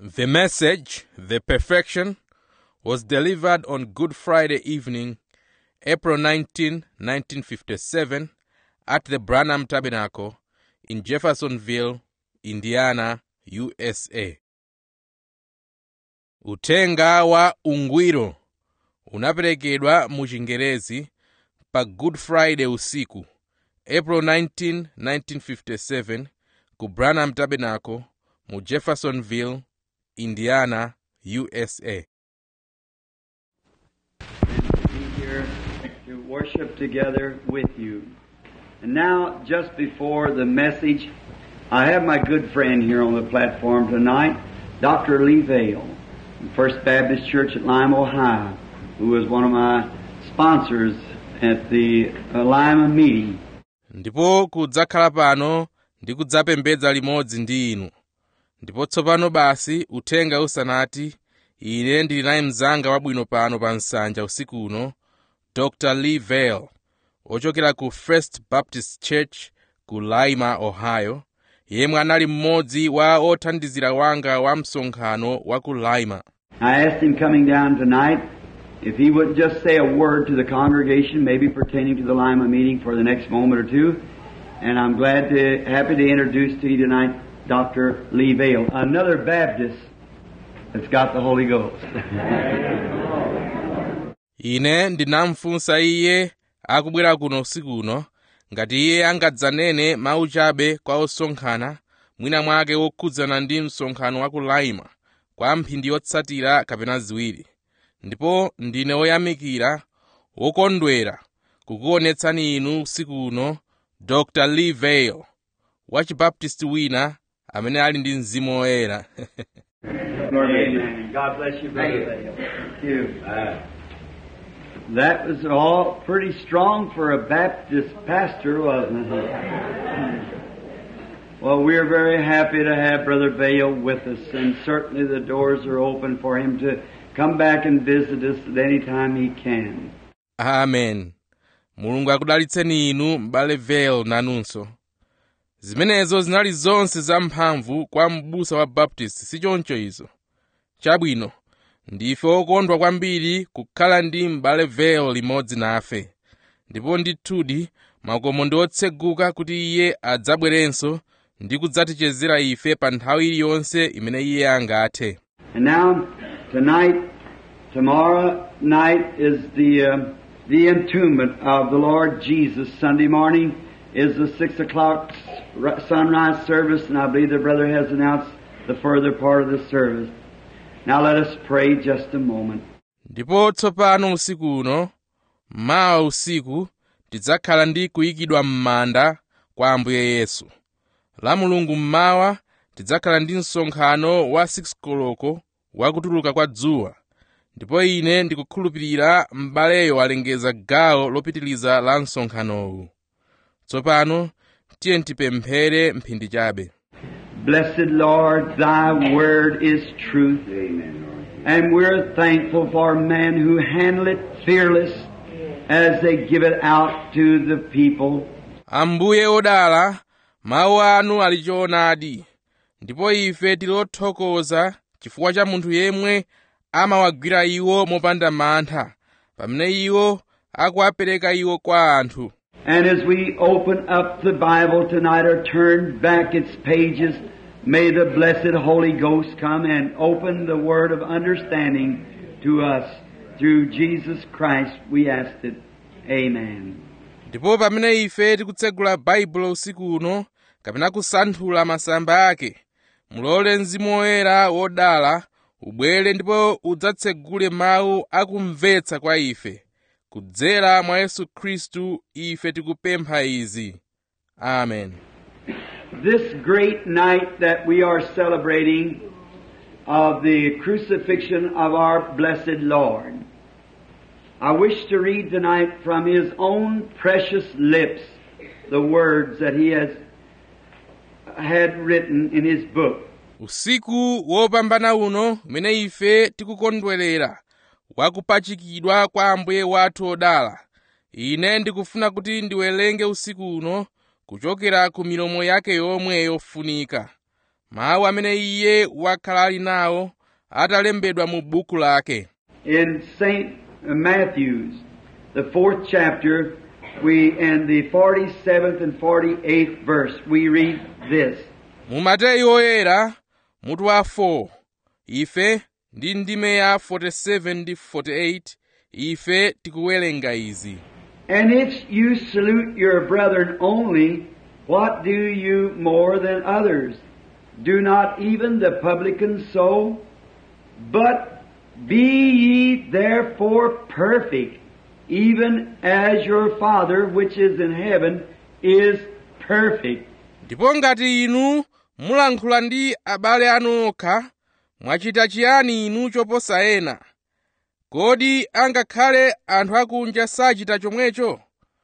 The message, The Perfection, was delivered on Good Friday evening, April 19, 1957, at the Branham Tabernacle in Jeffersonville, Indiana, USA. Uthenga wa ungwiro unaperekedwa mu Chingerezi pa Good Friday usiku, April 19, 1957, ku Branham Tabernacle mu Jeffersonville, Indiana, USA. be here to worship together with you. And now, just before the message, I have my good friend here on the platform tonight, Dr. Lee Vale, from First Baptist Church at Lima, Ohio, who was one of my sponsors at the uh, Lima meeting. ndipo kudzakhala pano ndi kudzapembedza limodzi ndi inu ndipo tsopano basi uthenga usanati ine ndili naye mnzanga wabwino pano pa nsanja usiku uno dr lee vale ochokera ku first baptist church ku lima ohio yemwe anali mmodzi wa othandizira wanga wa msonkhano wa ku lima I asked him coming down tonight if he would just say a word to the congregation, maybe pertaining to the Lima meeting for the next moment or two. And I'm glad to, happy to introduce to you tonight Dr. Lee Vale, another Baptist that's got the Holy Ghost. ine ndinamfunsa iye akubwera kuno usiku uno ngati iye angadzanene mawu chabe kwa osonkhana mwina mwake wokhudzana ndi msonkhano wa ku laima kwa mphindi yotsatira kapena ziwiri ndipo ndine woyamikira wokondwera kukuonetsani inu usiku uno dr lee vale wa chibaptisti wina amene ali ndi mzimu woyera Amen. God bless you, Brother Vale. Thank you. That was all pretty strong for a Baptist pastor, wasn't it? Well, we're very happy to have Brother Vale with us, and certainly the doors are open for him to come back and visit us at any time he can. amen mulungu akudalitseni inu m'bale vale nanunso zimenezo zinali zonse zamphamvu kwa m'busa wa baptist sichoncho izo chabwino ndife okondwa kwambiri kukhala ndi m'bale vale limodzi nafe ndipo ndithudi makomo ndi otseguka kuti iye adzabwerenso ndi kudzatichezera ife pa nthawi iliyonse imene iye angathe And now, tonight, tomorrow night is the uh, the entombment of the Lord Jesus. Sunday morning is the six o'clock s- sunrise service, and I believe the brother has announced the further part of the service. Now let us pray just a moment. ndipo tsopano usiku uno mawa usiku tidzakhala ndi kuyikidwa m'manda kwa ambuye yesu la mulungu mmawa tidzakhala ndi msonkhano wa 6 koloko wakutuluka kwa dzuwa ndipo ine ndikukhulupirira m'baleyo alengeza gawo lopitiliza la msonkhanowu tsopano tiye tipemphere mphindi chabe Blessed Lord, Thy word is truth. And we're thankful for men who handle it fearless as they give it out to the people. ambuye odala mawu anu ali choonadi ndipo ife tili othokoza chifukwa cha munthu yemwe amawagwira iwo mopanda mantha pamene iwo akuwapereka iwo kwa anthu And as we open up the Bible tonight or turn back its pages, may the blessed Holy Ghost come and open the word of understanding to us through Jesus Christ. We ask it. Amen. ndipo pamene ife tikutsegula baibulo usiku uno kapena kusanthula masamba ake mulole mzimu woyera wodala ubwere ndipo udzatsegule mawu akumvetsa kwa ife kudzera mwa yesu khristu ife tikupempha izi amen This great night that we are celebrating of the crucifixion of our blessed Lord, I wish to read tonight from His own precious lips the words that He has had written in His book. usiku wopambana uno umene ife tikukondwerera wakupachikidwa kwa ambuye wathu odala ine ndikufuna kuti ndiwerenge usiku uno kuchokera ku milomo yake yomwe yofunika mawu amene iye wakhala ali nawo atalembedwa mu buku lake In St. Matthew's, the fourth chapter, we, in the 47th and 48th verse, we read this. mu mateyu oyera mutu wa 4 ife ndi ndime ya 47 ndi 48 ife tikuwerenga izi And if you salute your brethren only, what do you more than others? Do not even the publicans so? But be ye therefore perfect, even as your Father which is in heaven is perfect. ndipo ngati inu mulankhula ndi abale anu okha mwachita chiyani inu choposa ena kodi angakhale anthu akunja sachita chomwecho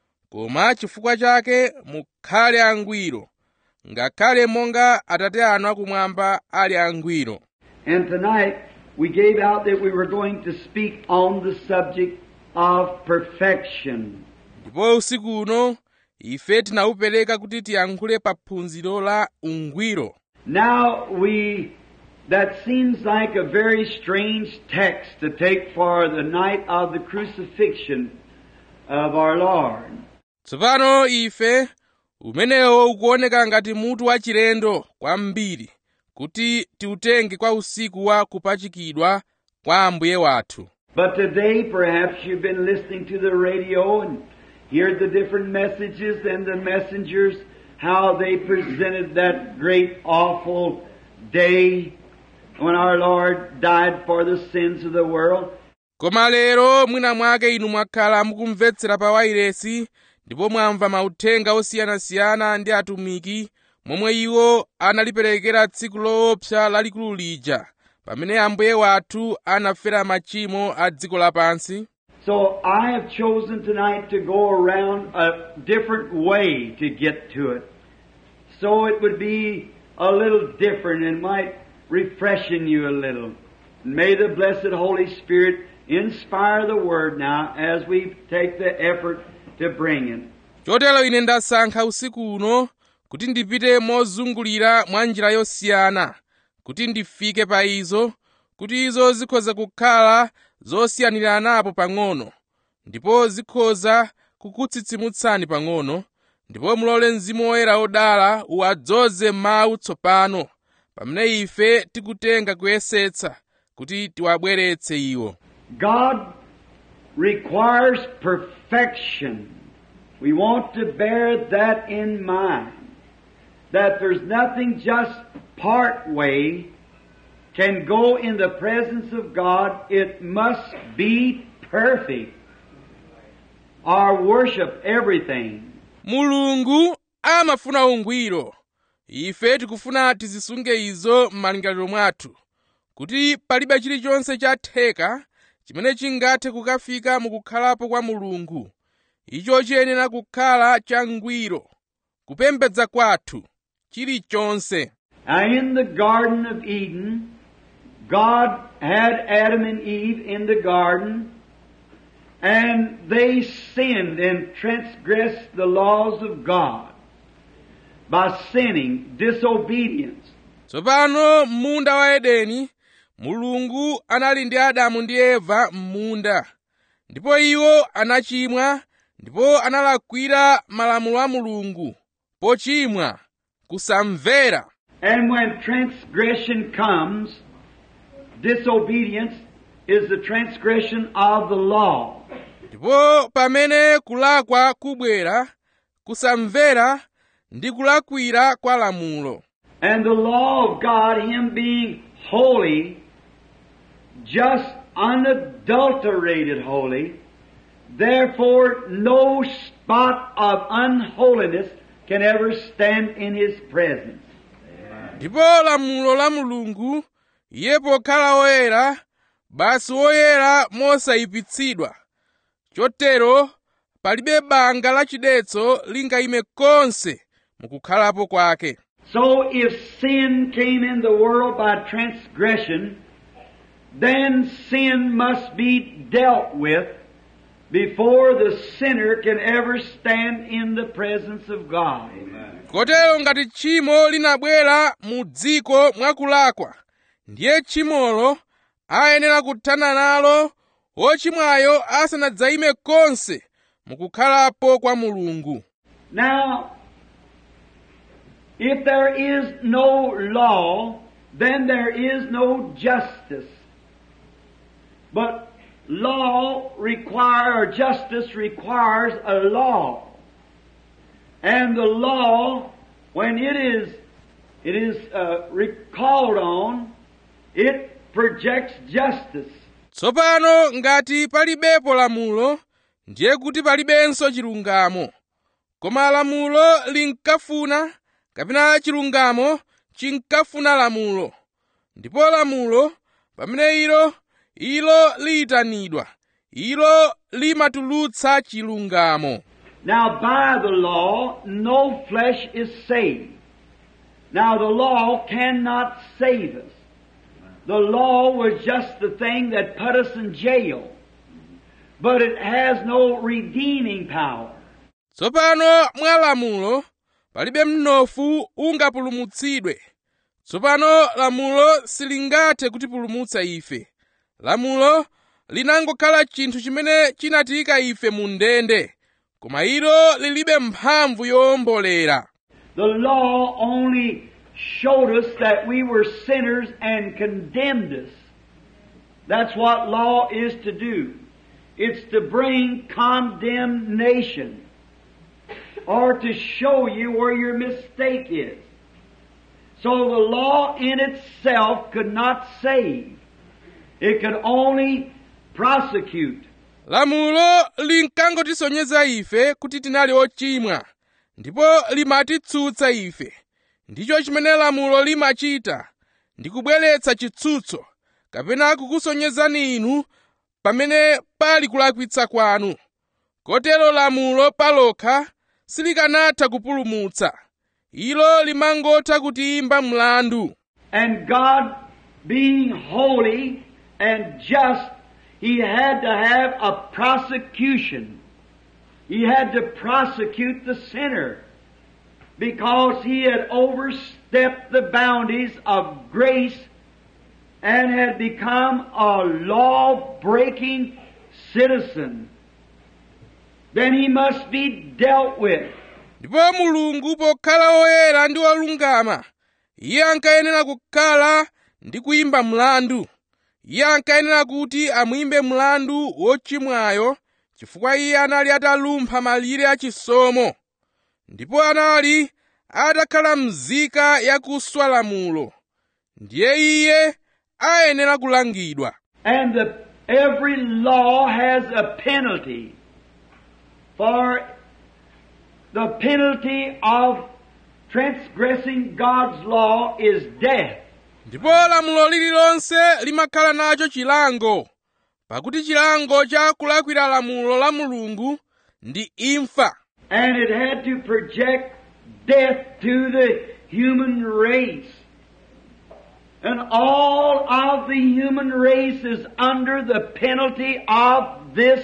koma chifukwa chake mukhale angwiro ngakhale monga atate anu akumwamba ali angwiro And tonight we gave out that we were going to speak on the subject of perfection. ndipo usiku uno ife tinawupereka kuti tiyankhule pa phunziro la ungwiro Now we, that seems like a very strange text to take for the night of the crucifixion of our Lord. tsopano ife umenewo ukuoneka ngati mutu wachilendo kwambiri kuti tiutenge kwa usiku wa kupachikidwa kwa ambuye wathu But today perhaps you've been listening to the radio and heard the different messages and the messengers, how they presented that great awful day when our Lord died for the sins of the world. koma lero mwina mwake inu mwakhala mukumvetsera pa wairesi ndipo mwamva mauthenga osiyanasiyana ndi atumiki momwe iwo analiperekera tsiku loopsa lalikulu lija pamene ambuye wathu anafera machimo a dziko lapansi So I have chosen tonight to go around a different way to get to it. So it would be a little different and might refreshen you a little. May the blessed Holy Spirit inspire the Word now as we take the effort to bring it. chotero ine ndasankha usiku uno kuti ndipite mozungulira mwa njira yosiyana kuti ndifike pa izo kuti izo zikhoza kukhala zosiyaniranapo pang'ono ndipo zikhoza kukutsitsimutsani pang'ono ndipo mulole mzimu woyera odala uwadzoze mawu tsopano pamene ife tikutenga kuyesetsa kuti tiwabweretse iwo God requires perfection. We want to bear that in mind. That there's nothing just part way can go in the presence of God. It must be perfect. Our worship, everything. mulungu amafuna ungwiro ife tikufuna tizisunge izo m'malingaliro mwathu kuti palibe chilichonse chatheka chimene chingathe kukafika mukukhalapo kwa mulungu icho chiyenera kukhala changwiro kupembedza kwathu chilichonse Now in the Garden of Eden, God had Adam and Eve in the garden, and they sinned and transgressed the laws of God by sinning, disobedience. tsopano m'munda wa edeni mulungu anali ndi adamu ndi eva m'munda ndipo iwo anachimwa ndipo analakwira malamulo a mulungu pochimwa kusamvera And when transgression comes, disobedience is the transgression of the law. ndipo pamene kulakwa kubwera kusamvera ndi kulakwira kwa lamulo And the law of God, Him being holy, just unadulterated holy, therefore no spot of unholiness can ever stand in His presence. ndipo lamulo la mulungu iye pokhala woyera basi woyera mosayipitsidwa chotero palibe banga lachidetso lingayime konse mukukhalapo kwake So if sin came in the world by transgression, then sin must be dealt with before the sinner can ever stand in the presence of God. kotero ngati tchimo linabwera mu dziko mwakulakwa ndiye tchimolo ayenera kuthana nalo wochimwayo asanadzayime konse mukukhalapo kwa mulungu Now, if there is no law, then there is no justice. But law require or justice requires a law. And the law, when it is it is uh, recalled on, it projects justice. tsopano ngati palibepo lamulo ndiye kuti palibenso chilungamo koma lamulo linkafuna kapena chilungamo chinkafuna lamulo ndipo lamulo pamene ilo ilo liyitanidwa ilo limatulutsa chilungamo Now, by the law, no flesh is saved. Now, the law cannot save us. The law was just the thing that put us in jail. But it has no redeeming power. tsopano mwa lamulo palibe mnofu ungapulumutsidwe tsopano lamulo silingathe kutipulumutsa ife lamulo linangokhala chinthu chimene chinatiyika ife mu ndende koma ilo lilibe mphamvu yowombolera The law only showed us that we were sinners and condemned us. That's what law is to do. It's to bring condemnation or to show you where your mistake is. So the law in itself could not save. It could only prosecute. lamulo linkangotisonyeza ife kuti tinali ochimwa ndipo limatitsutsa ife ndicho chimene lamulo limachita ndi kubweretsa chitsutso kapena kukusonyezani inu pamene pali kulakwitsa kwanu kotero lamulo palokha silikanatha kupulumutsa ilo limangotha kutiyimba mlandu And God, being holy and just, He had to have a prosecution. He had to prosecute the sinner because he had overstepped the boundaries of grace and had become a law-breaking citizen. Then he must be dealt with. ndipo mulungu pokhala woyera ndi wolungama iye ankayenera kukhala ndi kuyimba mlandu iye ankayenera kuti amuyimbe mlandu wochimwayo chifukwa iye anali atalumpha malire achisomo ndipo anali atakhala mzika yakuswa lamulo ndiye iye ayenera kulangidwa And the, every law has a penalty. For the penalty of transgressing God's law is death. ndipo lamulo lililonse limakhala nacho chilango pakuti chilango cha kulakwira lamulo la mulungu ndi imfa And it had to project death to the human race. And all of the human race is under the penalty of this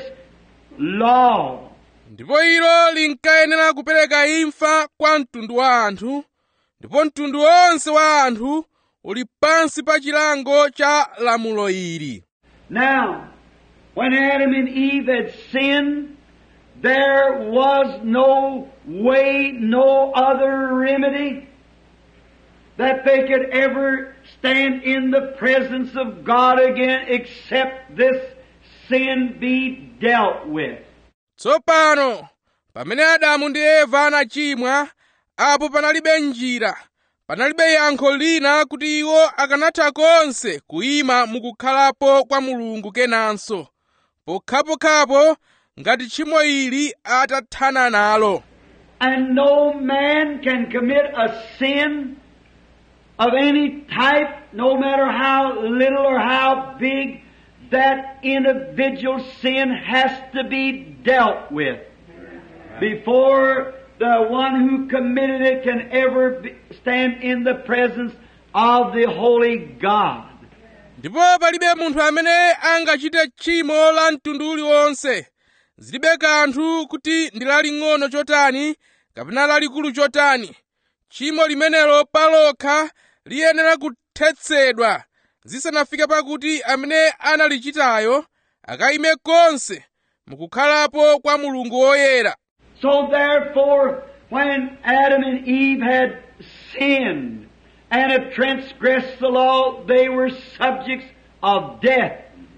law. ndipo ilo linkayenera kupereka imfa kwa mtundu wa anthu ndipo mtundu wonse wa anthu uli pansi pa chilango cha lamulo ili Now, when Adam and Eve had sinned, there was no way, no other remedy that they could ever stand in the presence of God again except this sin be dealt with. tsopano pamene adamu ndi eva anachimwa apo panalibe njira panalibe yankho lina kuti iwo akanatha konse kuyima mukukhalapo kwa mulungu kenanso pokhapokhapo ngati tchimo ili atathana nalo And no man can commit a sin of any type, no matter how little or how big, that individual sin has to be dealt with before the one who committed it can ever be, stand in the presence of the Holy God. ndipo palibe munthu amene angachite tchimo la mtundu uliwonse zilibe kanthu kuti ndi laling'ono chotani kapena lalikulu chotani tchimo limenelo palokha liyenera kuthetsedwa zisanafike pakuti amene analichitayo akayime konse mukukhalapo kwa mulungu woyera So therefore, when Adam and Eve had sinned and had transgressed the law, they were subjects of death.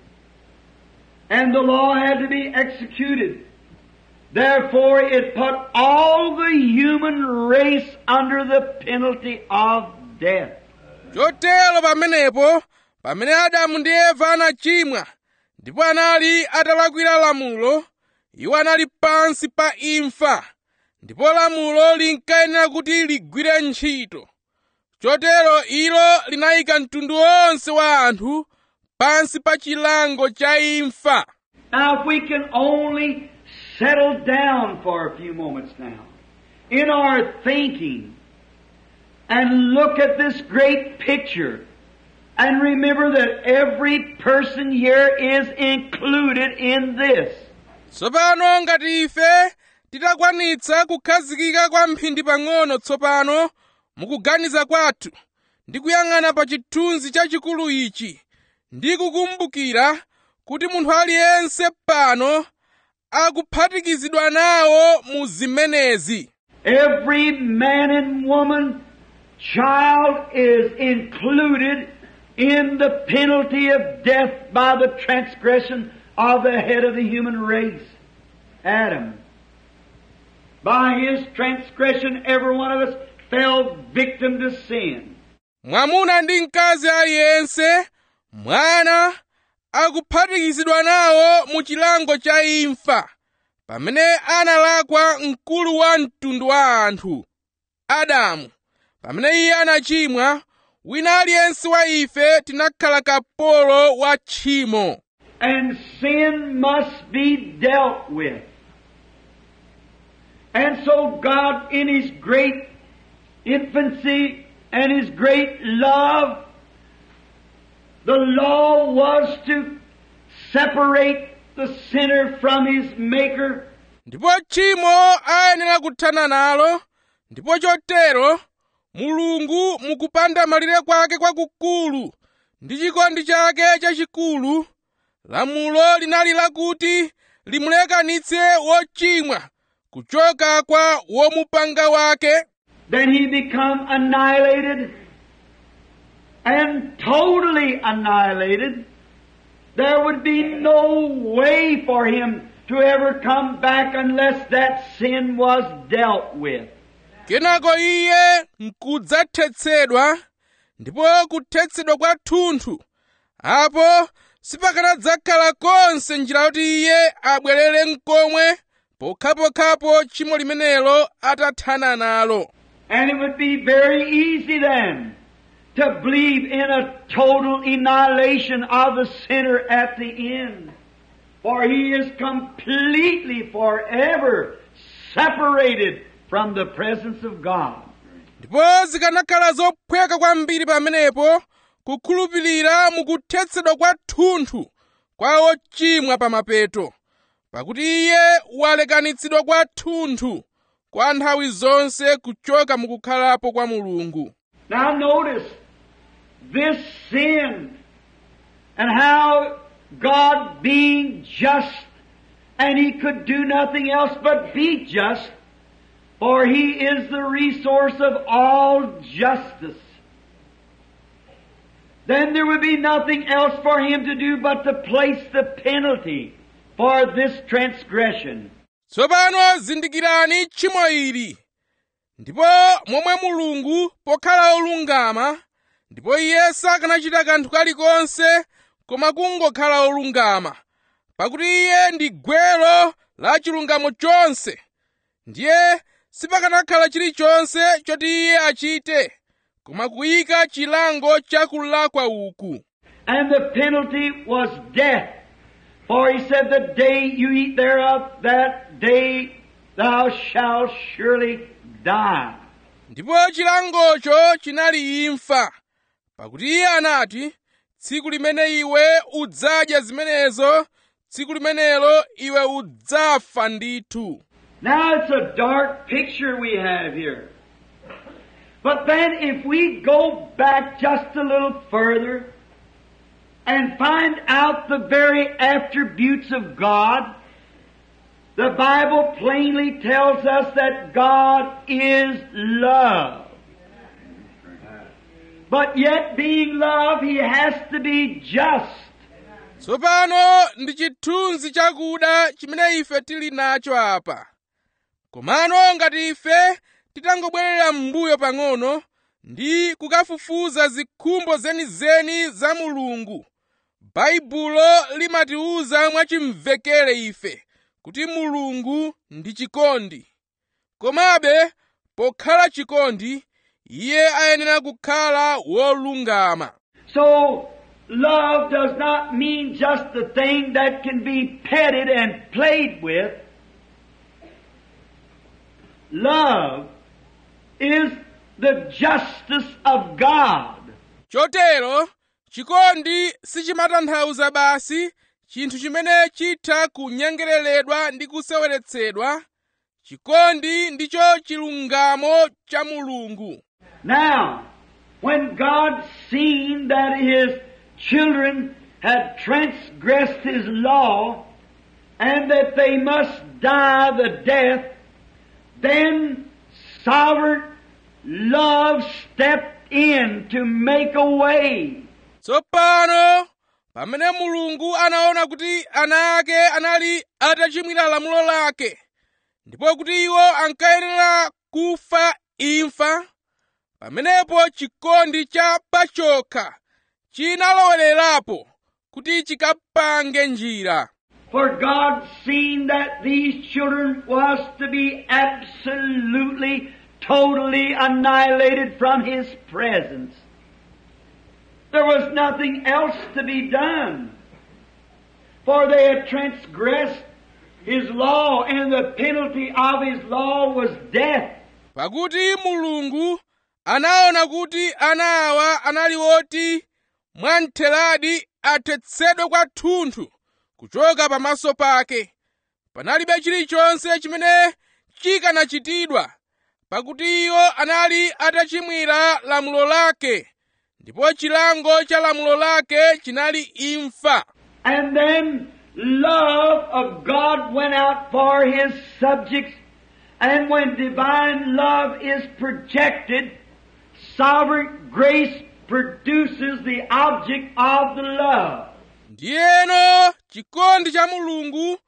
And the law had to be executed. Therefore, it put all the human race under the penalty of death. chotero pamenepo pamene adamu ndi eva anachimwa ndipo anali atalakwira lamulo iwo anali pansi pa imfa ndipo lamulo linkayenera kuti ligwire ntchito chotero ilo linayika mtundu wonse wa anthu pansi pa chilango cha imfa Now, if we can only settle down for a few moments now in our thinking and look at this great picture and remember that every person here is included in this. tsopano ngati ife titakwanitsa kukhazikika kwa mphindi pang'ono tsopano mukuganiza kwathu ndi kuyang'ana pa chithunzi chachikulu ichi ndi kukumbukira kuti munthu aliyense pano akuphatikizidwa nawo mu zimenezi Every man and woman, child is included in the penalty of death by the transgression of the head of the human race, Adam. By his transgression, every one of us fell victim to sin. mwamuna ndi mkazi aliyense mwana akuphatikizidwa nawo mu chilango cha imfa pamene analakwa mkulu wa mtundu wa anthu adamu pamene iye anachimwa wina aliyense wa ife tinakhala kapolo wa tchimo And sin must be dealt with. And so God, in His great infancy and His great love, the law was to separate the sinner from his Maker. ndipo tchimo ayenera kuthana nalo ndipo chotero mulungu mukupanda malire kwake kwakukulu ndi chikondi chake chachikulu lamulo linali lakuti limulekanitse wochimwa kuchoka kwa womupanga wake Then he become annihilated and totally annihilated. There would be no way for him to ever come back unless that sin was dealt with. kenako iye nkudzathetsedwa ndipo kuthetsedwa kwathunthu apo sipakanadzakhala konse njira yoti iye abwerere mkomwe pokhapokhapo tchimo limenelo atathana nalo And it would be very easy then to believe in a total annihilation of the sinner at the end. For he is completely forever separated from the presence of God. ndipo zikanakhala zophweka kwambiri pamenepo kukhulupirira mukuthetsedwa kwathunthu kwa ochimwa pamapeto pakuti iye walekanitsidwa kwathunthu kwa nthawi zonse kuchoka mukukhalapo kwa mulungu Now notice this sin and how God being just and he could do nothing else but be just for he is the resource of all justice. Then there would be nothing else for him to do but to place the penalty for this transgression. tsopano zindikirani tchimo ili ndipo momwe mulungu pokhala olungama ndipo iye sakanachita kanthu kalikonse koma kungokhala olungama pakuti iye ndi gwero la chilungamo chonse ndiye sipakanakhala chilichonse choti iye achite koma kuyika chilango cha kulakwa uku And the penalty was death. For he said, The day you eat thereof, that day thou shalt surely die. ndipo chilangocho chinali imfa pakuti iye anati tsiku limene iwe udzadya zimenezo tsiku limenelo iwe udzafa ndithu Now it's a dark picture we have here. But then if we go back just a little further and find out the very attributes of God, the Bible plainly tells us that God is love. But yet being love, He has to be just. tsopano ndi chithunzi chakuda chimene ife tili nacho apa komano ngati ife titangobwerera m'mbuyo pang'ono ndi kukafufuza zikhumbo zenizeni za mulungu baibulo limatiwuza mwachimvekere ife kuti mulungu ndi chikondi komabe pokhala chikondi iye ayenera kukhala wolungama So, love does not mean just the thing that can be petted and played with. Love is the justice of God. chotero chikondi sichimatanthauza basi chinthu chimene chitha kunyengereredwa ndi kuseweretsedwa chikondi ndicho chilungamo cha mulungu Now, when God seen that His children had transgressed His law and that they must die the death, then sovereign love stepped in to make a way. tsopano pamene mulungu anaona kuti ana ake anali atachimwira lamulo lake ndipo kuti iwo ankayenera kufa imfa pamenepo chikondi cha pachokha chinalowererapo kuti chikapange njira For God seen that these children was to be absolutely, totally annihilated from His presence. There was nothing else to be done. For they had transgressed His law, and the penalty of His law was death. pakuti mulungu anaona kuti ana awa anali oti mwamtheradi athetsedwe kwathunthu kuchoka pamaso pake panalibe chilichonse chimene chikanachitidwa pakuti iwo anali atachimwira lamulo lake ndipo chilango cha lamulo lake chinali imfa And then love of God went out for His subjects, and when divine love is projected, sovereign grace produces the object of the love. ndiyeno chikondi cha mulungu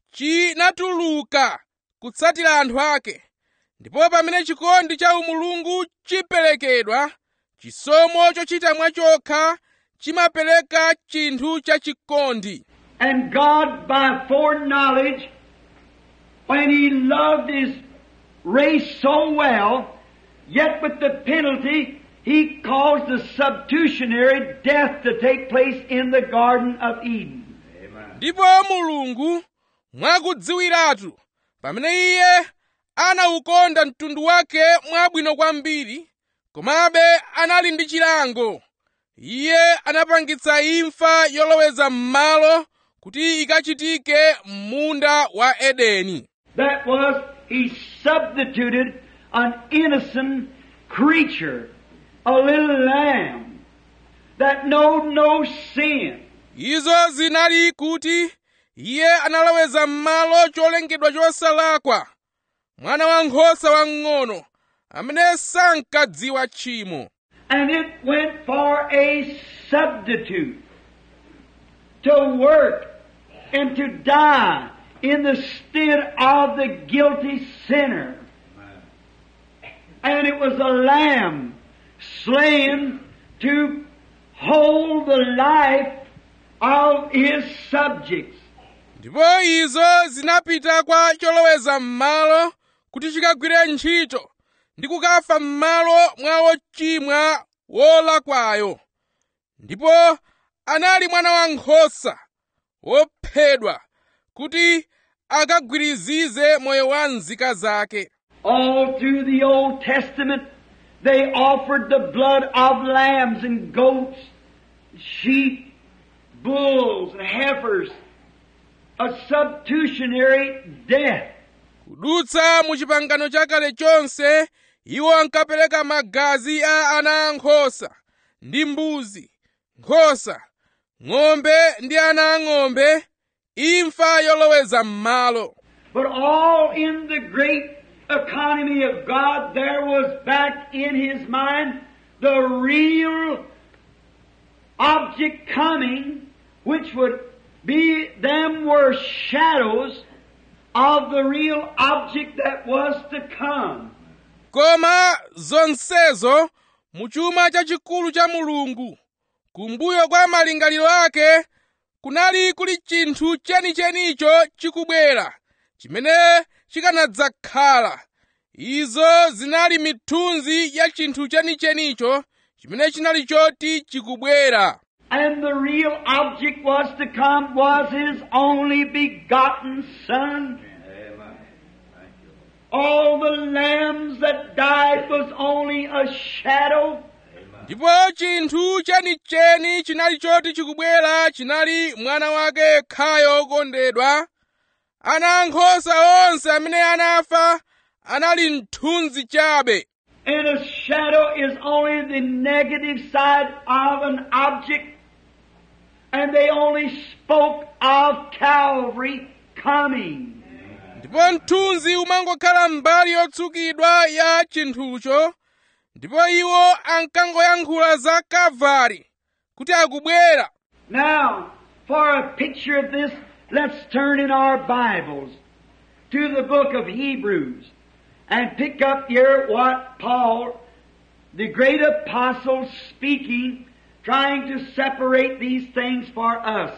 chinatuluka kutsatira anthu ake ndipo pamene chikondi cha umulungu chiperekedwa chisomo chochita mwachokha chimapereka chinthu cha chikondi And God, by foreknowledge, when He loved His race so well, yet with the penalty, He caused the substitutionary death to take place in the Garden of Eden. ndipo mulungu mwakudziwiratu pamene iye anawukonda mtundu wake mwabwino kwambiri komabe anali ndi chilango iye anapangitsa imfa yoloweza m'malo kuti ikachitike m'munda wa edeni That was, He substituted an innocent creature, a little lamb, that knowed no sin. izo zinali kuti iye analoweza m'malo cholengedwa chosalakwa mwana wankhosa wamng'ono amene sankadziwa tchimo And it went for a substitute to work and to die in the stead of the guilty sinner. And it was a lamb slain to hold the life of his subjects. ndipo izo zinapita kwa choloweza m'malo kuti chikagwire ntchito ndi kukafa m'malo mwa wochimwa wolakwayo ndipo anali mwana wankhosa wophedwa kuti akagwirizize moyo wa nzika zake All through the Old Testament, they offered the blood of lambs and goats, sheep, bulls, and heifers a substitutionary death. kudutsa mu chipangano chakale chonse iwo ankapereka magazi a ana ankhosa ndi mbuzi nkhosa ng'ombe ndi ana ang'ombe imfa yoloweza m'malo But all in the great economy of God, there was back in his mind the real object coming, which would be, them were shadows of the real object that was to come. koma zonsezo mu chuma chachikulu cha mulungu kumbuyo kwa malingaliro ake kunali kuli chinthu chenichenicho chikubwera chimene chikanadzakhala izo zinali mithunzi ya chinthu chenichenicho chimene chinali choti chikubwera And the real object was to come was His only begotten Son. All the lambs that died was only a shadow. ndipo chinthu chenicheni chinali choti chikubwera chinali mwana wake yekhayo wokondedwa ana ankhosa onse amene anafa anali mthunzi chabe And a shadow is only the negative side of an object. And they only spoke of Calvary coming. ndipo mthunzi umangokhala mbali yotsukidwa ya chinthucho ndipo iwo ankangoyankhula za kalvari kuti akubwera Now, for a picture of this, let's turn in our Bibles to the book of Hebrews and pick up here what Paul, the great apostle, speaking, trying to separate these things for us.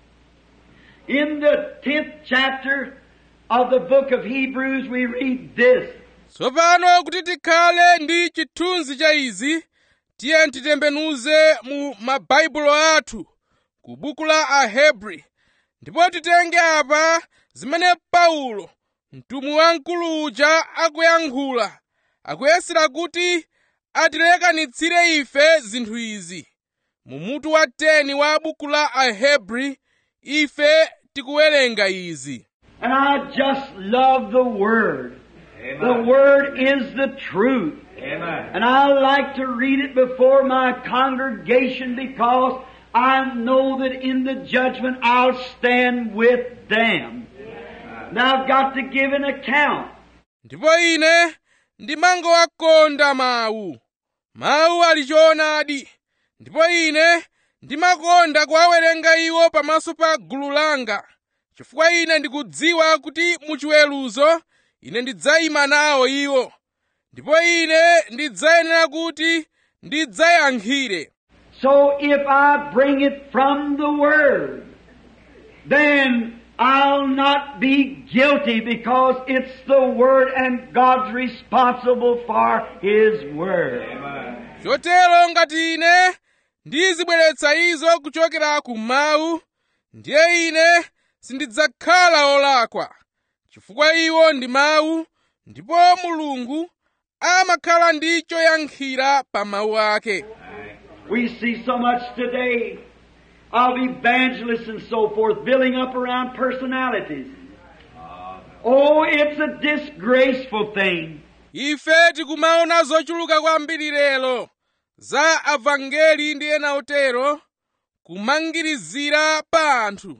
In the tenth chapter of the book of Hebrews, we read this. tsopano kuti tikhale ndi chithunzi cha izi tiye titembenuze mu mabaibulo athu ku buku la ahebri ndipo titenge apa zimene paulo mtumwi wamkulu uja akuyankhula akuyesera kuti atilekanitsire ife zinthu izi mu mutu wa 10 wa buku la ahebri ife tikuwerenga izi And I just love the Word. The Word is the truth. Amen. And I like to read it before my congregation because I know that in the judgment I'll stand with them. Now I've got to give an account. ndipo ine ndimangowakonda mawu mawu ali choonadi ndipo ine ndimakonda kuwawerenga iwo pamaso pa gulu langa chifukwa ine ndikudziwa kuti muchiweruzo ine ndidzayima nawo iwo ndipo ine ndidzayenera kuti ndidzayankhire So if I bring it from the Word, then I'll not be guilty because it's the Word and God's responsible for His Word. chotero ngati ine ndizibweretsa izo kuchokera ku mawu ndiye ine sindidzakhala olakwa chifukwa iwo ndi mawu ndipo mulungu amakhala ndi choyankhira pa mawu ake We see so much today of evangelists and so forth building up around personalities. Oh, it's a disgraceful thing. ife tikumaona zochuluka kwambiri lero za avangeli ndi ena otero kumangirizira pa anthu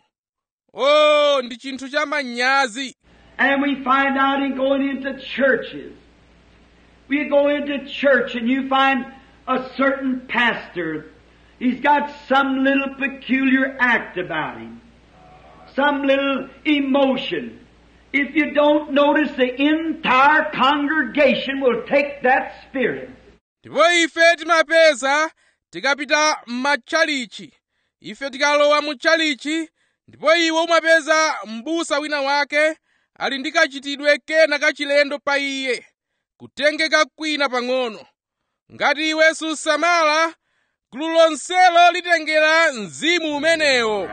o ndi chinthu cha manyazi And we find out in going into churches. We go into church and you find a certain pastor. He's got some little peculiar act about him. Some little emotion. If you don't notice, the entire congregation will take that spirit. ndipo ife timapeza tikapita m'matchalichi ife tikalowa mu tchalichi ndipo iwo umapeza m'busa wina wake ali ndi kachitidwe kena kachilendo pa iye kutengeka kwina pang'ono ngati iwe susamala gulu lonselo litengera mzimu umenewo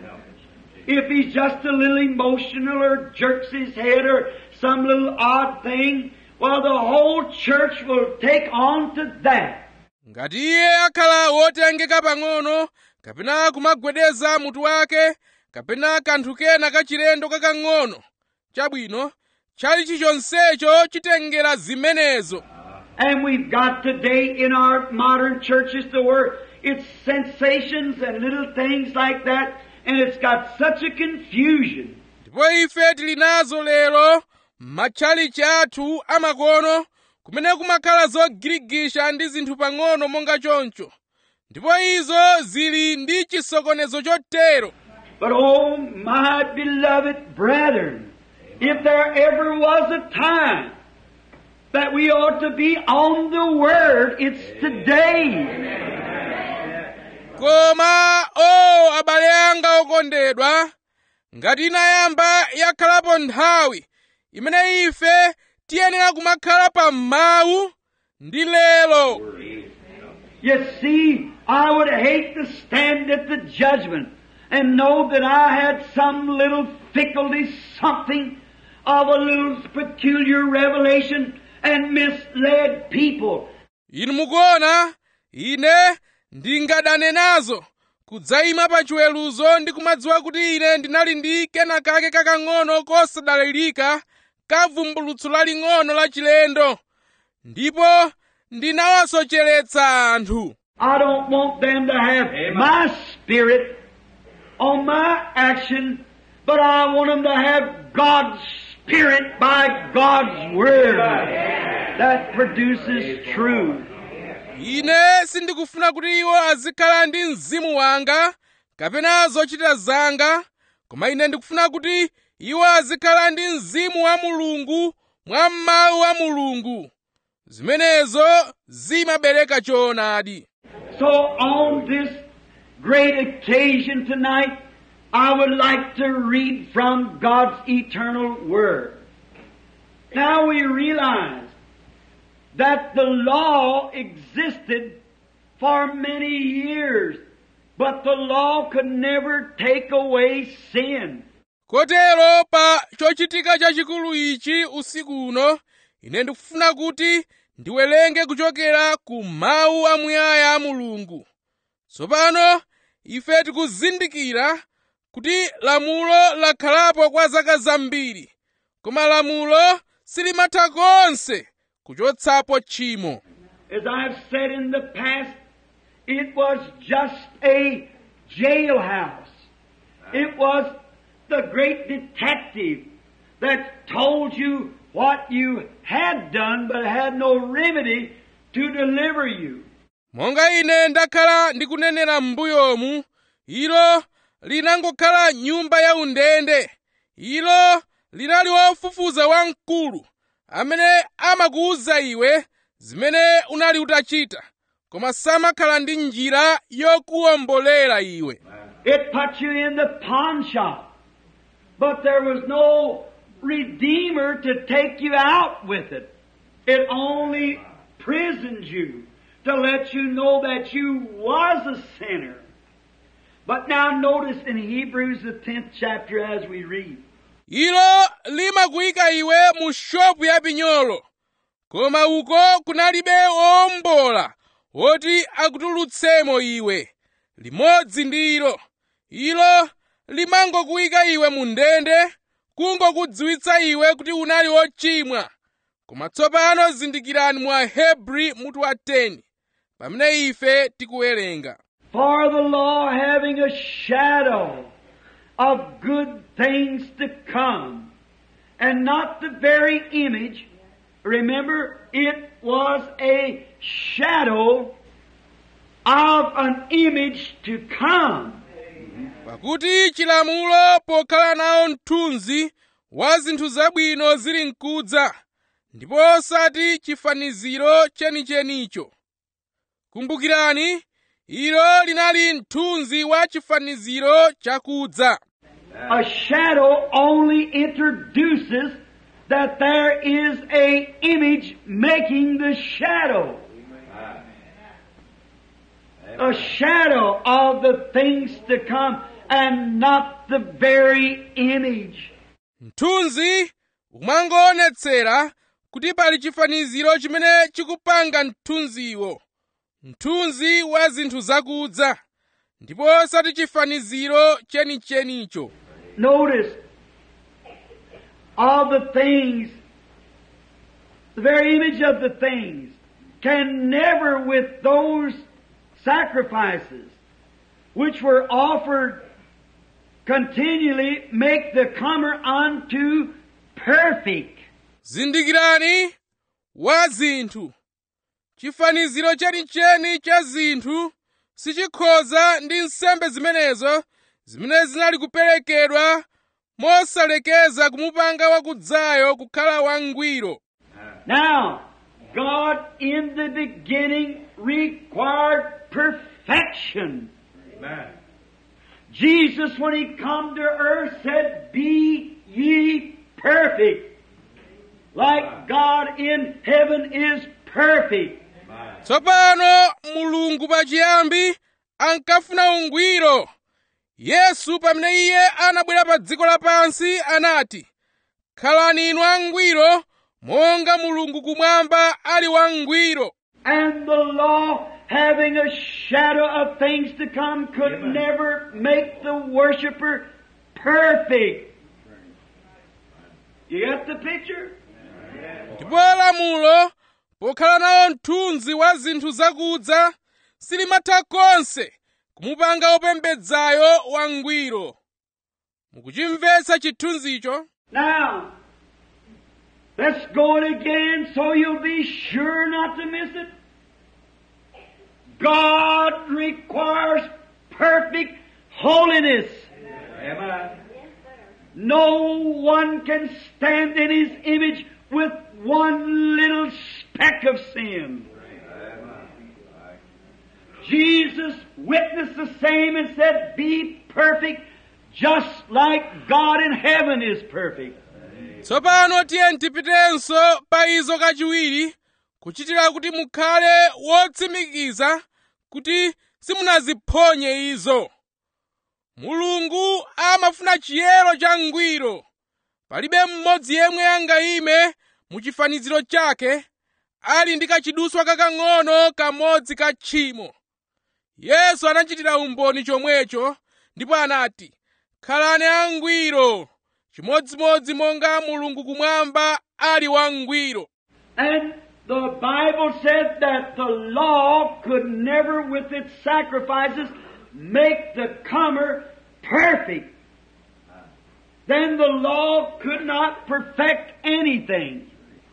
If he's just a little emotional or jerks his head or some little odd thing, well, the whole church will take on to that. ngati iye akhala wotengeka pang'ono kapena kumagwedeza mutu wake kapena kanthu kena kachilendo kakang'ono chabwino chalichi chonsecho chitengera zimenezo And we've got today in our modern churches the word, it's sensations and little things like that, and it's got such a confusion. ndipo ife tili nazo lero matchalichi athu amakono kumene kumakhala zogirigisha ndi zinthu pang'ono monga choncho ndipo izo zili ndi chisokonezo chotero But oh, my beloved brethren, if there ever was a time that we ought to be on the Word, it's today. koma o abale anga okondedwa ngati inayamba yakhalapo nthawi imene ife tiyenera kumakhala pa mawu ndi lero You see, I would hate to stand at the judgment and know that I had some little fickleness, something of a little peculiar revelation and misled people. inu mukuona ine ndingadane nazo kudzayima pa chiweruzo ndi kumadziwa kuti ine ndinali ndi kena kake kakang'ono kosadalirika ka vumbulutso laling'ono la chilendo ndipo ndinawasocheretsa anthu I don't want them to have my spirit on my action, but I want them to have God's spirit by God's word that produces truth. ine sindikufuna kuti iwo azikhala ndi mzimu wanga kapena zochita zanga koma ine ndikufuna kuti iwo azikhala ndi mzimu wa mulungu mwa mawu a mulungu zimenezo zimabereka choonadi So on this great occasion tonight, I would like to read from God's eternal Word. Now we realize that the law existed for many years, but the law could never take away sin. kotero pa chochitika chachikulu ichi usiku uno ine ndikufuna kuti ndiwerenge kuchokera ku mawu amuyaya a mulungu tsopano ife tikuzindikira kuti lamulo lakhalapo kwa zaka zambiri koma lamulo silimatha konse kuchotsapo tchimo As I've said in the past, it was just a jailhouse. It was the great detective that told you what you had done but had no remedy to deliver you. monga ine ndakhala ndikunenera m'mbuyomu ilo linangokhala nyumba ya undende ilo linali wofufuza wamkulu amene amakuwuza iwe zimene unali utachita koma samakhala ndi njira yokuwombolera iwe It put you in the pawn shop, but there was no redeemer to take you out with it. It only prisoned you to let you know that you was a sinner. But now notice in Hebrews the 10th chapter as we read. ilo limakuyika iwe mu shopu ya pinyolo koma uko kunalibe wowombola woti akutulutsemo iwe limodzi ndi ilo ilo limangokuyika iwe mu ndende kungokudziwitsa iwe kuti unali wochimwa koma tsopano zindikirani mwa hebri mutu wa 10 pamene ife tikuwerenga For the law having a shadow of good things to come, and not the very image, remember, it was a shadow of an image to come. pakuti chilamulo pokhala nawo mthunzi wa zinthu zabwino zili mkudza ndipo osati chifaniziro chenichenicho kumbukirani ilo linali mthunzi wa chifaniziro chakudza A shadow only introduces that there is a image making the shadow. A shadow of the things to come and not the very image. mthunzi umangoonetsera kuti pali chifaniziro chimene chikupanga mthunziwo mthunzi wa zinthu zakudza ndipo osati chifaniziro chenichenicho Notice all the things, the very image of the things, can never, with those sacrifices which were offered continually, make the comer unto perfect. zindikirani wa zinthu chifaniziro chenicheni cha zinthu sichikhoza ndi nsembe zimenezo zimene zinali kuperekedwa mosalekeza kumupanga wakudzayo kukhala wangwiro Now, God in the beginning required perfection. Jesus, when He come to earth, said, Be ye perfect, like God in heaven is perfect. tsopano mulungu pachiyambi ankafuna ungwiro yesu pamene iye anabwera pa dziko lapansi anati khalani inu angwiro monga mulungu kumwamba ali wangwiro And the law, having a shadow of things to come, could never make the worshiper perfect. You got the picture? ndipo lamulo pokhala nawo mthunzi wa zinthu zakudza silimatha konse kumupanga opembedzayo wangwiro mukuchimvetsa chithunzicho Now, let's go it again so you'll be sure not to miss it. God requires perfect holiness. No one can stand in His image with one little speck of sin. Jesus witnessed the same and said, Be perfect just like God in heaven is perfect. tsopano tiye tipitenso pa izo kachiwiri kuchitira kuti mukhale wotsimikiza kuti simunaziphonye izo mulungu amafuna chiyero cha ngwiro palibe mmodzi yemwe angayime mu chifaniziro chake ali ndi kachiduswa kakang'ono kamodzi ka tchimo yesu anachitira umboni chomwecho ndipo anati khalani angwiro chimodzimodzi monga mulungu kumwamba ali wangwiro And the Bible said that the law could never, with its sacrifices, make the comer perfect. Then the law could not perfect anything.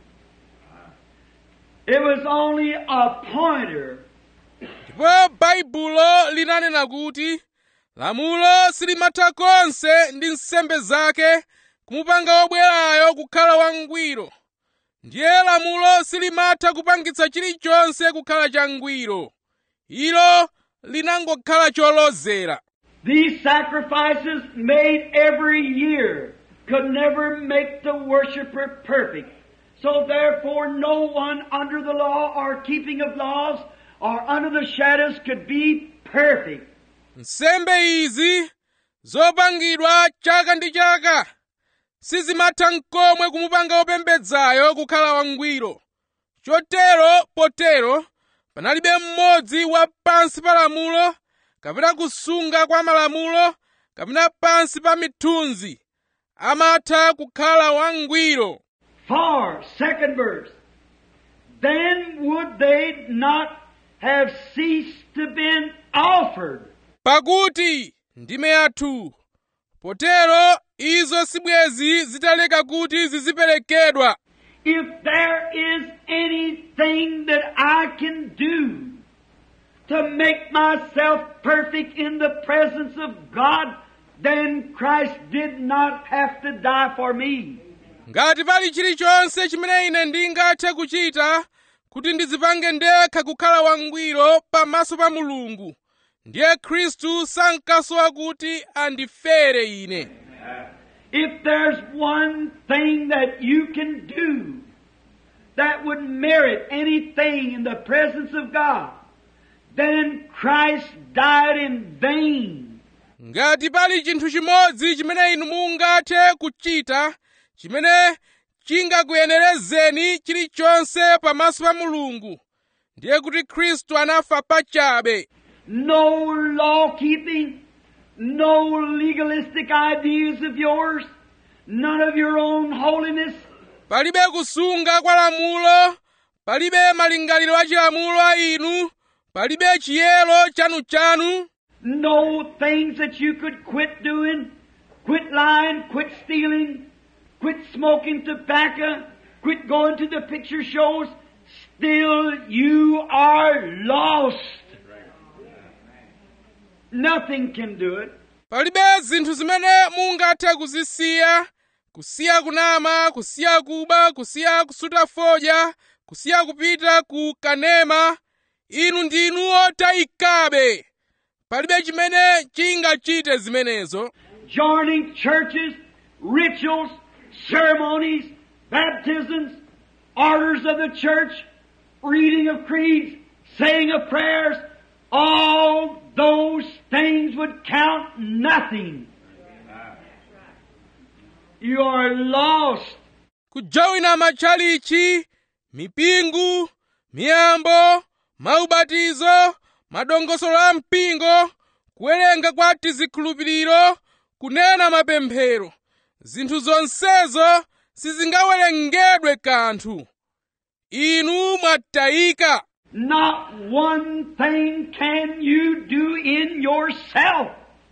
It was only a pointer. ndipo baibulo linanena kuti lamulo silimatha konse ndi nsembe zake kumupanga wobwerayo kukhala wangwiro ndiye lamulo silimatha kupangitsa chilichonse kukhala changwiro ilo linangokhala cholozera These sacrifices made every year could never make the worshiper perfect. So therefore no one under the law or keeping of laws or under the shadows could be perfect. nsembe izi zopangidwa chaka ndi chaka sizimatha n'komwe kumupanga wopembedzayo kukhala wangwiro chotero potero panalibe mmodzi wa pansi pa lamulo kapena kusunga kwa malamulo kapena pansi pa mithunzi amatha kukhala wangwiro For, second verse, then would they not have ceased to been offered. pakuti ndime yathu potero izo sibwezi zitaleka kuti ziziperekedwa If there is anything that I can do to make myself perfect in the presence of God, then Christ did not have to die for me. ngati pali chilichonse chimene ine ndingathe kuchita kuti ndidzipange ndekha kukhala wangwiro pamaso pa mulungu ndiye khristu sankasowa kuti andifere ine If there's one thing that you can do that would merit anything in the presence of God, then Christ died in vain. ngati pali chinthu chimodzi chimene inu mungathe kuchita chimene chingakuyenerezeni chilichonse pamaso pa mulungu ndiye kuti khristu anafa pachabe no law keeping, no legalistic ideas of yours, none of your own holiness. palibe kusunga kwa lamulo palibe malingaliro a chilamulo a inu palibe chiyero chanuchanu No things that you could quit doing, quit lying, quit stealing, quit smoking tobacco, quit going to the picture shows. Still, you are lost. Nothing can do it. palibe zinthu zimene mungathe kuzisiya kusiya kunama kusiya kuba kusiya kusuta fodya kusiya kupita ku kanema inu ndinu otayikabe palibe chimene chingachite zimenezo Joining churches, rituals, ceremonies, baptisms, orders of the church, reading of creeds, saying of prayers, all those things would count nothing. You are lost. kujoyina matchalichi mipingo miyambo maubatizo madongosolo a mpingo kuwerenga kwa tizikhulupiriro kunena mapemphero zinthu zonsezo sizingawerengedwe kanthu inu mwatayika Not one thing can you do in yourself.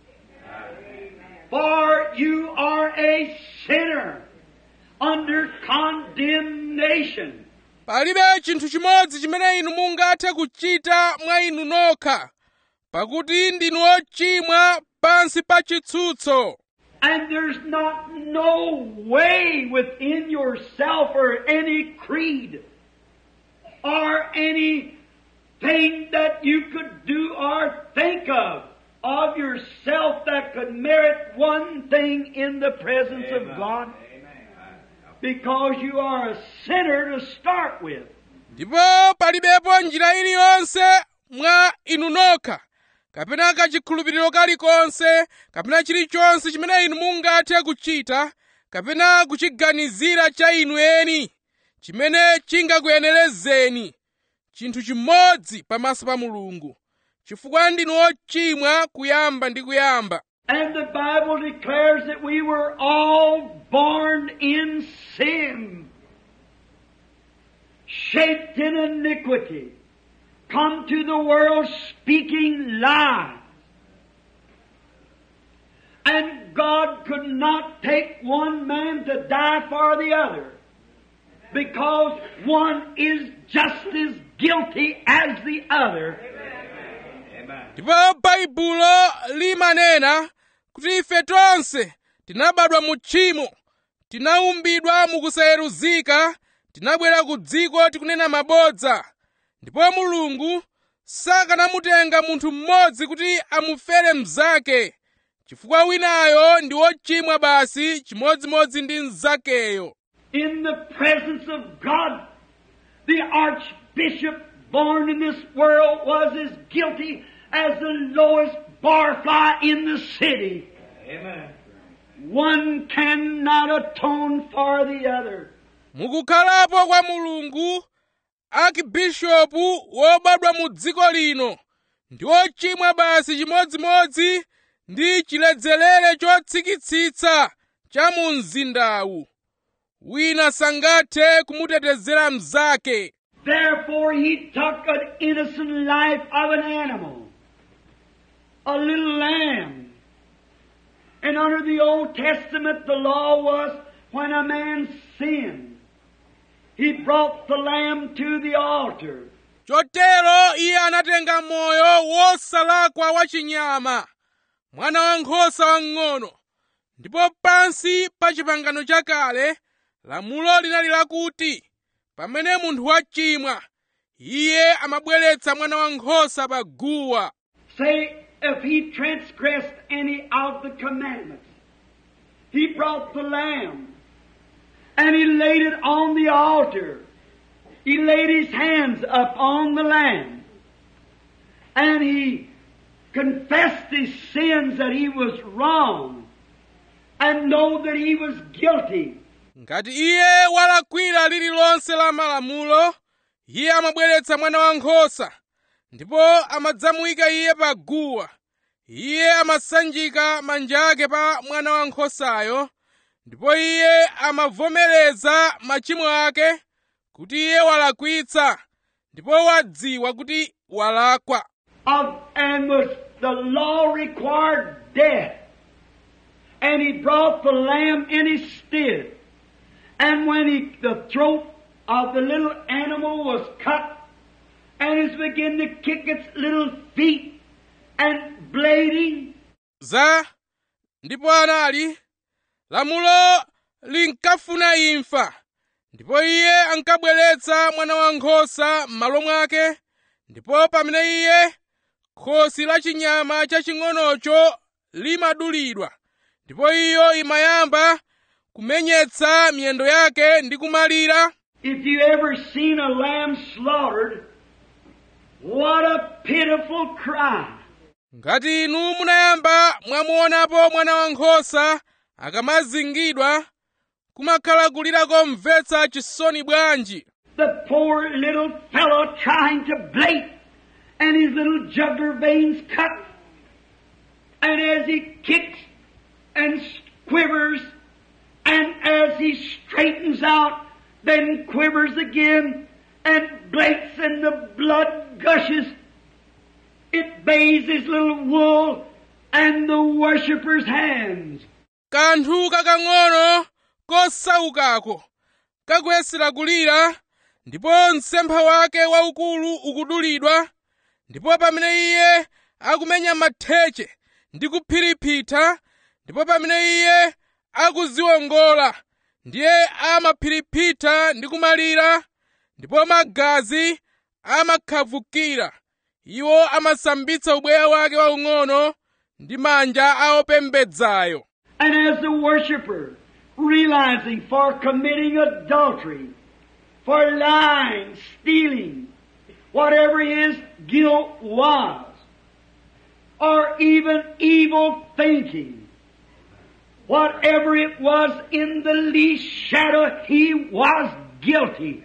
For you are a sinner under condemnation. palibe chinthu chimodzi chimene inu mungathe kuchita mwa inu nokha pakuti ndinu ochimwa pansi pa chitsutso And there's not no way within yourself or any creed or anything that you could do or think of of yourself that could merit one thing in the presence of God. Because you are a sinner to start with. ndipo palibepo njira iliyonse mwa inu nokha kapena kachikhulupiriro kalikonse kapena chilichonse chimene inu mungathe kuchita kapena kuchiganizira cha inu eni chimene chingakuyenerezeni chinthu chimodzi pamaso pa mulungu chifukwa ndinu ochimwa kuyamba ndi kuyamba And the Bible declares that we were all born in sin, shaped in iniquity, come to the world speaking lies. And God could not take one man to die for the other, because one is just as guilty as the other. ndipo baibulo limanena kuti ife tonse tinabadwa mu tchimo tinaumbidwa mukusayeruzika tinabwera ku dziko tikunena mabodza ndipo mulungu sakanamutenga munthu mmodzi kuti amufere mnzake chifukwa winayo ndi wochimwa basi chimodzimodzi ndi mnzakeyo in the presence of God. The archbishop born in this world was as guilty as the lowest barfly in the city. Amen. One cannot atone for the other. mukukhalapo kwa mulungu akibishopu wobadwa mu dziko lino ndi ochimwa basi chimodzimodzi ndi chiledzerere chotsikitsitsa cha mu mzindawu wina sangathe kumutetezera mnzake Therefore he took an innocent life of an animal, a little lamb. And under the Old Testament the law was when a man sinned, he brought the lamb to the altar. chotero iye anatenga moyo wosalakwa wa chinyama mwana wankhosa wang'ono ndipo pansi pa chipangano chakale lamulo linali lakuti pamene munthu wachimwa iye amabweretsa mwana wankhosa pa guwa Say, if he transgressed any of the commandments, he brought the lamb and he laid it on the altar. He laid his hands up on the lamb and he confessed his sins that he was wrong and know that he was guilty. ngati iye walakwira lililonse la malamulo iye amabweretsa mwana wankhosa ndipo amadzamuyika iye pa guwa iye amasanjika manja ake pa mwana wankhosayo ndipo iye amavomereza machimo ake kuti iye walakwitsa ndipo wadziwa kuti walakwa of, and was the law required death. And he brought the lamb in his stead. And when he, the throat of the little animal was cut, and it began to kick its little feet and bleeding, za ndipo anali lamulo linkafuna imfa ndipo iye ankabweretsa mwana wankhosa m'malo mwake ndipo pamene iye khosi la chinyama chaching'onocho limadulidwa ndipo iyo imayamba kumenyetsa miyendo yake ndi kumalira If you ever seen a lamb slaughtered, what a pitiful cry. ngati inu munayamba mwamuonapo mwana wankhosa akamazingidwa kumakhala kulira komvetsa chisoni bwanji The poor little fellow trying to blate, and his little jugular veins cut. And as he kicks and quivers, and as he straightens out, then quivers again, and blates, and the blood gushes. It bathes his little wool and the worshipper's hands. kanthu kakang'ono kosaukako kakuyesera kulira ndipo msempha wake waukulu ukudulidwa ndipo pamene iye akumenya matheche ndi kuphiriphita ndipo pamene iye akuziwongola ndiye amaphiriphita ndi kumalira ndipo magazi amakhavukira iwo amasambitsa ubweya wake waung'ono ndi manja a opembedzayo And as the worshiper, realizing for committing adultery, for lying, stealing, whatever his guilt was, or even evil thinking, whatever it was in the least shadow, he was guilty.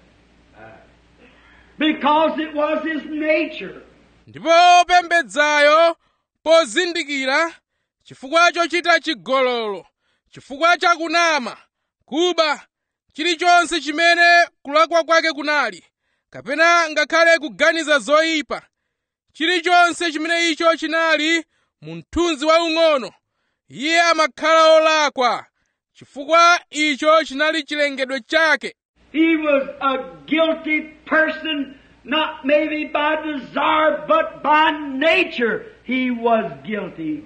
Because it was his nature. ndipo opembedzayo pozindikira chifukwa chochita chigololo chifukwa chakunama kuba chilichonse chimene kulakwa kwake kunali kapena ngakhale kuganiza zoyipa chilichonse chimene icho chinali mu mthunzi waung'ono iye amakhala olakwa chifukwa icho chinali chilengedwe chake He was a guilty person, not maybe by desire, but by nature he was guilty.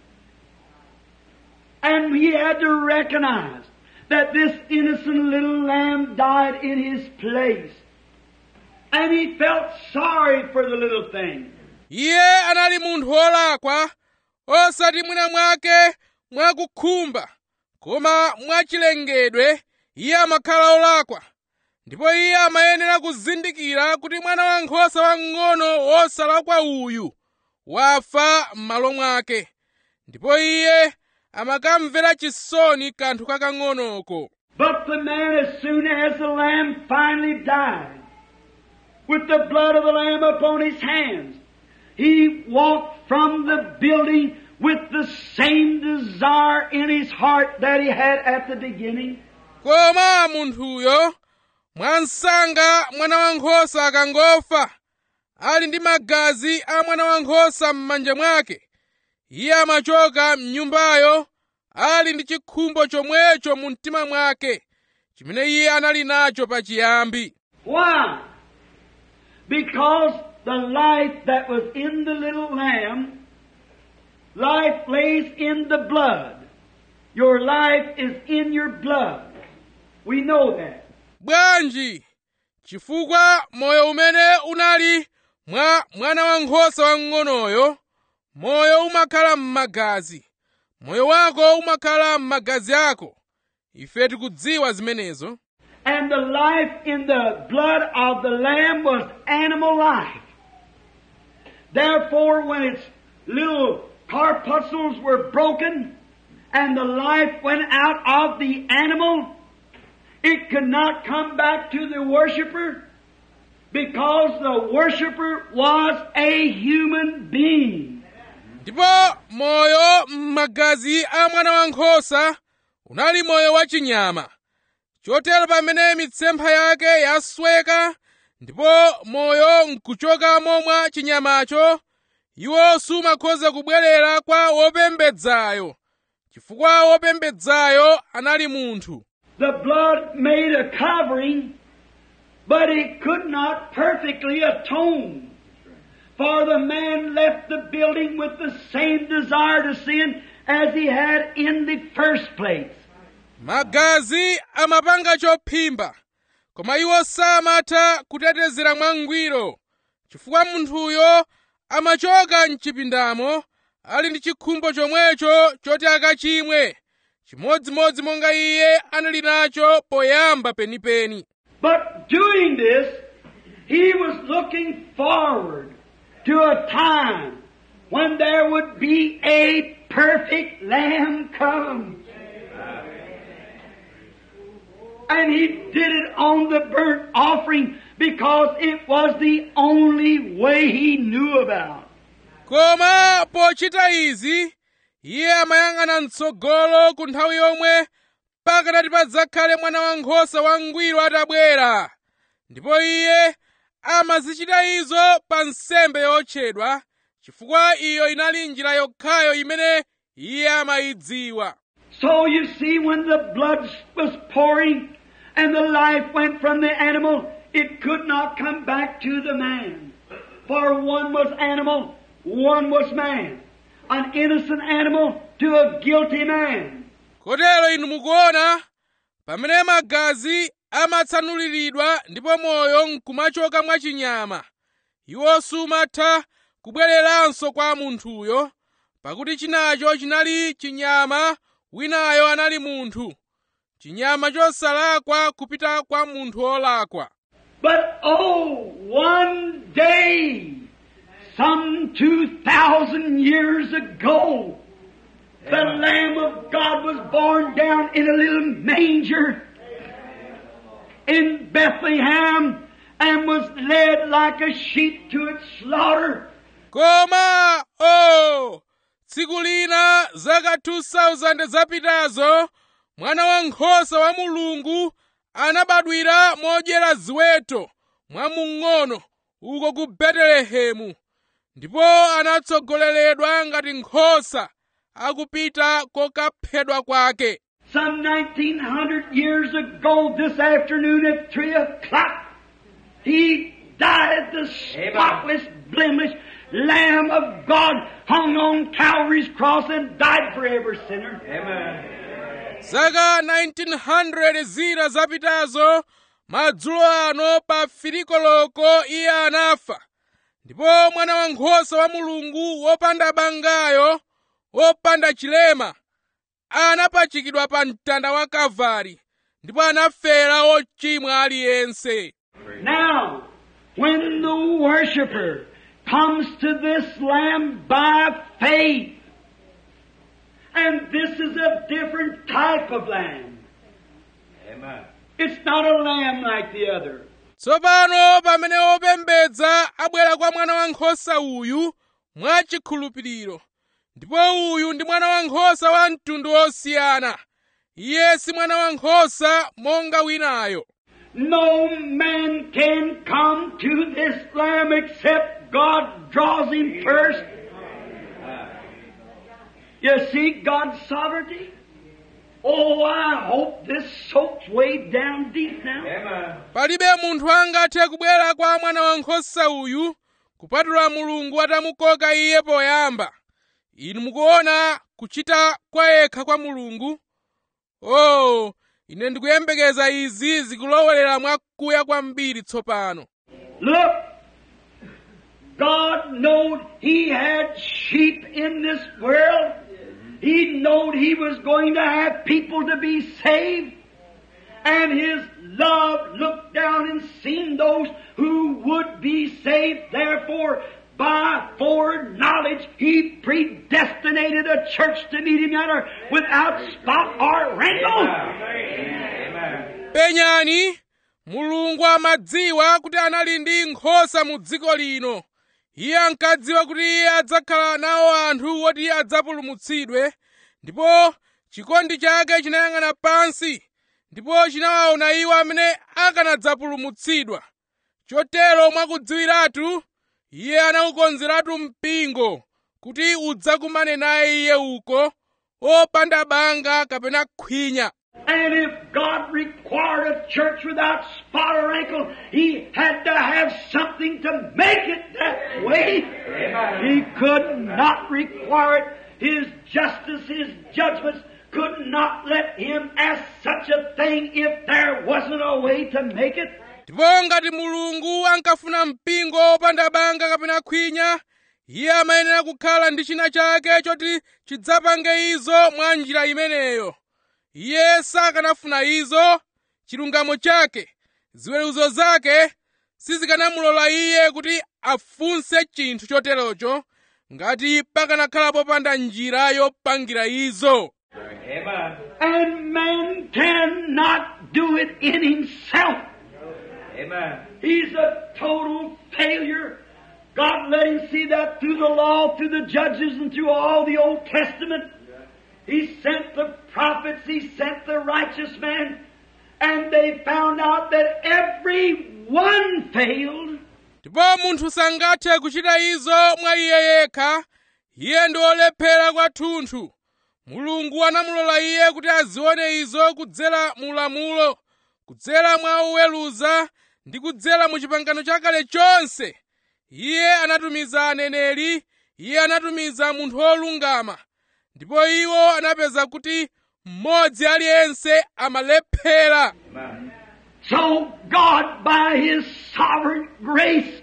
And he had to recognize that this innocent little lamb died in his place. And he felt sorry for the little thing. iye anali munthu wolakwa osati mwina mwake mwakukhumba koma mwachilengedwe iye amakhala olakwa ndipo iye amayenera kuzindikira kuti mwana wankhosa wamng'ono wosalakwa uyu wafa m'malo mwake ndipo iye amakamvera chisoni kanthu kakang'onoko But the man, as soon as the lamb finally died, with the blood of the lamb upon his hands, he walked from the building with the same desire in his heart that he had at the beginning. koma munthuyo mwansanga mwana wankhosa akangofa ali ndi magazi a mwana wankhosa m'manja mwake iye amachoka mnyumbayo ali ndi chikhumbo chomwecho mu mtima mwake chimene iye anali nacho pachiyambi Why? Because the life that was in the little lamb, life lays in the blood. Your life is in your blood. We know that. bwanji chifukwa moyo umene unali mwa mwana wankhosa wamng'onoyo moyo umakhala m'magazi moyo wako umakhala m'magazi ako ife tikudziwa zimenezo And the life in the blood of the Lamb was animal life. Therefore, when its little corpuscles were broken and the life went out of the animal, it could not come back to the worshiper because the worshiper was a human being. ndipo moyo m'magazi a mwana wankhosa unali moyo wachinyama chotero pamene mitsempha yake yasweka ndipo moyo nkuchokamo mwa chinyamacho iwo sumakhoza kubwerera kwa wopembedzayo chifukwa wopembedzayo anali munthu The blood made a covering, but it could not perfectly atone. For the man left the building with the same desire to sin as he had in the first place. magazi amapanga chophimba koma iwo samatha kutetezera mwangwiro chifukwa munthuyo amachoka mchipindamo ali ndi chikhumbo chomwecho choti akachimwe chimodzimodzi monga iye anali nacho poyamba penipeni But doing this, he was looking forward to a time when there would be a perfect lamb come. And he did it on the burnt offering because it was the only way he knew about. koma pochita izi iye amayang'ana mtsogolo ku nthawi yomwe pakanati padzakhale mwana wankhosa wangwiro atabwera ndipo iye amazichita izo pa nsembe yotchedwa chifukwa iyo inali njira yokhayo imene iye amayidziwa So you see, when the blood was pouring and the life went from the animal, it could not come back to the man. For one was animal, one was man. An innocent animal to a guilty man. kotero inu mukuona pamene magazi amatsanuliridwa ndipo moyo nkumachoka mwachinyama iwo sumatha kubwereranso kwa munthuyo pakuti chinacho chinali chinyama winayo anali munthu chinyama chosalakwa kupita kwa munthu wolakwa But oh, one day, some two thousand years ago, the Lamb of God was born down in a little manger in Bethlehem and was led like a sheep to its slaughter. koma o tsiku lina zaka 2000 zapitazo mwana wankhosa wa mulungu anabadwira modyera ziweto mwamung'ono uko ku betelehemu ndipo anatsogoleredwa ngati nkhosa akupita kokaphedwa kwake Some 1900 years ago this afternoon at 3 o'clock, He died the spotless, blemished Lamb of God hung on Calvary's cross and died for every sinner. zaka 1900 zina zapitazo madzulo ano pa filikoloko iye anafa ndipo mwana wankhosa wa mulungu wopanda bangayo wopanda chilema anapachikidwa pa mtanda wa kalvari ndipo anafera ochimwa aliyense Now, when the worshiper comes to this Lamb by faith, and this is a different type of lamb. Amen. It's not a lamb like the other. tsopano pamene opembedza abwera kwa mwana wankhosa uyu mwachikhulupiriro ndipo uyu ndi mwana wankhosa wa mtundu wosiyana iye si mwana wankhosa monga winayo No man can come to this lamb except God draws him first. You see God's sovereignty? Oh, I hope this soaks way down deep now. Amen. palibe munthu angathe kubwera kwa mwana wankhosa uyu kupatula mulungu atamukoka iye poyamba inu mukuona kuchita kwa yekha kwa mulungu oh ine ndikuyembekeza izi zikulowelera mwakuya kwambiri tsopano Look, God knowed He had sheep in this world. He knowed He was going to have people to be saved. And His love looked down and seen those who would be saved. Therefore, by foreknowledge, He predestinated a church to meet Him there without spot or wrinkle. Amen. penyani mulungu amadziwa kuti anali ndi nkhosa mu dziko lino iye ankadziwa kuti iye adzakhala nawo anthu woti adzapulumutsidwe ndipo chikondi chake chinayang'ana pansi ndipo chinawaona iwo amene akanadzapulumutsidwa chotero mwakudziwiratu iye anawukonzeratu mpingo kuti udzakumane naye iye uko opanda banga kapena khwinya And if God required a church without spot or wrinkle, He had to have something to make it that way. He could not require it. His justice, His judgments could not let Him ask such a thing if there wasn't a way to make it. ndipo ngati mulungu ankafuna mpingo opanda banga kapena khwinya iye amayenera kukhala ndi china chake choti chidzapange izo mwa njira imeneyo iye sakanafuna izo chilungamo chake ziweruzo zake sizikanamulola iye kuti afunse chinthu choterocho ngati pakanakhala popanda njira yopangira izo Amen. And man cannot do it in himself. Amen. He's a total failure. God let him see that through the law, through the judges, and through all the Old Testament. He sent the prophets, he sent the righteous man, and they found out that every one failed. ndipo munthu sangathe kuchita izo mwa iye yekha iye ndi olephera kwathunthu mulungu anamulola iye kuti azione izo kudzera mu lamulo kudzera mwa uweruza ndi kudzera mu chipangano chakale chonse iye anatumiza aneneri iye anatumiza munthu wolungama ndipo iwo anapeza kuti mmodzi aliyense amalephera So God, by His sovereign grace,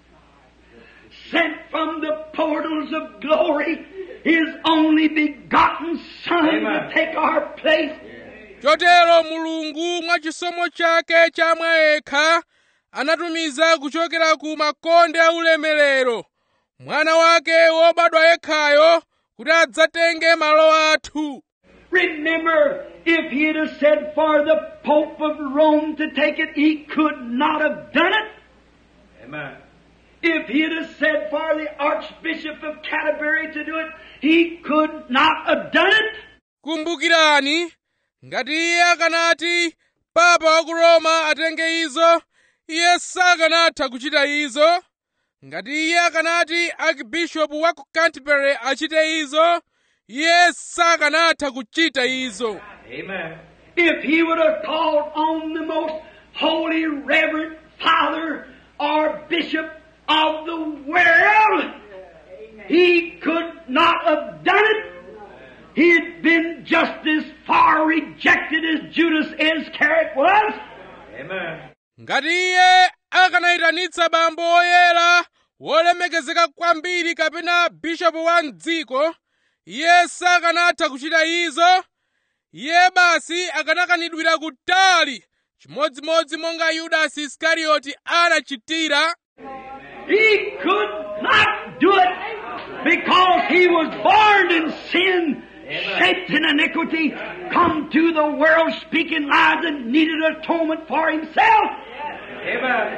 sent from the portals of glory His only begotten Son to take our place. chotero mulungu mwa chisomo chake chamwa yekha anatumiza kuchokera ku makonde aulemerero mwana wake wobadwa yekhayo kuti adzatenge malo athu Remember, if He'd have said for the Pope of Rome to take it, He could not have done it. Amen. If He'd have said for the Archbishop of Canterbury to do it, He could not have done it. kumbukirani ngati iye akanati papa wa ku roma atenge izo iye sakanatha kuchita izo ngati iye akanati akibishopu wa ku canterbury achite izo iye sakanatha kuchita izo Amen. If he would have called on the most holy, reverend father or bishop of the world, he could not have done it. He'd been just as far rejected as Judas Iscariot was. Amen. ngati iye akanayitanitsa bambo oyera wolemekezeka kwambiri kapena bishopu wa mdziko iye sakanatha kuchita izo iye basi akanakanidwira kutali chimodzimodzi monga yudasi iskarioti anachitira He could not do it because he was born in sin, shaped in iniquity, come to the world speaking lies and needed atonement for himself. Amen.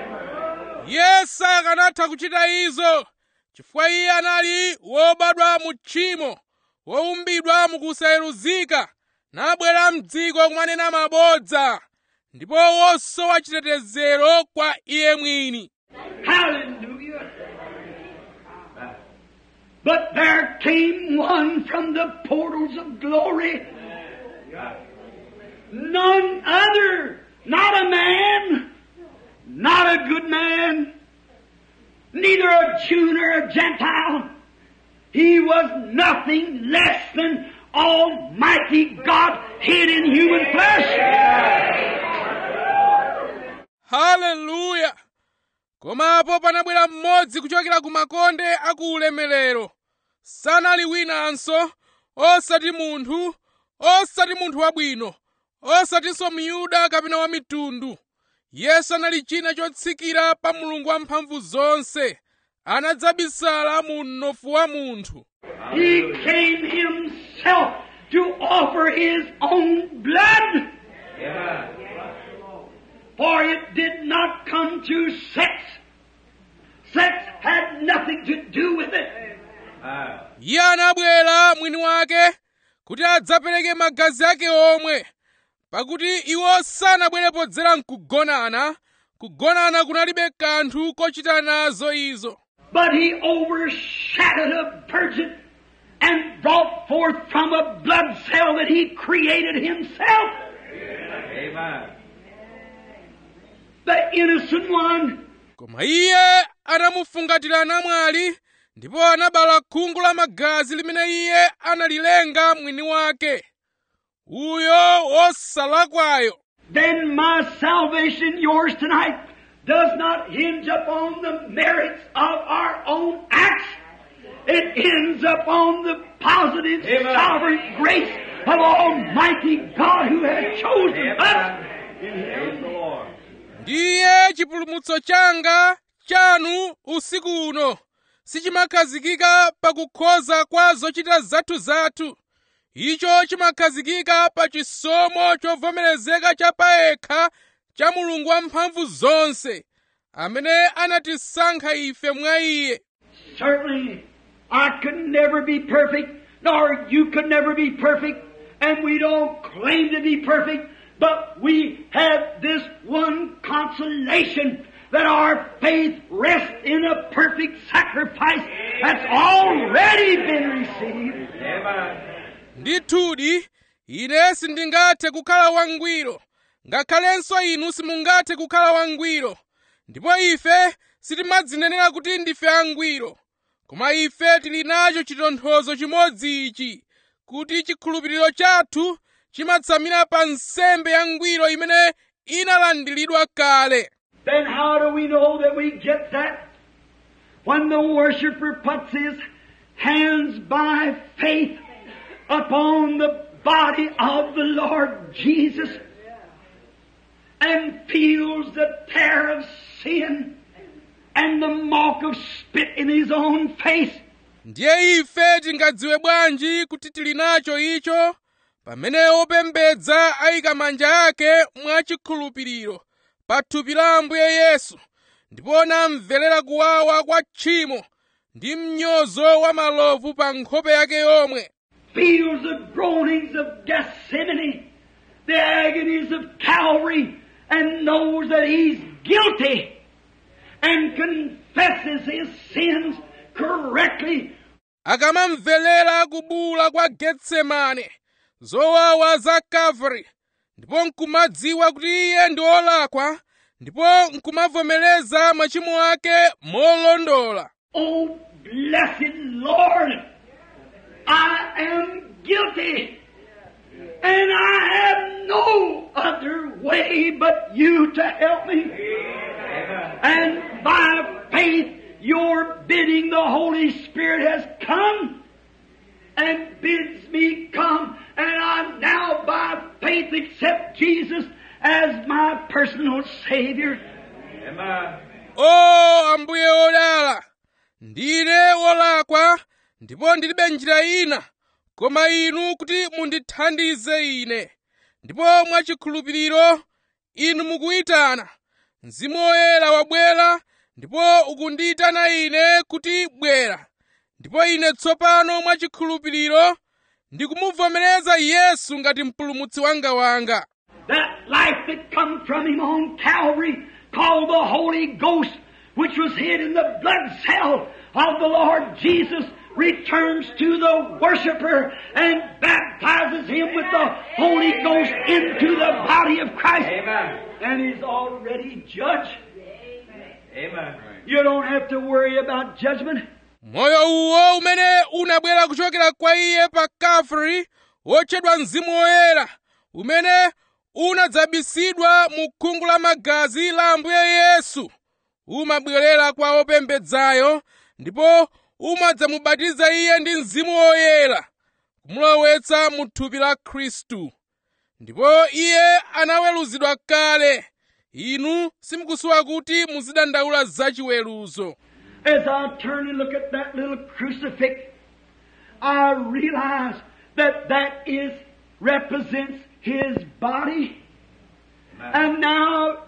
iye sakanatha kuchita izo chifukwa iye anali wobadwa mu tchimo woumbidwa mukusayeruzika nabwera mdziko kumanena mabodza ndipo wosowa chitetezero kwa iye mwini Hallelujah. But there came one from the portals of glory. None other, not a man, not a good man, neither a Jew nor a Gentile. He was nothing less than Almighty God hid in human flesh. haleluya komapo panabwera mmodzi kuchokera ku makonde aku ulemerero sanali winanso osati munthu osati munthu wabwino osatinso myuda kapena wa mitundu yesu anali china chotsikira pa mulungu wamphamvu zonse anadzabisala mu mnofu wa munthu He came himself to offer his own blood. For it did not come through sex. Sex had nothing to do with it. Amen. iye anabwera mwini wake kuti adzapereke magazi ake omwe pakuti iwo sanabwere podzera mkugonana kugonana kunalibe kanthu kochita nazo izo But he overshadowed a virgin and brought forth from a blood cell that he created himself. Amen. The innocent one. koma iye anamufungatira namwali ndipo anabala khungu la magazi limene iye analilenga mwini wake uyo wosalakwayo Then my salvation, yours tonight, does not hinge upon the merits of our own acts. It hinges upon the positive Amen. sovereign grace of Almighty God who has chosen us. Amen. Praise the Lord. ndiye chipulumutso changa chanu usiku uno sichimakhazikika pakukhoza kwa zochita zathu-zathu icho chimakhazikika pa chisomo chovomerezeka cha payekha cha mulungu wamphamvu zonse amene anatisankha ife mwa iye Certainly, I could never be perfect, nor you could never be perfect, and we don't claim to be perfect, but we have this one consolation that our faith rests in a perfect sacrifice that's already been received. Amen. ndithudi ine sindingathe kukhala wangwiro ngakhalenso inu simungathe kukhala wangwiro ndipo ife sitimadzinenera kuti ndife angwiro koma ife tili nacho chitonthozo chimodzi ichi kuti chikhulupiriro chathu chimatsamira pa nsembe yangwiro imene inalandiridwa kale Then how do we know that we get that? When the worshiper puts his hands by faith upon the body of the Lord Jesus and feels the tear of sin and the mark of spit in his own face. ndiye ife tingadziwe bwanji kuti tili nacho icho pamene opembedza ayika manja ake mwachikhulupiriro pa thupi la ambuye yesu ndipo namverera kuwawa kwa tchimo ndi mnyozo wa malovu pa nkhope yake yomwe feels the groanings of Gethsemane, the agonies of Calvary, and knows that he's guilty and confesses his sins correctly. akamamverera kubula kwa getsemane zowawa za kalvari ndipo nkumadziwa kuti iye ndi olakwa ndipo nkumavomereza machimo ake molondola Oh, blessed Lord, I am guilty. And I have no other way but you to help me. And by faith, your bidding, the Holy Spirit has come and bids me come. And I now by faith accept Jesus as my personal Savior. Amen. o ambuye odala ndine wolakwa ndipo ndilibe njira ina koma inu kuti mundithandize ine ndipo mwachikhulupiriro inu mukuyitana mzimu woyera wabwera ndipo ukundiyitana ine kuti bwera ndipo ine tsopano mwachikhulupiriro ndikumuvomereza yesu ngati mpulumutsi wanga wanga That life that come from him on Calvary, called the Holy Ghost, which was hid in the blood cell of the Lord Jesus, returns to the worshiper and baptizes him with the Holy Ghost into the body of Christ. Amen. And he's already judged. Amen. You don't have to worry about judgment. moyo uwo umene unabwera kuchokera kwa iye pa kalvari wotchedwa mzimu woyera umene unadzabisidwa mu khungu la magazi la ambuye yesu umabwerera kwa opembedzayo ndipo umadzamubatiza iye ndi mzimu woyera kumulowetsa mu thupi la khristu ndipo iye anaweruzidwa kale inu simukusowa kuti muzidandaula zachiweruzo As I turn and look at that little crucifix, I realize that that is represents His body. And now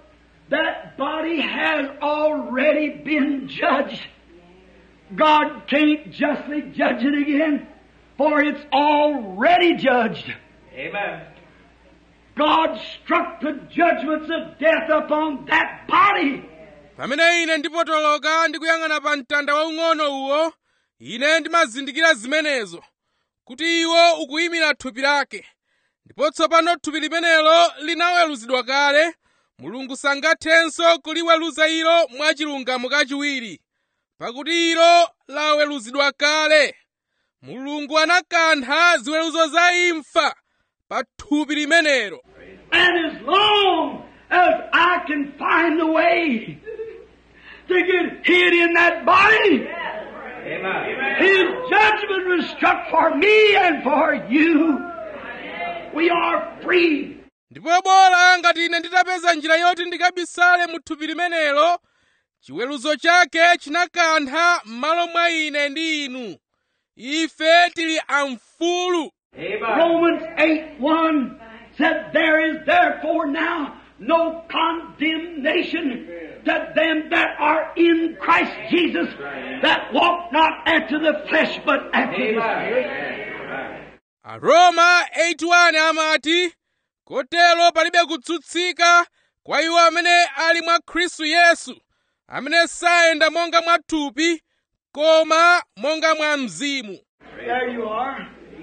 that body has already been judged. God can't justly judge it again, for it's already judged. Amen. God struck the judgments of death upon that body. pamene ine ndipotoloka ndikuyang'ana pa mtanda waung'ono uwo ine ndimazindikira zimenezo kuti iwo ukuyimira thupi lake ndipo tsopano thupi limenelo linaweruzidwa kale mulungu sangathenso kuliweruza ilo mwachilungamo kachiwiri pakuti ilo laweruzidwa kale mulungu anakantha ziweruzo za imfa pa thupi limenelo And as long as I can find the way to get hid in that body, Amen. His judgment was struck for me and for you. We are free. ndipo bola ngati ine nditapeza njira yoti ndikabisale mu thupi limenelo chiweruzo chake chinakantha m'malo mwa ine ndi inu ife tili amfulu Amen. Romans 8 1 said, There is therefore now no condemnation to them that are in Christ Jesus, that walk not after the flesh, but after the Spirit. Amen. aroma 81 amati kotero palibe kutsutsika kwa iwo amene ali mwa khristu yesu amene sayenda monga mwa thupi koma monga mwa mzimu There you are.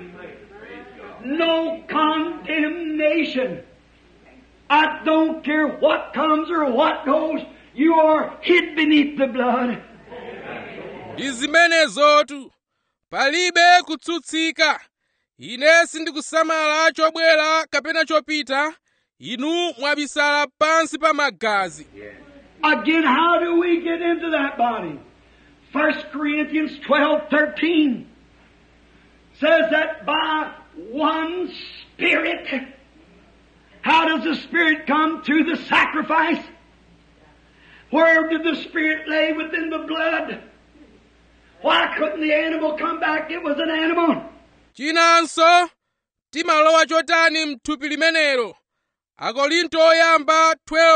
No condemnation. I don't care what comes or what goes. You are hid beneath the blood. ndi zimenezotu palibe kutsutsika ine sindikusamala chobwera kapena chopita inu mwabisala pansi pa magazi Again, how do we get into that body? 1 Corinthians 12, 13 says that by one Spirit, how does the Spirit come? Through the sacrifice. Where did the Spirit lay within the blood? Why couldn't the animal come back? It was an animal. chinanso timalowa chotani mthupi limenelo akorinto oyamba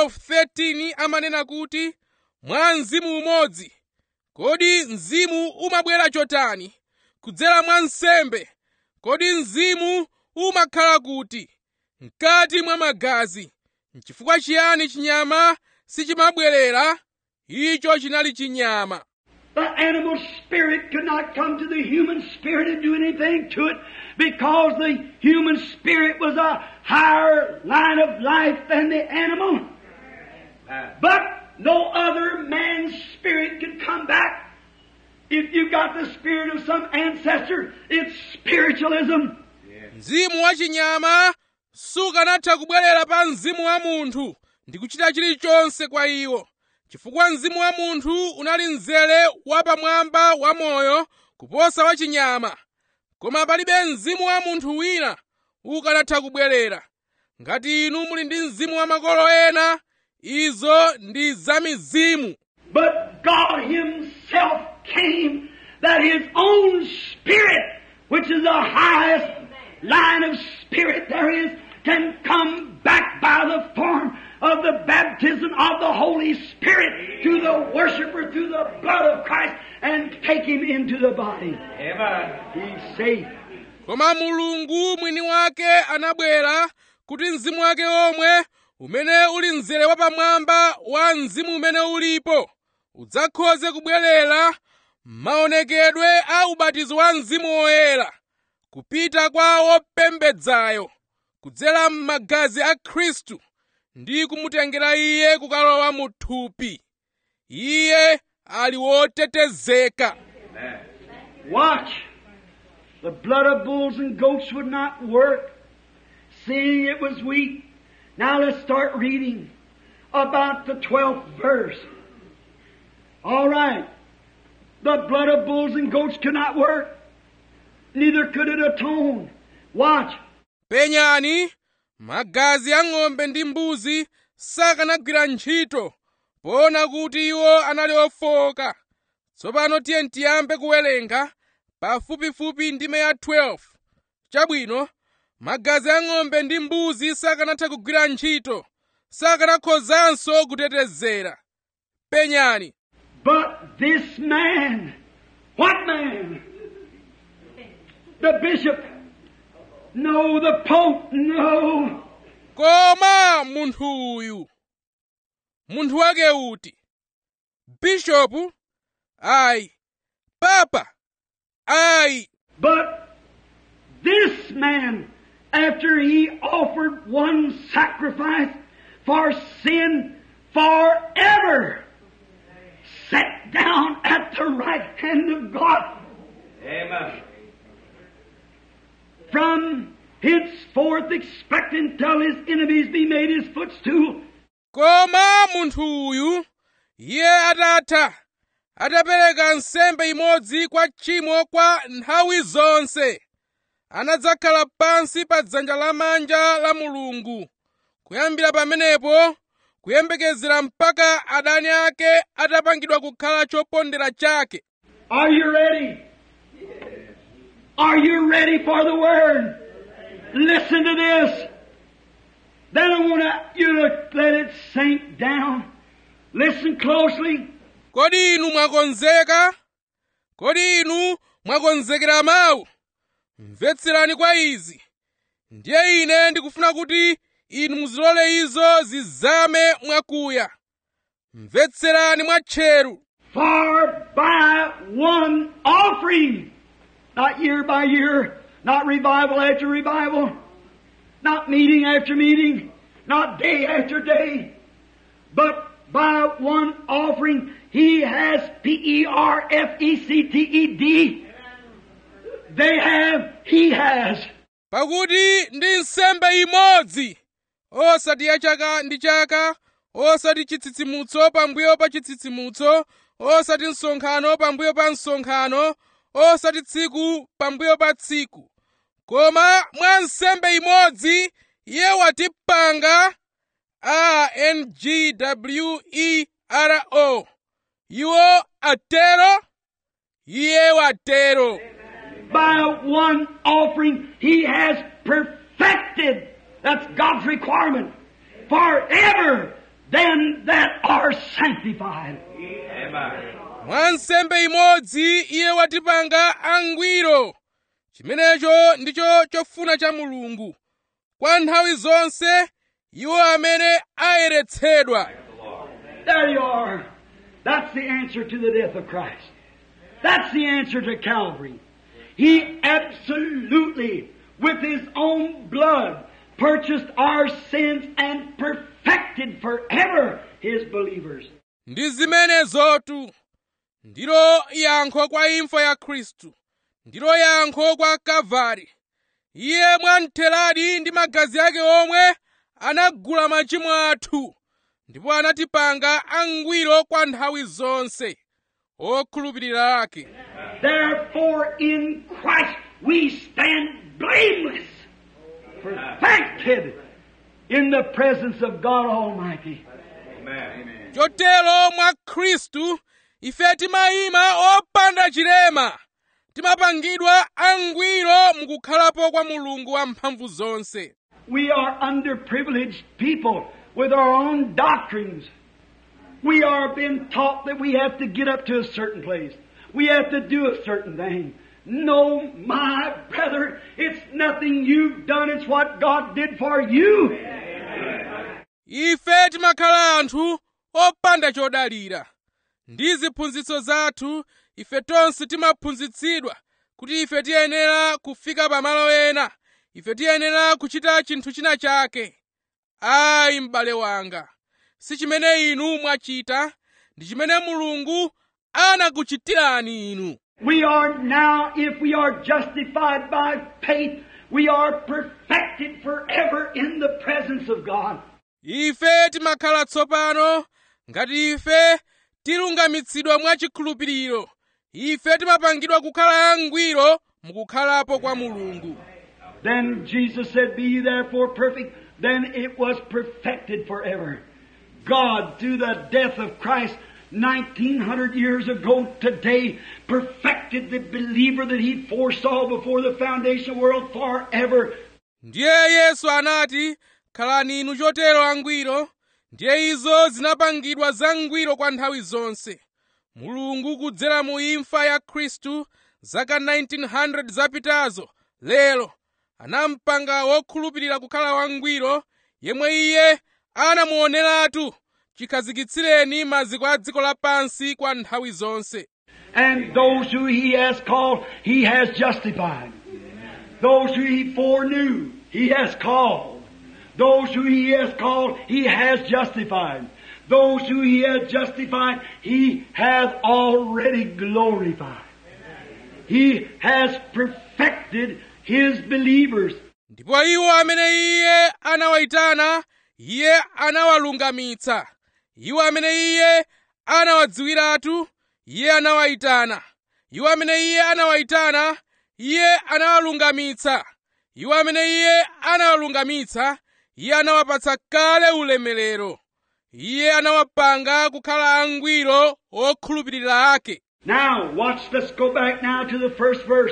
12:13 amanena kuti mwa mzimu umodzi kodi mzimu umabwera chotani kudzera mwa nsembe kodi mzimu umakhala kuti mkati mwa magazi nchifukwa chiyani chinyama sichimabwerera icho chinali chinyama The animal spirit could not come to the human spirit and do anything to it because the human spirit was a higher line of life than the animal. Amen. But no other man's spirit could come back. If you got the spirit of some ancestor, it's spiritualism. mzimu wa chinyama sukanatha kubwerera pa mzimu wa munthu ndi kuchita chilichonse kwa iwo chifukwa mzimu wa munthu unali mzere wapamwamba wa moyo kuposa wa chinyama koma palibe mzimu wa munthu wina ukanatha kubwerera ngati inu muli ndi mzimu wa makolo ena izo ndi za mizimu But God Himself came that His own Spirit, which is the highest line of spirit there is, can come back by the form of the baptism of the Holy Spirit to the worshiper through the blood of Christ and take him into the body. Amen. He's safe. koma mulungu mwini wake anabwera kuti mzimu wake omwe umene uli mzere wapamwamba wa mzimu umene ulipo udzakhoze kubwerera maonekedwe a ubatizo wa mzimu woyera kupita kwa wopembedzayo kudzera m'magazi a khristu ndi kumutengera iye kukalowa mu thupi iye ali wotetezeka Amen. Watch. The blood of bulls and goats would not work, seeing it was weak. Now let's start reading about the 12th verse. All right. The blood of bulls and goats could not work. Neither could it atone. Watch. penyani magazi a ng'ombe ndi mbuzi sakanagwira ntchito poona kuti iwo anali ofowoka tsopano tiye tiyambe kuwerenga pafupifupi ndime ya 12 chabwino magazi a ng'ombe ndi mbuzi sakanatha kugwira ntchito sakanakhozanso kutetezera penyani But this man, what man? The bishop? No, the pope? No. koma munthu uyu munthu wake uti bishopu ayi papa ayi But this man, after he offered one sacrifice for sin forever, sat down at the right hand of God. Amen. From henceforth expecting till his enemies be made his footstool. koma munthu uyu iye atatha atapereka nsembe imodzi kwa tchimo kwa nthawi zonse anadzakhala pansi pa dzanja lamanja la mulungu kuyambira pamenepo kuyembekezera mpaka adani ake atapangidwa kukhala chopondera chake Are you ready? Are you ready for the word? Listen to this. Then I want you to let it sink down. Listen closely. kodi inu mwakonzeka kodi inu mwakonzekera mawu mvetserani kwa izi ndiye ine ndikufuna kuti inu muzilole izo zizame mwakuya mvetserani mwatcheru For by one offering, not year by year, not revival after revival, not meeting after meeting, not day after day, but by one offering, he has P-E-R-F-E-C-T-E-D. They have, he has. pakuti ndi nsembe imodzi osati ya chaka ndi chaka osati chitsitsimutso pambuyo pa chitsitsimutso osati msonkhano pambuyo pa msonkhano osati tsiku pambuyo pa tsiku koma mwa nsembe imodzi iye watipanga angwero iwo atero iye watero By one offering, he has perfected, that's God's requirement, forever them that are sanctified. Amen. mwa nsembe imodzi iye watipanga angwiro chimenecho ndicho chofuna cha mulungu kwa nthawi zonse iwo amene ayeretsedwa There you are. That's the answer to the death of Christ. That's the answer to Calvary. He absolutely, with His own blood, purchased our sins and perfected forever His believers. ndi zimenezotu ndilo yankho kwa imfa ya khristu ndilo yankho kwa kalvari iye mwamtheradi ndi magazi ake omwe anagula machimo athu ndipo anatipanga angwiro kwa nthawi zonse okhulupirira ake Therefore, in Christ we stand blameless, perfected in the presence of God Almighty. Amen. chotero mwa khristu ife timayima opanda chilema timapangidwa angwiro mukukhalapo kwa mulungu wamphamvu zonse We are underprivileged people with our own doctrines. We are being taught that we have to get up to a certain place. We have to do a certain thing. No, my brother, it's nothing you've done, it's what God did for you. ife timakhala anthu opanda chodalira ndi ziphunzitso zathu ife tonse timaphunzitsidwa kuti ife tiyenera kufika pamalo ena ife tiyenera kuchita chinthu china chake ayi m'bale wanga si chimene inu mwachita ndi chimene mulungu anakuchitirani inu We are now, if we are justified by faith, we are perfected forever in the presence of God. ife timakhala tsopano ngati ife tilungamitsidwa mwachikhulupiriro ife timapangidwa kukhala angwiro mukukhalapo kwa mulungu Then Jesus said, Be ye therefore perfect. Then it was perfected forever. God, through the death of Christ, 1900 years ago today, perfected the believer that He foresaw before the foundation of the world forever. ndiye yesu anati khalani inu chotero angwiro ndiye izo zinapangidwa zangwiro kwa nthawi zonse mulungu kudzera mu imfa ya khristu zaka 1900 zapitazo lero anampanga wokhulupirira kukhala wangwiro yemwe iye anamuoneratu chikhazikitsireni maziko a dziko lapansi kwa nthawi zonse And those who he has called, he has justified. Those who he foreknew, he has called. Those who he has called, he has justified. Those who he has justified, he has already glorified. He has perfected his believers. ndipo iwo amene iye anawayitana iye anawalungamitsa iwo amene iye anawadziwiratu iye anawayitana iwo amene iye anawayitana iye anawalungamitsa iwo amene iye anawalungamitsa iye anawapatsa kale ulemerero iye anawapanga kukhala angwiro okhulupirira ake Now, watch, let's go back now to the first verse.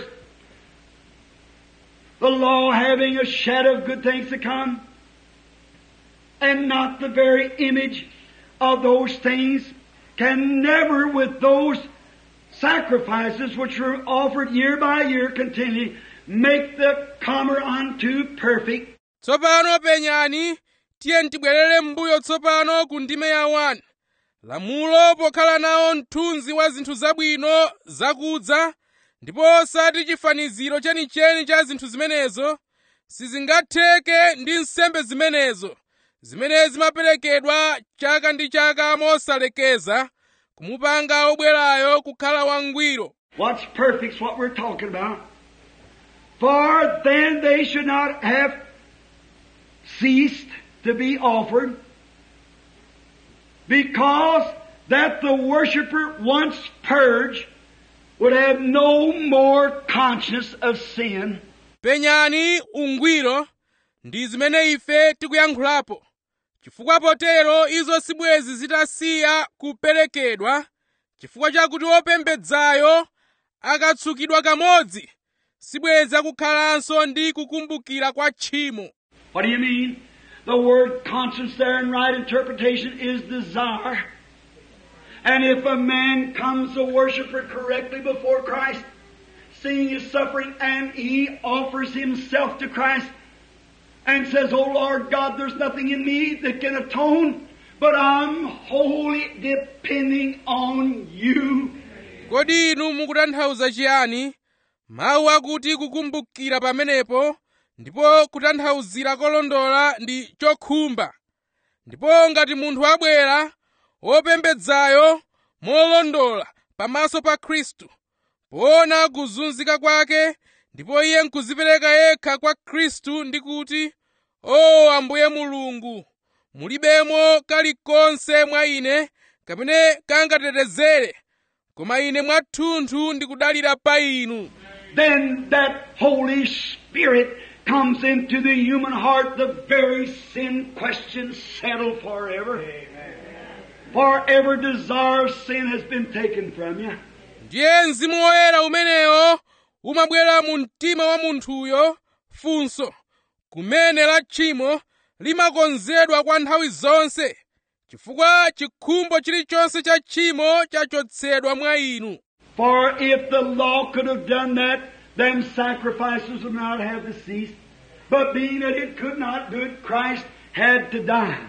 The law having a shadow of good things to come, and not the very image of those things, can never with those sacrifices which were offered year by year continually make the comer unto perfect. tsopano penyani tiye tibwerere m'mbuyo tsopano ku ndime ya 1 lamulo pokhala nawo mthunzi wa zinthu zabwino zakudza ndipo osati chifaniziro chenicheni cha zinthu zimenezo sizingatheke ndi nsembe zimenezo zimene zimaperekedwa chaka ndi chaka mosalekeza kumupanga obwerayo kukhala wangwiro What's perfect's what we're talking about. For then they should not have ceased to be offered, because that the worshiper once purged would have no more conscience of sin. penyani ungwiro ndi zimene ife tikuyankhulapo chifukwa potero izo sibwezi zitasiya kuperekedwa chifukwa chakuti wopembedzayo akatsukidwa kamodzi sibwezi akukhalanso ndi kukumbukira kwa tchimo What do you mean? The word conscience there in right interpretation is desire. And if a man comes a worshiper correctly before Christ, seeing his suffering, and he offers himself to Christ and says, Oh Lord God, there's nothing in me that can atone, but I'm wholly depending on you. kodi inu mukutanthauza chiyani mawu akuti kukumbukira pamenepo ndipo kutanthauzira kolondola ndi chokhumba ndipo ngati munthu abwera wopembedzayo molondola pamaso pa khristu poona kuzunzika kwake ndipo iye nkuzipereka yekha kwa khristu ndi kuti o ambuye mulungu mulibemo kalikonse mwa ine kamene kangatetezere koma ine mwathunthu ndikudalira pa inu then that Holy Spirit comes into the human heart, the very sin question settled forever. For every desire of sin has been taken from you. ndiye mzimu woyera umenewo umabwera mu mtima wa munthuyo funso kumene la tchimo limakonzedwa kwa nthawi zonse chifukwa chikhumbo chilichonse cha tchimo chachotsedwa mwa inu For if the law could have done that, then sacrifices would not have ceased. But being that it could not do it, Christ had to die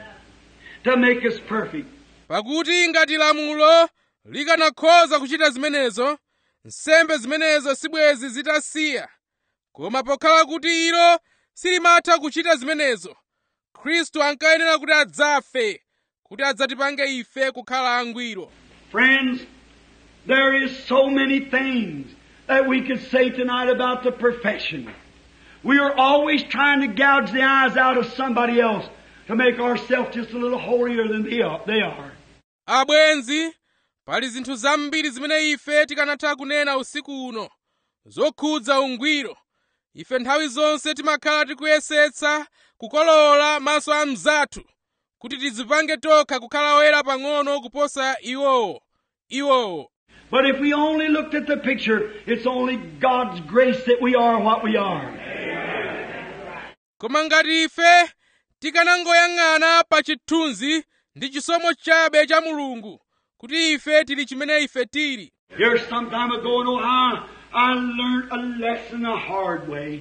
to make us perfect. pakuti ngati lamulo likanakhoza kuchita zimenezo nsembe zimenezo sibwezi zitasiya koma pokhala kuti ilo silimatha kuchita zimenezo khristu ankayenera kuti adzafe kuti adzatipange ife kukhala angwiro Friends, there is so many things that we could say tonight about the profession. We are always trying to gouge the eyes out of somebody else to make ourselves just a little holier than they are. They are. abwenzi pali zinthu zambiri zimene ife tikanatha kunena usiku uno zokhudza ungwiro ife nthawi zonse timakhala tikuyesetsa kukolola maso a mzathu kuti tidzipange tokha kukhala oyera pang'ono kuposa iwowo iwowo But if we only looked at the picture, it's only God's grace that we are what we are. koma ngati ife tikanangoyang'ana pa chithunzi ndi chisomo chabe cha mulungu kuti ife tili chimene ife tili Here, some time ago in Ohio, I learned a lesson the hard way.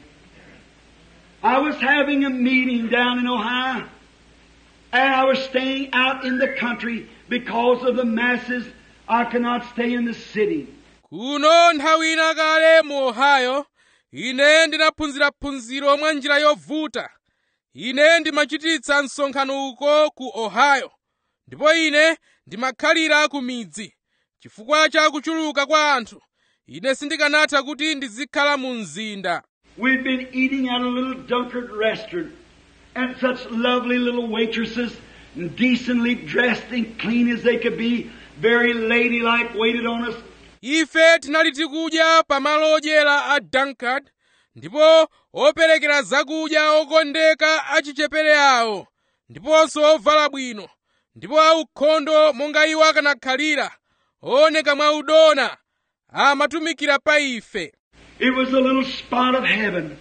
I was having a meeting down in Ohio, and I was staying out in the country because of the masses. I could not stay in the city. kuno nthawi ina kale mu ohio ine ndinaphunzira phunziro mwa njira yovuta ine ndimachititsa msonkhano uko ku ohio ndipo ine ndimakhalira ku midzi chifukwa cha kuchuluka kwa anthu ine sindikanatha kuti ndizikhala mu mzinda We'd been eating at a little Dunkard restaurant, and such lovely little waitresses, and decently dressed and clean as they could be, very ladylike, waited on us. ife tinali tikudya pa malo odyera a dunkard ndipo operekera zakudya okondeka achichepere awo ndiponso ovala bwino ndipo aukhondo monga iwo akanakhalira ooneka mwaudona amatumikira pa ife It was a little spot of heaven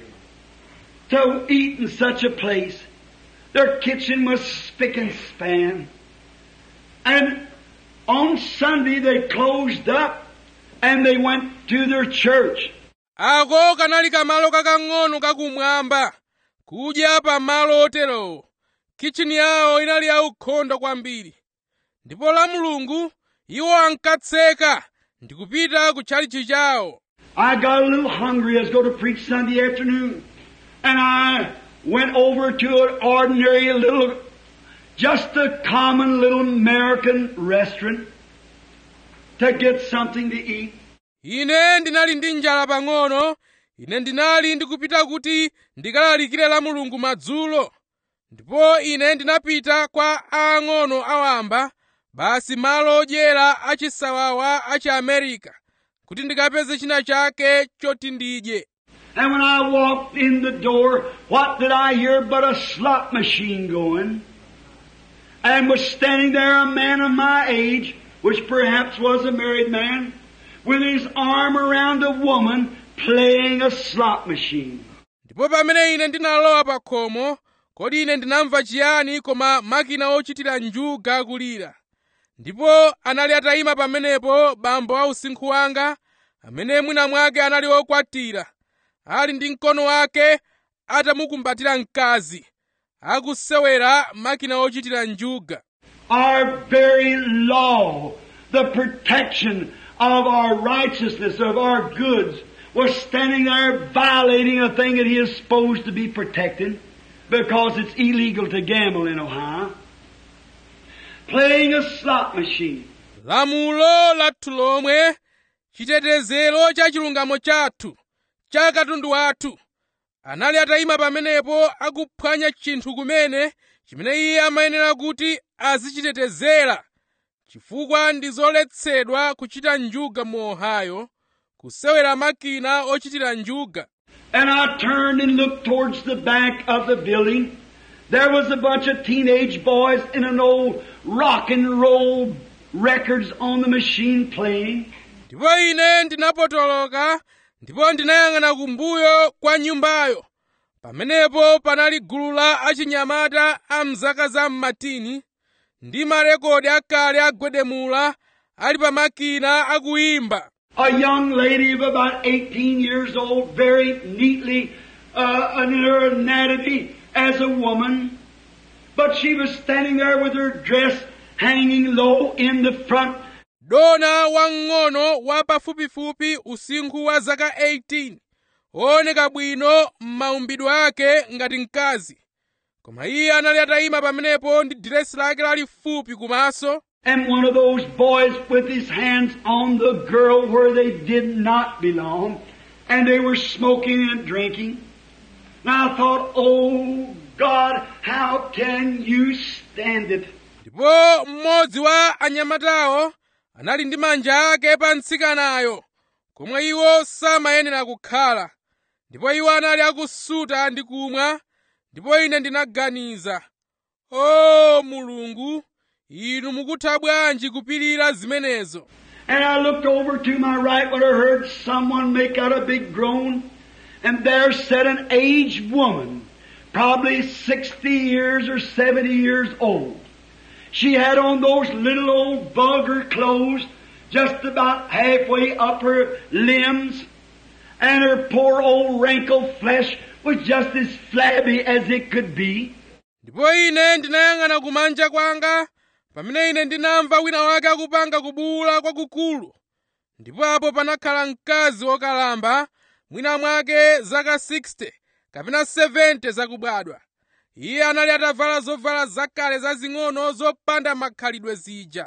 to eat in such a place. Their kitchen was spick and span. And on Sunday they closed up and they went to their church. ako kanali kamalo kakang'ono kakumwamba kudya pa malo oterowo kichini yawo inali yaukhondo kwambiri ndipo la mulungu iwo ankatseka ndi kupita ku tchalitchi chawo I got a little hungry. I was going to preach Sunday afternoon. And I went over to an ordinary little, just a common little American restaurant to get something to eat. ine ndinali ndi njala pang'ono ine ndinali ndikupita kuti ndikalalikire la mulungu madzulo ndipo ine ndinapita kwa aang'ono awamba basi malo odyera achisawawa achi amerika kuti ndikapeze china chake choti ndidye And when I walked in the door, what did I hear but a slot machine going? And was standing there a man of my age, which perhaps was a married man, with his arm around a woman playing a slot machine. ndipo pamene ine ndinalowa pa khomo kodi ine ndinamva chiyani koma makina ochitira njuga akulira ndipo anali atayima pamenepo bambo a usinkhu wanga amene mwina mwake anali okwatira ali ndi mkono wake atamukumbatira mkazi akusewera makina ochitira njuga Our very law, the protection of our righteousness, of our goods, was standing there violating a thing that he is supposed to be protecting because it's illegal to gamble in Ohio. Playing a slot machine. lamulo lathu lomwe chitetezero cha chilungamo chathu cha katundu wathu anali atayima pamenepo akuphwanya chinthu kumene chimene iye amayenera kuti azichitetezera chifukwa ndi zoletsedwa kuchita njuga mu ohio kusewera makina ochitira njuga And I turned and looked towards the back of the building. There was a bunch of teenage boys in an old rock and roll records on the machine playing. ndipo ine ndinapotoloka ndipo ndinayang'ana kumbuyo kwa nyumbayo pamenepo panali gulu la achinyamata a mzaka za mmatini ndi marekodi akale agwedemula ali pa makina akuyimba A young lady of about 18 years old, very neatly uh, in her anatomy as a woman, but she was standing there with her dress hanging low in the front dona wamng'ono wa pafupifupi usinkhu wa zaka 18 wooneka bwino m'maumbidwe ake ngati mkazi koma iye anali atayima pamenepo ndi diresi lake lalifupi kumaso And one of those boys with his hands on the girl where they did not belong, and they were smoking and drinking. Now I thought, oh God, how can you stand it? ndipo mmodzi wa anyamatawo anali ndi manja ake pa mtsikanayo komwe iwo samayenera kukhala ndipo iwo anali akusuta ndi kumwa ndipo ine ndinaganiza o mulungu inu mukutha bwanji kupirira zimenezo And I looked over to my right when I heard someone make out a big groan, and there sat an aged woman probably 60 years or 70 years old. She had on those little old vulgar clothes just about halfway up her limbs, and her poor old wrinkled flesh was just as flabby as it could be. ndipo ine ndinayang'ana kumanja kwanga pamene ine ndinamva wina wake akupanga kubuwula kwakukulu ndipo apo panakhala mkazi wokalamba mwina mwake zaka 60 kapena 70 zakubadwa iye anali atavala zovala zakale zazing'ono zopanda makhalidwe zija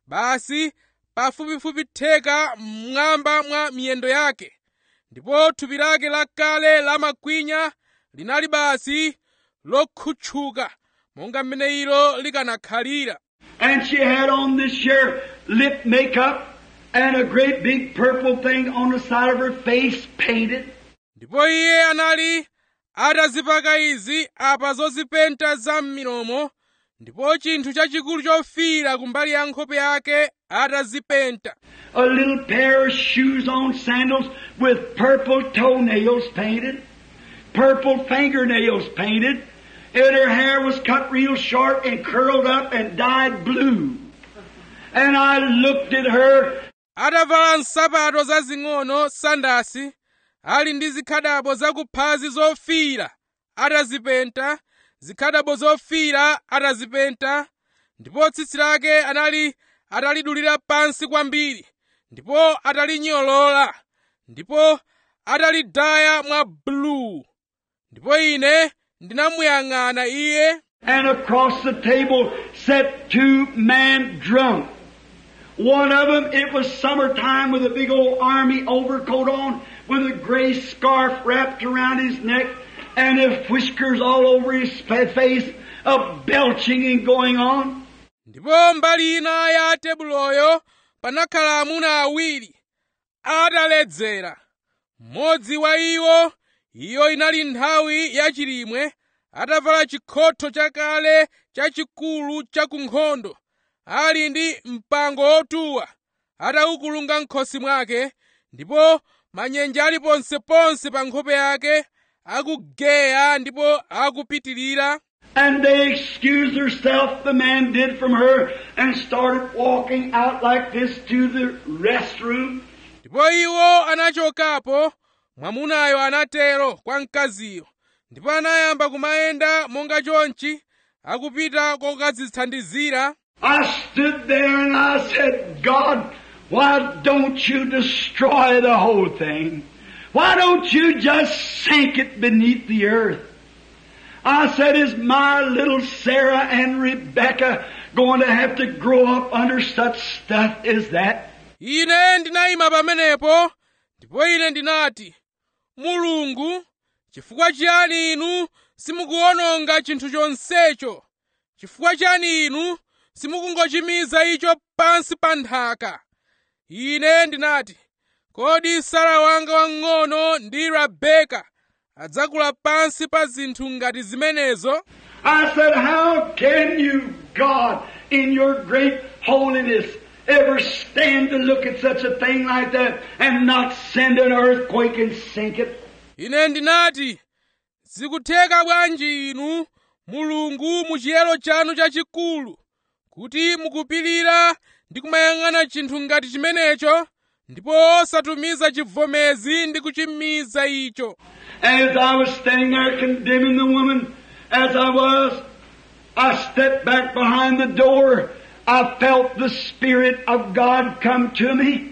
basi pafupifupi theka mmwamba mwa miyendo yake ndipo thupi lake lakale lamakwinya linali basi lokhutchuka monga mmene ilo likanakhalira And she had on this sheer lip makeup and a great big purple thing on the side of her face painted. ndipo iye anali atazipaka izi apa zozipenta za m'milomo ndipo chinthu chachikulu chofiira kumbali ya nkhope yake atazipenta A little pair of shoes on sandals with purple toenails painted, purple fingernails painted, and her hair was cut real short and curled up and dyed blue. And I looked at her atavala nsapato zazing'ono sandasi ali ndi zikhadabo zakuphazi zofiira atazipenta zikhadabo zofiira atazipenta ndipo tsitsi lake anali atalidulira pansi kwambiri ndipo atalinyolola ndipo atalidaya mwa buluu ndipo ine ndinamuyang'ana iye And across the table sat two men drunk. One of them, it was summertime with a big old army overcoat on, with a gray scarf wrapped around his neck, and the whiskers all over his fa- face, a belching and going on. ndipo mbali ina ya tebuloyo panakhala amuna awiri ataledzera mmodzi wa iwo iyo inali nthawi yachilimwe atavala chikhotho chakale chachikulu chakunkhondo ali ndi mpango wotuwa ataukulunga m'khosi mwake ndipo manyenje ali ponseponse pa nkhope yake akugeya ndipo akupitirira And they excused herself, the man did from her, and started walking out like this to the restroom. ndipo iwo anachokapo mwamunayo anatero kwa mkaziyo ndipo anayamba kumayenda monga chonchi akupita kokadzithandizira I stood there and I said, God, why don't you destroy the whole thing? Why don't you just sink it beneath the earth? I said, is my little Sarah and Rebecca going to have to grow up under such stuff as that? ine ndinayima pamenepo ndipo ine ndinati mulungu chifukwa chiyani inu simukuwononga chinthu chonsecho chifukwa chiyani inu simukungochimiza icho pansi pa nthaka ine ndinati kodi sara wanga wang'ono ndi rabeka adzakula pansi pa zinthu ngati zimenezo I said, how can you, God, in your great holiness, ever stand to look at such a thing like that and not send an earthquake and sink it? ine ndinati zikutheka bwanji inu mulungu mu chiyero chanu chachikulu kuti mukupirira ndi kumayang'ana chinthu ngati chimenecho ndipo osatumiza chivomezi ndi kuchimiza icho And as I was standing there condemning the woman, as I was, I stepped back behind the door. I felt the Spirit of God come to me.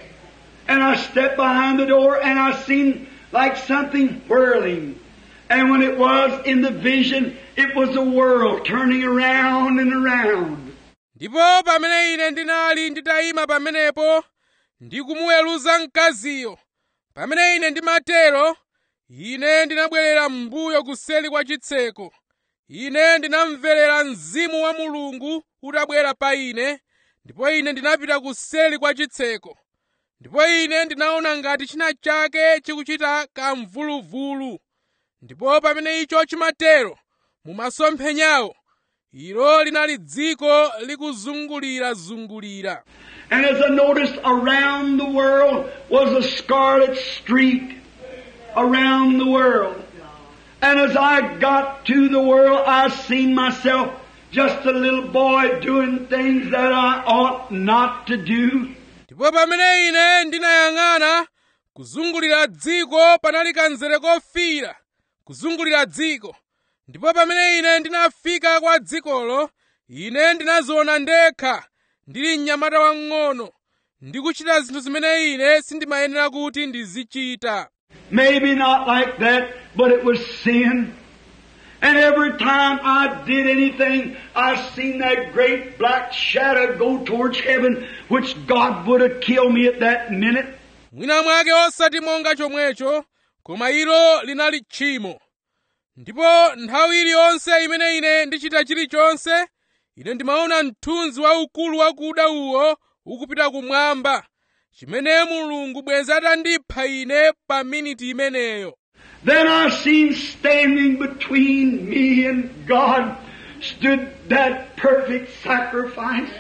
And I stepped behind the door and I seen like something whirling. And when it was in the vision, it was a world turning around and around. ndipo pamene ine ndinali nditayima pamenepo ndi kumuweruza mkaziyo pamene ine ndimatero ine ndinabwerera m'mbuyo kuseli kwa chitseko ine ndinamverera mzimu wa mulungu utabwera pa ine ndipo ine ndinapita kuseli kwa chitseko ndipo ine ndinaona ngati china chake chikuchita kamvuluvulu ndipo pamene icho chimatero mumasomphenyawo ilo linali dziko likuzungulirazungulira And as I noticed around the world was a scarlet streak around the world. And as I got to the world, I seen myself just a little boy doing things that I ought not to do. ndipo pamene ine ndinayang'ana kuzungulira dziko panali kanzere kofiira kuzungulira dziko ndipo pamene ine ndinafika kwa dzikolo ine ndinaziona ndekha ndili mnyamata wang'ono ndikuchita zinthu zimene ine sindimayenera kuti ndizichita Maybe not like that, but it was sin. And every time I did anything, I seen that great black shadow go towards heaven, which God would have killed me at that minute. mwina mwake osati monga chomwecho koma ilo linali tchimo ndipo nthawi iliyonse imene ine ndichita chilichonse ine ndimaona mthunzi waukulu wakuda uwo ukupita kumwamba chimene mulungu bwenzi atandipha ine pa miniti imeneyo Then I seen standing between me and God stood that perfect sacrifice.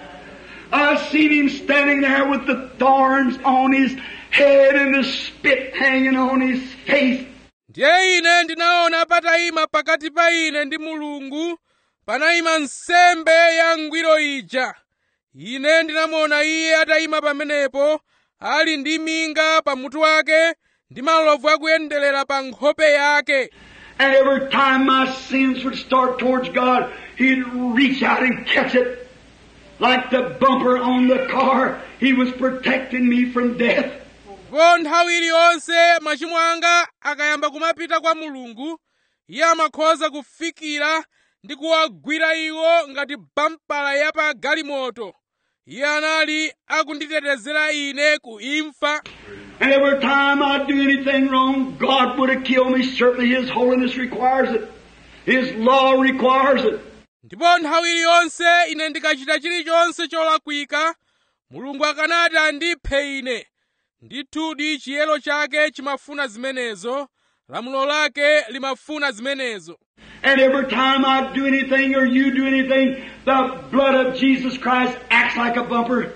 I seen him standing there with the thorns on his head and the spit hanging on his face. ndiye ine ndinaona patayima pakati pa ine ndi mulungu panayima nsembe ya ngwiro ija ine ndinamuona iye atayima pamenepo ali ndi minga pamutu wake ndi malovu akuyenderera pa nkhope yake And every time my sins would start towards God, He'd reach out and catch it. Like the bumper on the car, He was protecting me from death. ndipo nthawi iliyonse machimo anga akayamba kumapita kwa mulungu iye amakhoza kufikira ndi kuwagwira iwo ngati bampala ya pa galimoto iye anali akunditetezera ine ku imfa And every time I'd do anything wrong, God would have killed me. Certainly His holiness requires it. His law requires it. ndipo nthawi iliyonse ine ndikachita chilichonse cholakwika mulungu akanati andiphe ine ndithudi chiyero chake chimafuna zimenezo lamulo lake limafuna zimenezo And every time I do anything or you do anything, the blood of Jesus Christ acts like a bumper.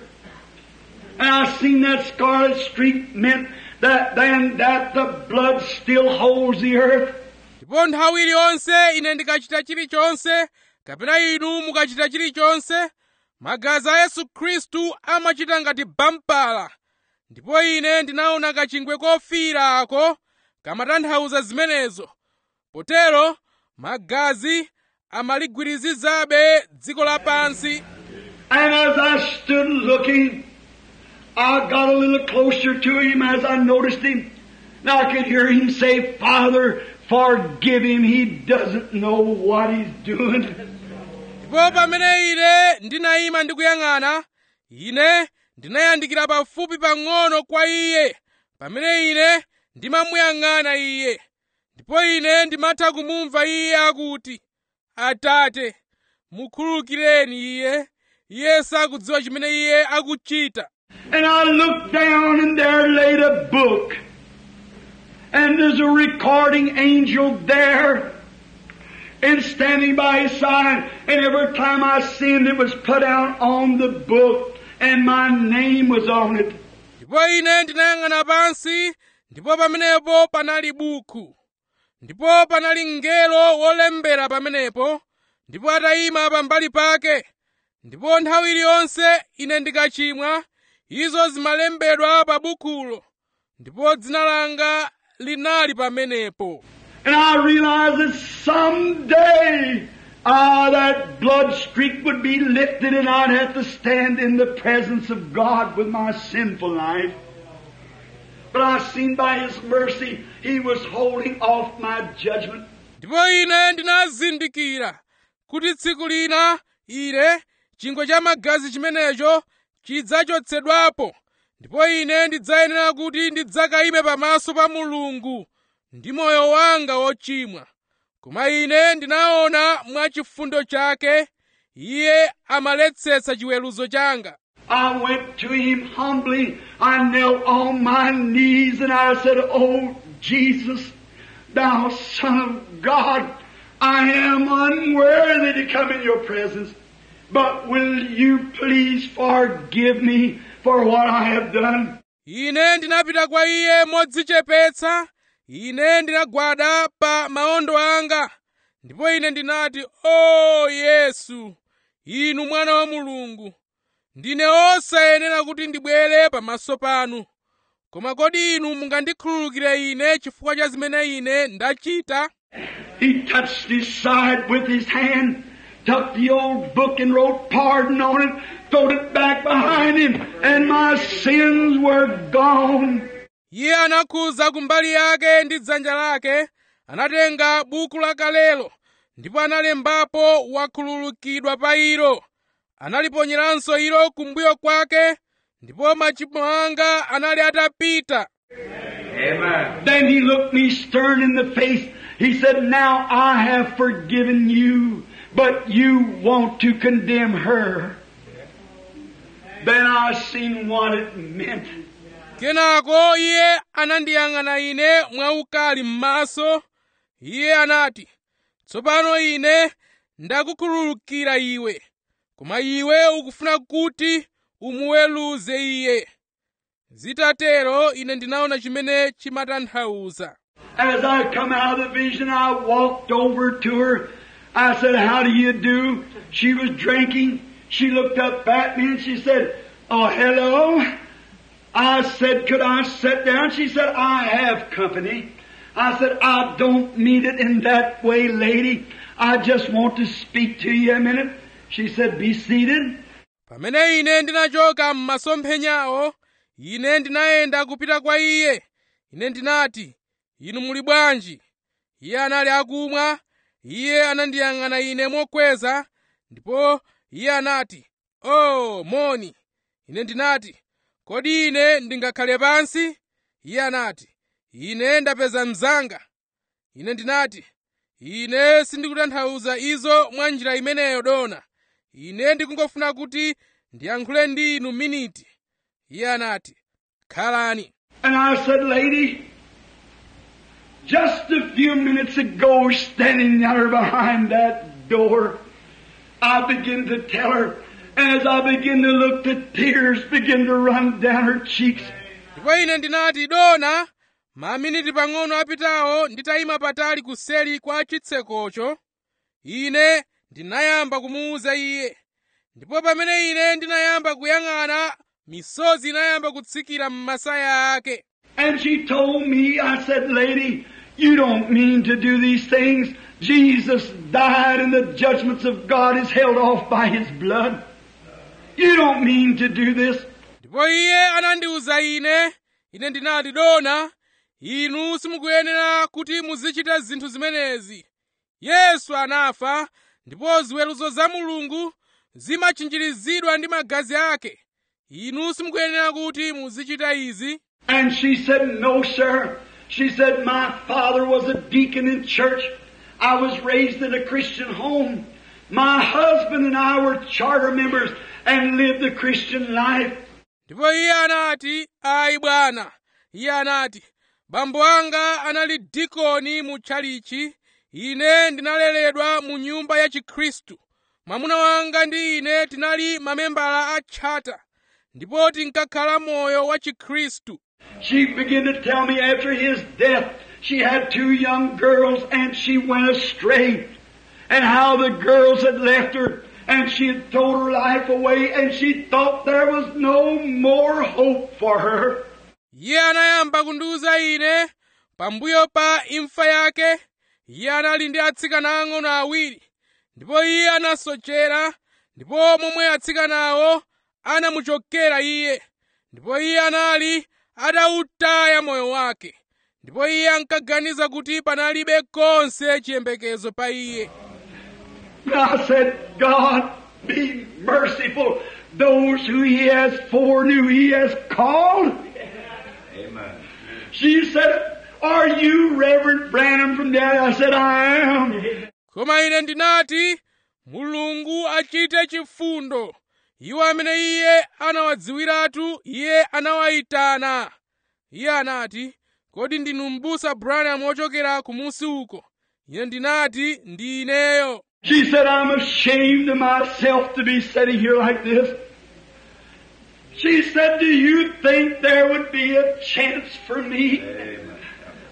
And I seen that scarlet streak meant that then that the blood still holds the earth. ndipo nthawi iliyonse ine ndikachita chilichonse kapena inu mukachita chilichonse magazi a yesu khristu amachita ngati bampala ndipo ine ndinaona kachingwe kofiira ako kamatanthauza zimenezo potero magazi amaligwirizizabe dziko lapansi And as I stood looking, I got a little closer to him as I noticed him. Now I could hear him say, Father, forgive him. He doesn't know what he's doing. ndipo pamene ine ndinayima ndikuyang'ana ine ndinayandikira pafupi pang'ono kwa iye pamene ine ndimamuyang'ana iye ndipo ine ndimatha kumumva iye akuti atate mukhululukireni iye iye sakudziwa chimene iye akuchita And I looked down and there laid a book. And there's a recording angel there. And standing by his side. And every time I sinned, it was put out on the book. And my name was on it. ndipo ine ndinayang'ana pansi ndipo pamenepo panali buku ndipo panali mngelo wolembera pamenepo ndipo atayima pambali pake ndipo nthawi iliyonse ine ndikachimwa izo zimalembedwa pa bukulo ndipo dzina langa linali pamenepo And I realized that someday, ah, that blood streak would be lifted and I'd have to stand in the presence of God with my sinful life. But I seen by His mercy, He was holding off my judgment. ndipo ine ndinazindikira kuti tsiku lina ine chingwe cha magazi chimenecho chidzachotsedwapo ndipo ine ndidzayenera kuti ndidzakayime pamaso pa mulungu ndi moyo wanga wochimwa koma ine ndinaona mwa chifundo chake iye amaletsetsa chiweruzo changa I went to Him humbly. I knelt on my knees and I said, Oh, Jesus, Thou Son of God, I am unworthy to come in Your presence. But will you please forgive me for what I have done? ine ndinapita kwa iye modzichepetsa ine ndinagwada pa maondo anga ndipo ine ndinati o yesu inu mwana wa mulungu ndine osayenera kuti ndibwere pamaso panu koma kodi inu mungandikhululukire ine chifukwa cha zimene ine ndachita He touched his side with his hand, took the old book and wrote pardon on it, throwed it back behind him, and my sins were gone. iye anakhuza kumbali yake ndi dzanja lake anatenga buku lakalelo ndipo analembapo wakhululukidwa pa ilo analiponyeranso ilo kumbuyo kwake ndipo machimo anga anali atapita Amen. Then he looked me stern in the face. He said, Now I have forgiven you, but you want to condemn her. Then I seen what it meant. kenako iye anandiyang'ana ine mwaukali m'maso iye anati tsopano ine ndakukhululukira iwe koma iwe ukufuna kuti umuweruze iye zitatero ine ndinaona chimene chimatanthauza As I come out of the vision, I walked over to her. I said, How do you do? She was drinking. She looked up at me and she said, Oh, hello. I said, Could I sit down? She said, I have company. I said, I don't mean it in that way, lady. I just want to speak to you a minute. She said, Be seated. pamene ine ndinachoka m'masomphenyawo ine ndinayenda kupita kwa iye ine ndinati inu muli bwanji iye anali akumwa iye anandiyang'ana ine mokweza ndipo iye anati o moni ine ndinati kodi ine ndingakhale pansi iye anati ine ndapeza mzanga ine ndinati ine sindikutanthauza izo mwa njira imeneyo dona ine ndikungofuna kuti ndiyankhule ndi inu miniti iye anati khalani And I said, Lady, just a few minutes ago, standing there behind that door, I began to tell her, and as I began to look, the tears began to run down her cheeks. ndipo ine ndinati dona maminiti pang'ono apitawo nditayima patali kuseli kwa chitsekocho ine ndinayamba kumuwuza iye ndipo pamene ine ndinayamba kuyang'ana misozi inayamba kutsikira m'masaya ake And she told me, I said, Lady, you don't mean to do these things. Jesus died and the judgments of God is held off by His blood. You don't mean to do this. ndipo iye anandiwuza ine ine ndinati dona inu simukuyenera kuti muzichita zinthu zimenezi yesu anafa ndipo ziweruzo za mulungu zimachinjirizidwa ndi magazi ake inu simukuyenera kuti muzichita izi And she said, No, sir. She said, My father was a deacon in church. I was raised in a Christian home. My husband and I were charter members and lived the Christian life. ndipo iye anati ayi bwana iye anati bambo anga anali dikoni mu tchalichi ine ndinaleredwa mu nyumba ya chikhristu mwamuna wanga ndi ine tinali mamembala a tchata ndipo tinkakhala moyo wa chikhristu She began to tell me after his death she had two young girls and she went astray. And how the girls had left her and she had thrown her life away and she thought there was no more hope for her. iye anayamba kundiwuza ine pambuyo pa imfa yake iye anali ndi atsikana ang'ono awiri ndipo iye anasochera ndipo momwe atsikanawo anamuchokera iye ndipo iye anali atawutaya moyo wake ndipo iye ankaganiza kuti panalibe konse chiyembekezo pa iye And I said, God, be merciful. Those who He has foreknew, He has called. Amen. She said, Are you Reverend Branham from there? I said, I am. koma ine ndinati mulungu achite chifundo iwo amene iye anawadziwiratu iye anawayitana iye anati kodi ndinu m'busa branham wochokera kumusi uko ine ndinati ndi ineyo She said, I'm ashamed of myself to be sitting here like this. She said, Do you think there would be a chance for me? Amen.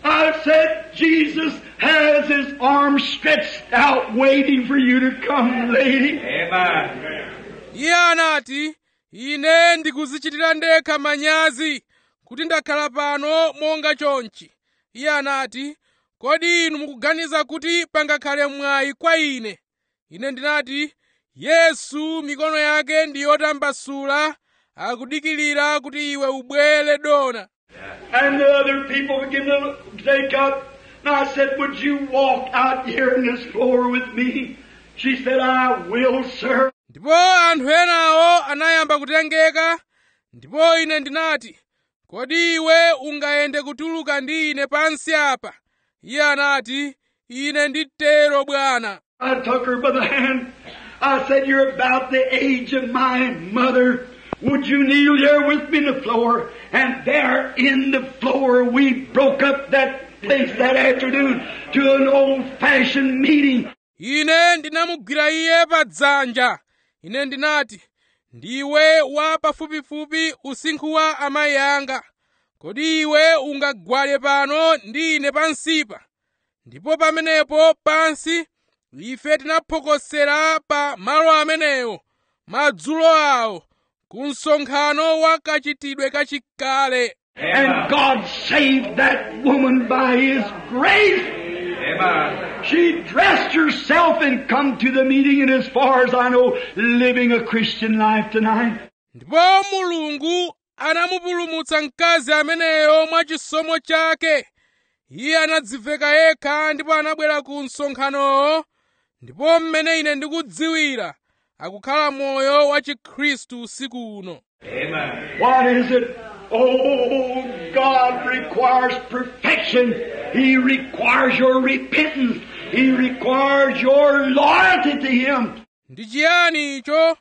I said, Jesus has his arms stretched out waiting for you to come, lady. Amen. iye anati ine ndikuzichitira ndekha manyazi kuti ndakhala pano monga chonchi iye anati kodi inu mukuganiza kuti pangakhale mwayi kwa ine ine ndinati yesu mikono yake ndi yotambasula akudikilira kuti iwe ubwere dona And the other people began to take up. And I said, would you walk out here in this floor with me? She said, I will, sir. ndipo anthu enawo anayamba kutengeka ndipo ine ndinati kodi iwe ungayende kutuluka ndi ine pansi apa iye anati ine nditero bwana I took her by the hand. I said, you're about the age of my mother. Would you kneel there with me in the floor? And there in the floor we broke up that place that afternoon to an old-fashioned meeting. ine ndinamugwira iye pa dzanja ine ndinati ndiwe wa pafupifupi usinkhu wa amayi anga kodi iwe ungagwade pano ndi ine pansipa ndipo pamenepo pansi ife tinaphokosera pa malo amenewo madzulo awo ku msonkhano wa kachitidwe kachikale And God saved that woman by His grace. Amen. She dressed herself and come to the meeting and as far as I know, living a Christian life tonight. ndipo mulungu anamupulumutsa mkazi ameneyo mwa chisomo chake iye anadziveka yekha ndipo anabwera ku msonkhanowo ndipo mmene ine ndikudziwira akukhala moyo wa chikhristu usiku uno Amen. What is it? Oh, God requires perfection. He requires your repentance. He requires your loyalty to Him. ndi chiyani icho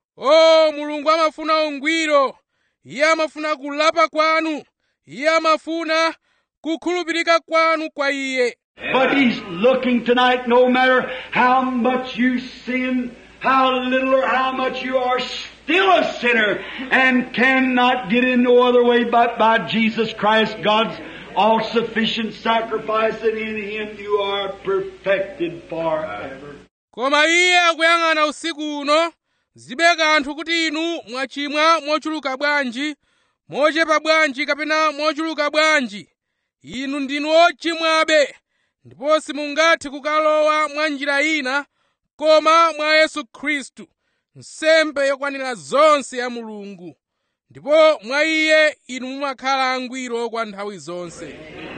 o mulungu amafuna ungwiro iye amafuna kulapa kwanu iye amafuna kukhulupirika kwanu kwa iye But He's looking tonight, no matter how much you sin, how little or how much you are still a sinner and cannot get in no other way but by Jesus Christ, God's all-sufficient sacrifice, and in Him you are perfected forever. koma iye akuyang'ana usiku uno zibe kanthu kuti inu mwachimwa mochuluka bwanji mochepa bwanji kapena mochuluka bwanji inu ndinu ochimwabe ndipo simungathe kukalowa mwa njira ina koma mwa yesu khristu nsembe yokwanira zonse ya mulungu ndipo mwa iye inu mumakhala angwiro kwa nthawi zonse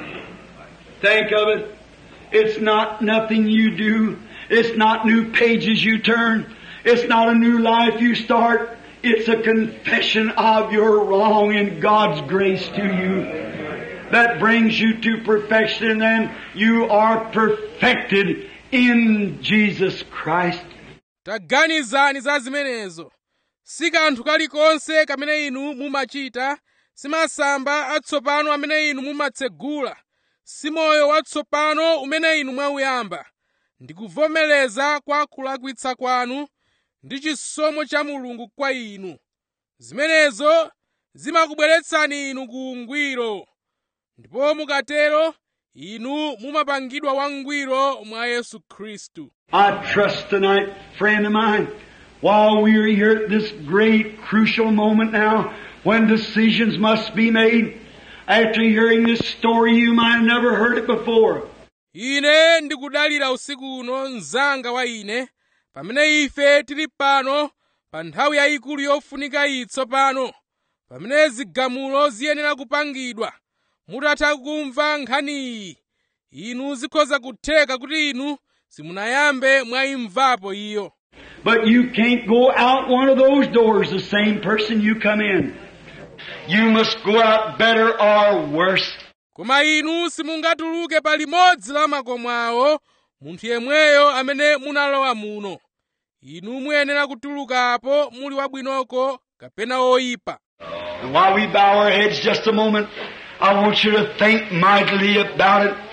Think of it. It's not nothing you do. It's not new pages you turn. It's not a new life you start. It's a confession of your wrong and God's grace to you that brings you to perfection and then you are perfected in Jesus Christ. taganizani za zimenezo si kanthu kalikonse kamene inu mumachita si masamba atsopano amene inu mumatsegula si moyo watsopano umene inu mwauyamba ndi kuvomereza kwa kulakwitsa kwanu ndi chisomo cha mulungu kwa inu zimenezo zimakubweretsani inu ku ungwiro ndipo mukatero inu mumapangidwa wangwiro mwa yesu khristu I trust tonight, friend of mine, while we are here at this great crucial moment now when decisions must be made, after hearing this story you might have never heard it before. ine ndikudalira usiku uno mzanga wa ine pamene ife tili pano pa nthawi yayikulu yofunika iyi tsopano pamene zigamulo ziyenera kupangidwa mutatha kumva nkhaniyi inu zikhoza kutheka kuti inu simunayambe mwayimvapo iyo But you can't go out one of those doors the same person you come in. You must go out better or worse. koma inu simungatuluke pa limodzi la makomo awo munthu yemweyo amene munalowa muno inu muyenera kutulukapo muli wabwinoko kapena oyipa And while we bow our heads just a moment, I want you to think mightily about it.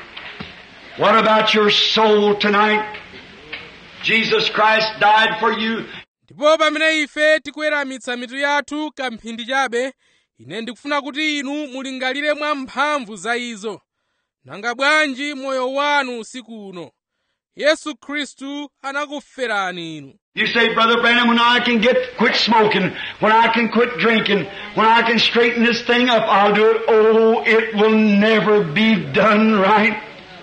What about your soul tonight? Jesus Christ died for you. ndipo pamene ife tikuweramitsa mitu yathu kamphindi chabe ine ndikufuna kuti inu mulingalire mwa mphamvu za izo nanga bwanji moyo wanu usiku uno yesu khristu anakuferani inu You say, Brother Branham, when I can get quit smoking, when I can quit drinking, when I can straighten this thing up, I'll do it. Oh, it will never be done right.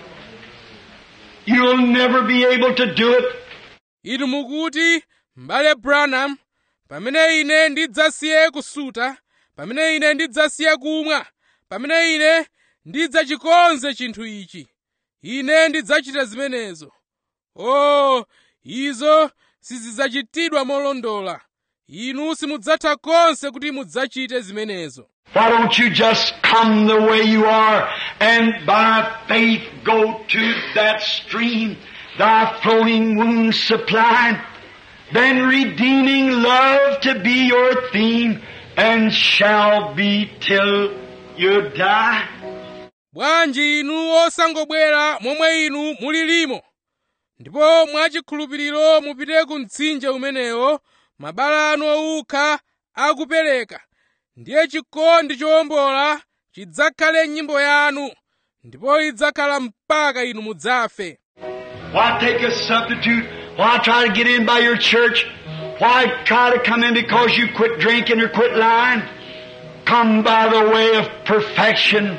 You'll never be able to do it. inu mukuti m'bale branham pamene ine ndidzasiye kusuta pamene ine ndidzasiye kumwa pamene ine ndidzachikonze chinthu ichi ine ndidzachita zimenezo o izo sizidzachitidwa molondola inu simudzatha konse kuti mudzachite zimenezo Why don't you just come the way you are and by faith go to that stream, thy flowing wounds supply, then redeeming love to be your theme and shall be till you die. bwanji inu osangobwera momwe inu mulilimo ndipo mwachikhulupiriro mupite ku mtsinje umenewo mabala anu owukha akupereka ndiye chikondi chowombola chidzakhale nyimbo yanu ndipo idzakhala mpaka inu mudzafe Why take a substitute? Why try to get in by your church? Why try to come in because you quit drinking or quit lying? Come by the way of perfection.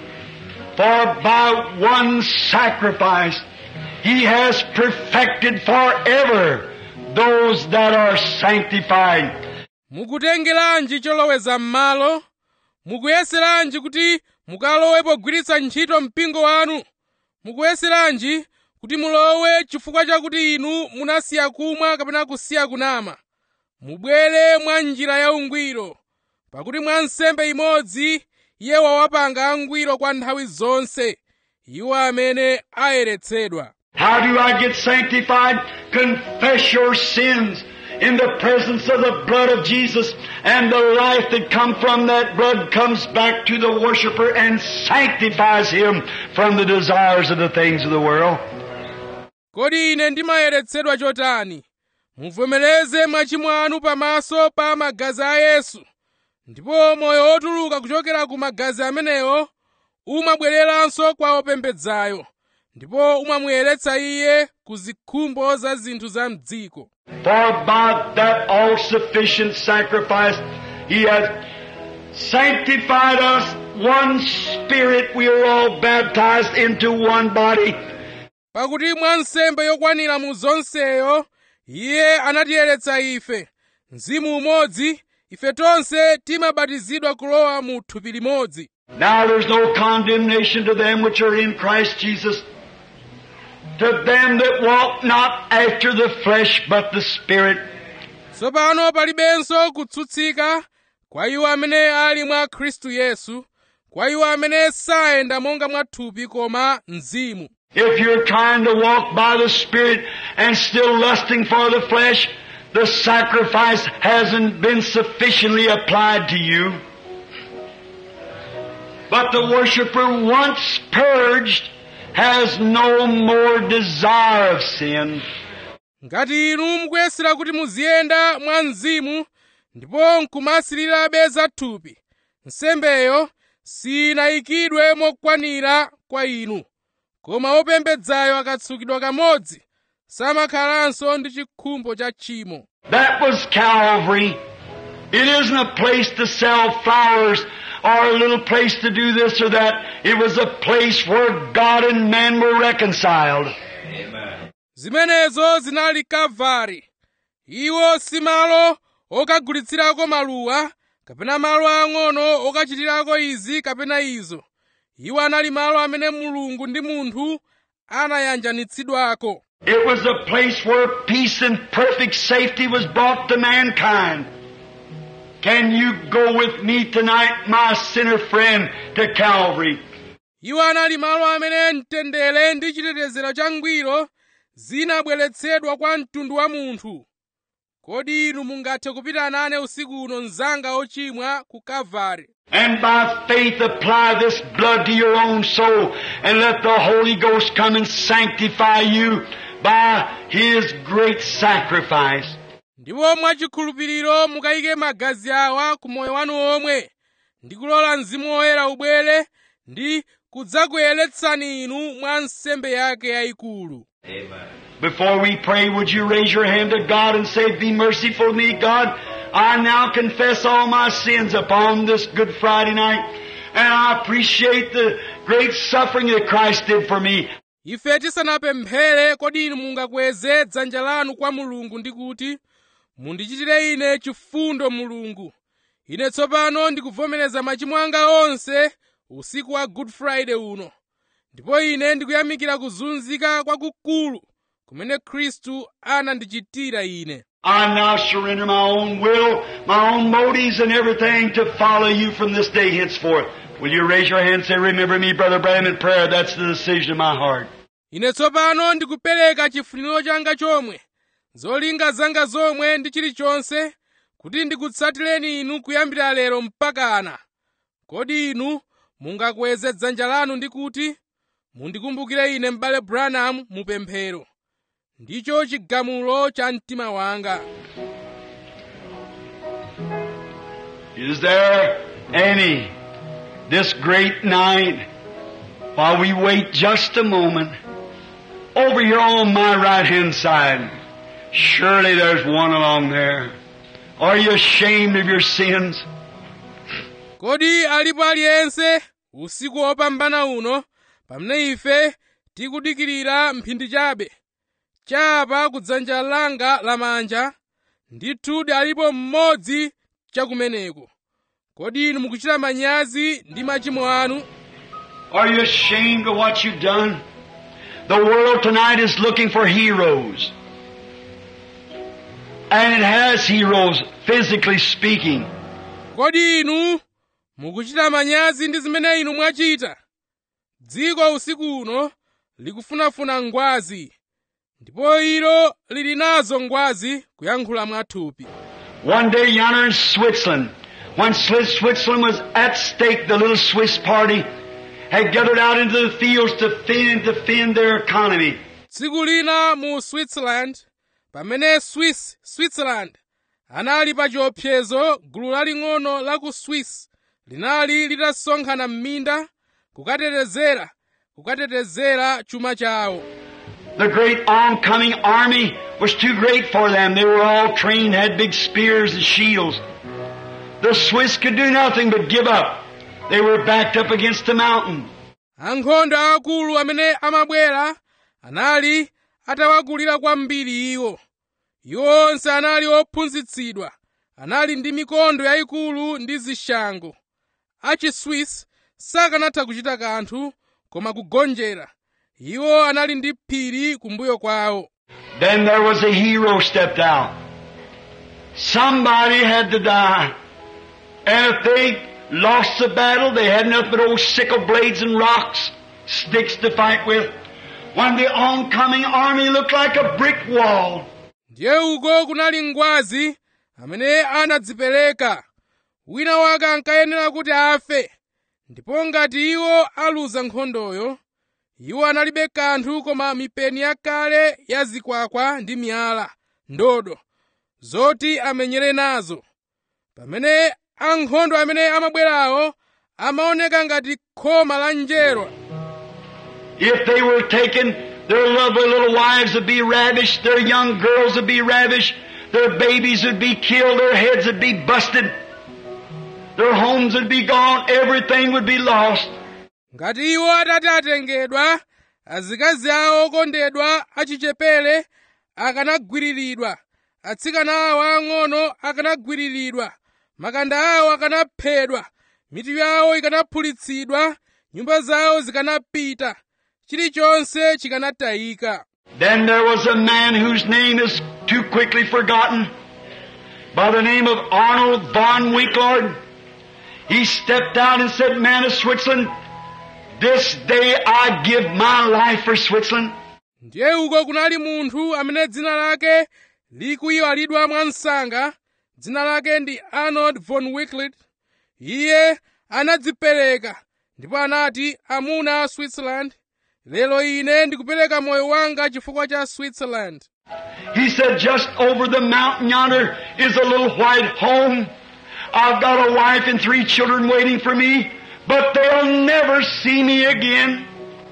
For by one sacrifice, He has perfected forever those that are sanctified. mukutengeranji choloweza m'malo mukuyeseranji kuti mukalowe pogwiritsa ntchito mpingo wanu mukuyeseranji kuti mulowe chifukwa chakuti inu munasiya kumwa kapena kusiya kunama mubwere mwa njira ya ungwiro pakuti mwa nsembe imodzi iye wawapanga angwiro kwa nthawi zonse iwo amene ayeretsedwa How do I get sanctified? Confess your sins in the presence of the blood of Jesus and the life that come from that blood comes back to the worshiper and sanctifies him from the desires of the things of the world. kodi ine ndimayeretsedwa chotani muvomereze machimo anu pamaso pa magazi a yesu ndipo moyo wotuluka kuchokera ku magazi amenewo umabwereranso kwa opembedzayo ndipo umamuyeretsa iye ku zikhumbo za zinthu za mdziko For by that all-sufficient sacrifice, He has sanctified us one spirit. We are all baptized into one body. pakuti mwa nsembe yokwanira mu zonseyo iye anatiyeretsa ife mzimu umodzi ife tonse timabatizidwa kulowa mu thupi limodzi Now there's no condemnation to them which are in Christ Jesus, to them that walk not after the flesh but the Spirit. tsopano palibenso kutsutsika kwa iwo amene ali mwa khristu yesu kwa iwo amene sayenda monga mwa thupi koma mzimu If you're trying to walk by the Spirit and still lusting for the flesh, the sacrifice hasn't been sufficiently applied to you. But the worshiper once purged has no more desire of sin. ngati inu mukuyesera kuti muziyenda mwa mzimu ndipo nkumasilirabe za thupi nsembeyo sinayikidwe mokwanira kwa inu koma wopembedzayo akatsukidwa kamodzi samakhalanso ndi chikhumbo cha tchimo That was Calvary. It isn't a place to sell flowers or a little place to do this or that. It was a place where God and man were reconciled. zimenezo zinali kalvari iwo si malo okagulitsirako maluwa kapena malo ang'ono okachitirako izi kapena izo iwo anali malo amene mulungu ndi munthu anayanjanitsidwako It was a place where peace and perfect safety was brought to mankind. Can you go with me tonight, my sinner friend, to Calvary? iwo anali malo amene mtendere ndi chitetezero changwiro zinabweretsedwa kwa mtundu wa munthu kodi inu mungathe kupita nane usiku uno mzanga ochimwa ku kalvari And by faith apply this blood to your own soul and let the Holy Ghost come and sanctify you by His great sacrifice. ndipo mwachikhulupiriro mukayike magazi awa ku moyo wanu omwe ndi kulola mzimu woyera ubwere ndi kudzakuyeretsani inu mwa nsembe yake yayikulu Before we pray, would you raise your hand to God and say, Be merciful to me, God. I now confess all my sins upon this Good Friday night. And I appreciate the great suffering that Christ did for me. ife tisanapemphere kodi inu mungakweze dzanja lanu kwa mulungu ndi kuti mundichitire ine chifundo mulungu ine tsopano ndikuvomereza machimo anga onse usiku wa good friday uno ndipo ine ndikuyamikira kuzunzika kwakukulu kumene khristu anandichitira ine I now surrender my own will, my own motives and everything to follow you from this day henceforth. Will you raise your hand and say, remember me, Brother Branham, in prayer? That's the decision of my heart. ine tsopano ndikupereka chifuniro changa chomwe zolinga zanga zomwe ndi chilichonse kuti ndikutsatireni inu kuyambira lero mpakana kodi inu mungakweze dzanja lanu ndi kuti mundikumbukire ine m'bale branham mupemphero ndicho chigamulo cha mtima wanga Is there any this great night while we wait just a moment over here on my right hand side? Surely there's one along there. Are you ashamed of your sins? kodi alipo aliyense usiku wopambana uno pamene ife tikudikirira mphindi chabe chapa kudzanja langa lamanja ndithudi alipo mmodzi chakumeneko kodi inu mukuchita manyazi ndi machimo anu Are you ashamed of what you've done? The world tonight is looking for heroes. And it has heroes, physically speaking. kodi inu mukuchita manyazi ndi zimene inu mwachita dziko usiku uno likufunafuna ngwazi ndipo ilo lili nazo ngwazi kuyankhula mwathupi One day yonder in Switzerland, when Swiss- Switzerland was at stake, the little Swiss party had gathered out into the fields to defend, defend their economy. tsiku lina mu switzerland pamene swiss switzerland anali pa chiopsezo gulu laling'ono la ku swiss linali litasonkhana m'minda kukatetezera kukatetezera chuma chawo The great oncoming army was too great for them. They were all trained, had big spears and shields. The Swiss could do nothing but give up. They were backed up against a mountain. ankhondo akulu amene amabwera anali atawakulira kwambiri iwo iwo onse anali ophunzitsidwa anali ndi mikondo yayikulu ndi zishango achiswiss sakanatha kuchita kanthu koma kugonjera iwo anali ndi phiri kumbuyo kwawo Then there was a hero stepped out. Somebody had to die. And if they lost the battle, they had nothing but old sickle blades and rocks, sticks to fight with. When the oncoming army looked like a brick wall, ndiye uko kunali ngwazi amene anadzipereka wina wake ankayenera kuti afe ndipo ngati iwo aluza nkhondoyo iwo analibe kanthu koma mipeni yakale ya zikwakwa ndi miyala ndodo zoti amenyere nazo pamene ankhondo amene amabwerawo amaoneka ngati khoma la njerwa if they were taken, their lovely little wives would be ravished, their young girls would be ravished, their babies would be killed, their heads would be busted, their homes would be gone, everything would be lost. ngati iwo atati atengedwa azikazi awo okondedwa achichepere akanagwiriridwa atsikana awo ang'ono akanagwiriridwa makanda awo akanaphedwa mitu yawo ikanaphulitsidwa nyumba zawo zikanapita chilichonse chikanatayika Then there was a man whose name is too quickly forgotten, by the name of Arnold von Winklord. He stepped out and said, Man of Switzerland, this day I give my life for Switzerland. ndiye uko kunali munthu amene dzina lake likuyiwalidwa mwansanga dzina lake ndi arnold von wicklet iye anadzipereka ndipo anati amuna a switzerland lero ine ndikupereka moyo wanga chifukwa cha switzerland He said, just over the mountain yonder is a little white home. I've got a wife and three children waiting for me, but they'll never see me again.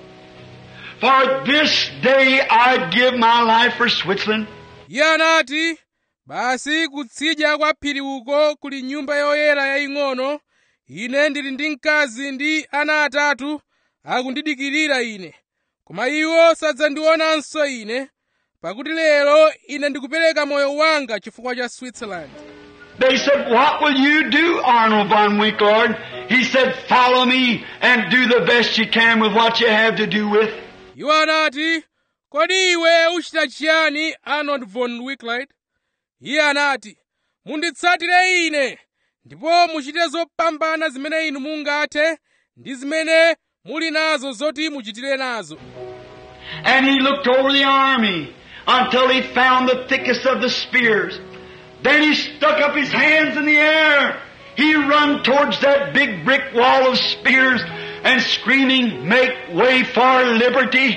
For this day I give my life for Switzerland. iye anati basi kutsidya kwa phiri uko kuli nyumba yoyera yaying'ono ine ndili ndi mkazi ndi ana atatu akundidikirira ine koma iwo sadzandionanso ine pakuti lero ine ndikupereka moyo wanga chifukwa cha switzerland They said, What will you do, Arnold von Winklord? He said, Follow me and do the best you can with what you have to do with. iwo anati kodi iwe uchita chiyani arnold von wicklight iye anati munditsatire ine ndipo muchite zopambana zimene inu mungathe ndi zimene muli nazo zoti muchitire nazo And he looked over the army until he found the thickest of the spears. Then he stuck up his hands in the air. He run towards that big brick wall of spears and screaming, Make way for liberty!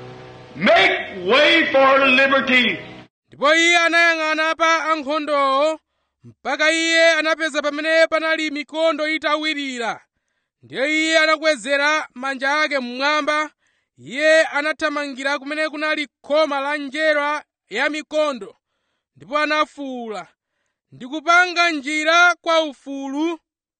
Make way for liberty! ndipo iye anayang'ana pa ankhondowo mpaka iye anapeza pamene panali mikondo itawirira ndiye iye anakwezera manja ake mmwamba iye anathamangira kumene kunali khoma la njerwa ya mikondo ndipo anafuwula ndikupanga njira kwa ufulu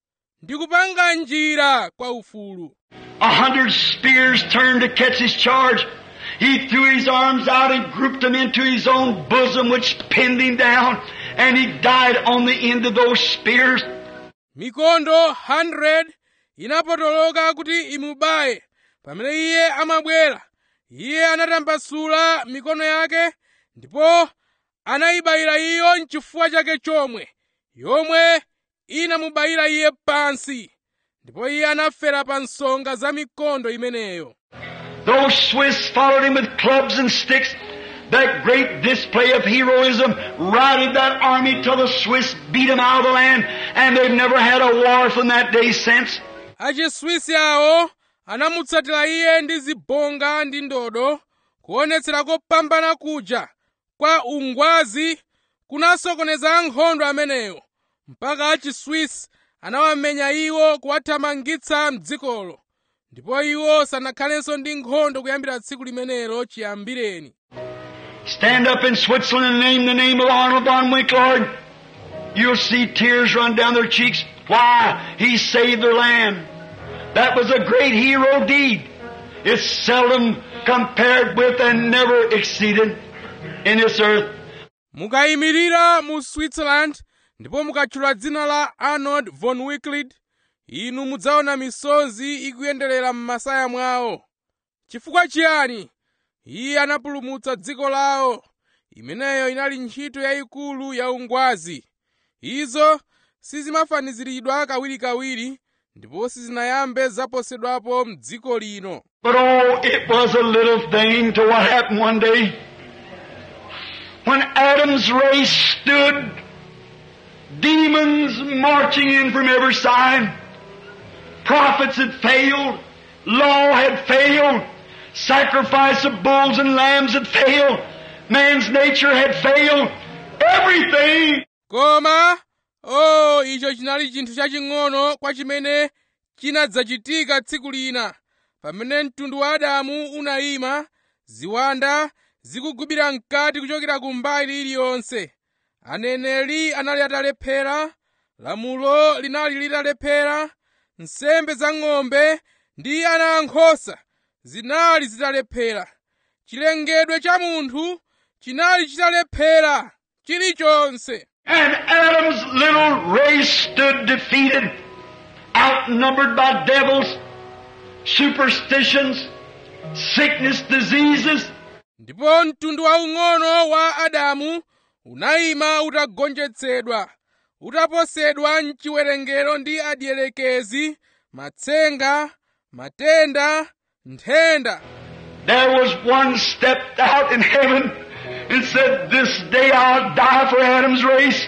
ndikupanga njira kwa ufulu A hundred spears turned to catch his charge. He threw his arms out and grouped them into his own bosom, which pinned him down, and he died on the end of those spears. mikondo 100 inapotoloka kuti imubaye pamene iye amabwera iye anatambasula mikono yake ndipo anayibayira iyo mchifuwa chake chomwe yomwe inamubayira iye pansi ndipo iye anafera pa nsonga za mikondo imeneyo Those Swiss followed him with clubs and sticks. That great display of heroism routed that army till the Swiss beat them out of the land, and they've never had a war from that day since. achiswisi awo anamutsatira iye ndi zibonga ndi ndodo kuonetsera kopambana kuja kwa ungwazi kunasokoneza ankhondo amenewo mpaka achiswisi anawamenya iwo kuwathamangitsa mdzikolo ndipo iwo sanakhalenso ndi nkhondo kuyambira tsiku limenelo chiyambireni Stand up in Switzerland and name the name of Arnold von Winklord. You'll see tears run down their cheeks. Why? He saved their land. That was a great hero deed. It's seldom compared with and never exceeded in this earth. mukayimirira mu switzerland ndipo mukatchula dzina la arnold von wicklied inu mudzaona misozi ikuyenderera m'masaya mwawo chifukwa chiyani iye anapulumutsa dziko lawo imeneyo inali ntchito yayikulu ya ungwazi izo sizimafaniziridwa kawirikawiri ndipo sizinayambe zaposedwapo m'dziko lino But oh, it was a little thing to what happened one day. When Adam's race stood, demons marching in from every side, prophets had failed, law had failed, sacrifice of bulls and lambs had failed, man's nature had failed, everything koma o icho chinali chinthu chaching'ono kwa chimene chinadzachitika tsiku lina pamene mtundu wa adamu unayima ziwanda zikugubira mkati kuchokera ku mbali iliyonse aneneri anali atalephera lamulo linali litalephera nsembe za ng'ombe ndi ana ankhosa zinali zitalephera chilengedwe cha munthu chinali chitalephera chilichonse And Adam's little race stood defeated, outnumbered by devils, superstitions, sickness, diseases. ndipo mtundu waung'ono wa adamu unayima utagonjetsedwa utaposedwa mchiwerengero ndi adyelekezi matsenga matenda nthenda There was one stepped out in heaven and said, This day I'll die for Adam's race.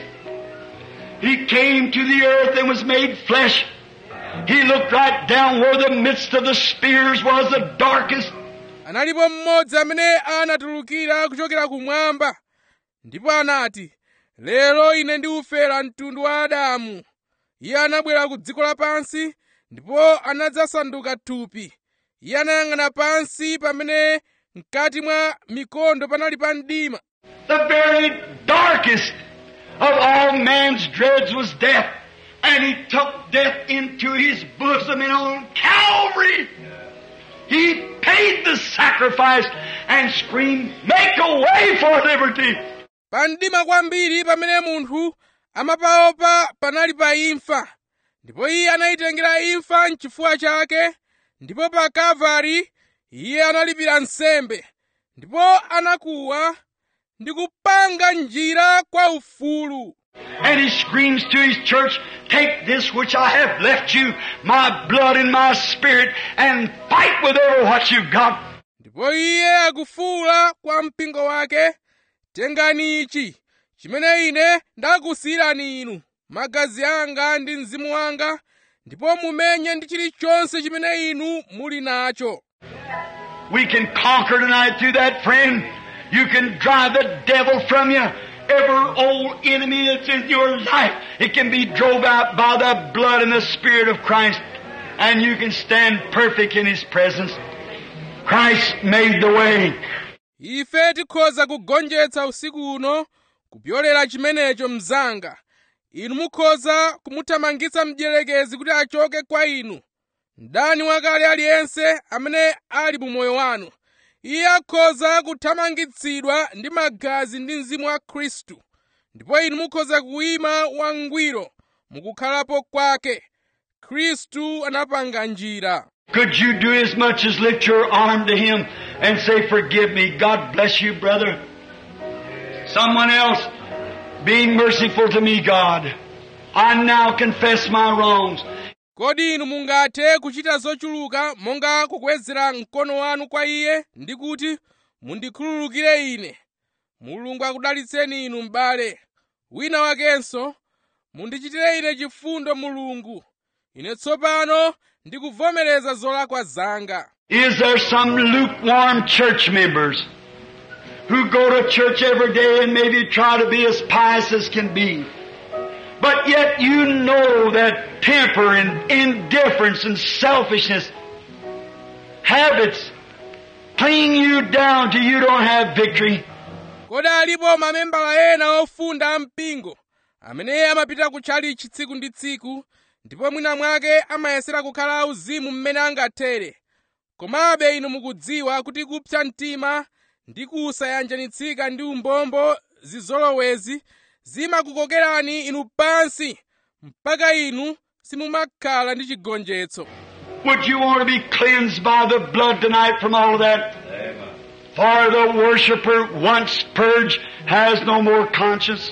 He came to the earth and was made flesh. He looked right down where the midst of the spears was the darkest. analipo mmodzi amene anatulukira kuchokera kumwamba ndipo anati lero ine ndiufera mtundu wa adamu iye anabwera ku dziko lapansi ndipo anadzasanduka thupi iye anayang'ana pansi pamene mkati mwa mikondo panali pa mdima The very darkest of all man's dreads was death. And he took death into his bosom and on Calvary. He paid the sacrifice and screamed, Make a way for liberty. pa mdima kwambiri pamene munthu amapaopa panali pa imfa ndipo iye anayitengera imfa mchifuwa chake ndipo pa kalvari iye analipira nsembe ndipo anakuwa ndi kupanga njira kwa ufulu And he screams to his church, Take this which I have left you, my blood and my spirit, and fight with over what you've got. ndipo iye akufuwula kwa mpingo wake tengani ichi chimene ine ndakusiyirani inu magazi anga ndi mzimu wanga ndipo mumenye ndi chilichonse chimene inu muli nacho We can conquer tonight through that friend. You can drive the devil from you. Every old enemy that's in your life, it can be drove out by the blood and the Spirit of Christ. And you can stand perfect in His presence. Christ made the way. ife tikhoza kugonjetsa usiku uno kupyolera chimenecho mzanga inu mukhoza kumuthamangitsa mdierekezi kuti achoke kwa inu mdani wakale aliyense amene ali mu moyo wanu iye akhoza kuthamangitsidwa ndi magazi ndi mzimu wa khristu ndipo inu mukhoza kuyima wangwiro mukukhalapo kwake khristu anapanga njira Could you do as much as lift your arm to Him and say, Forgive me. God bless you, brother. Someone else, being merciful to me, God. I now confess my wrongs. kodi inu mungathe kuchita zochuluka monga kukwezera mkono wanu kwa iye ndi kuti mundikhululukire ine mulungu akudalitseni inu m'bale wina wakenso mundichitire ine chifundo mulungu ine tsopano ndikuvomereza zolakwa zanga Is there some lukewarm church members who go to church every day and maybe try to be as pious as can be? But yet you know that temper and indifference and selfishness, habits, cling you down till you don't have victory. kodi alipo mamembala ena ofunda ampingo amene amapita kutchalichi tsiku ndi tsiku ndipo mwina mwake amayesera kukhala auzimu mmene angathere komabe inu mukudziwa kuti kupsa mtima ndi kusayanjanitsika ndi umbombo zizolowezi zimakukokerani inu pansi mpaka inu simumakhala ndi chigonjetso Would you want to be cleansed by the blood tonight from all of that? For the worshiper once purged has no more conscience.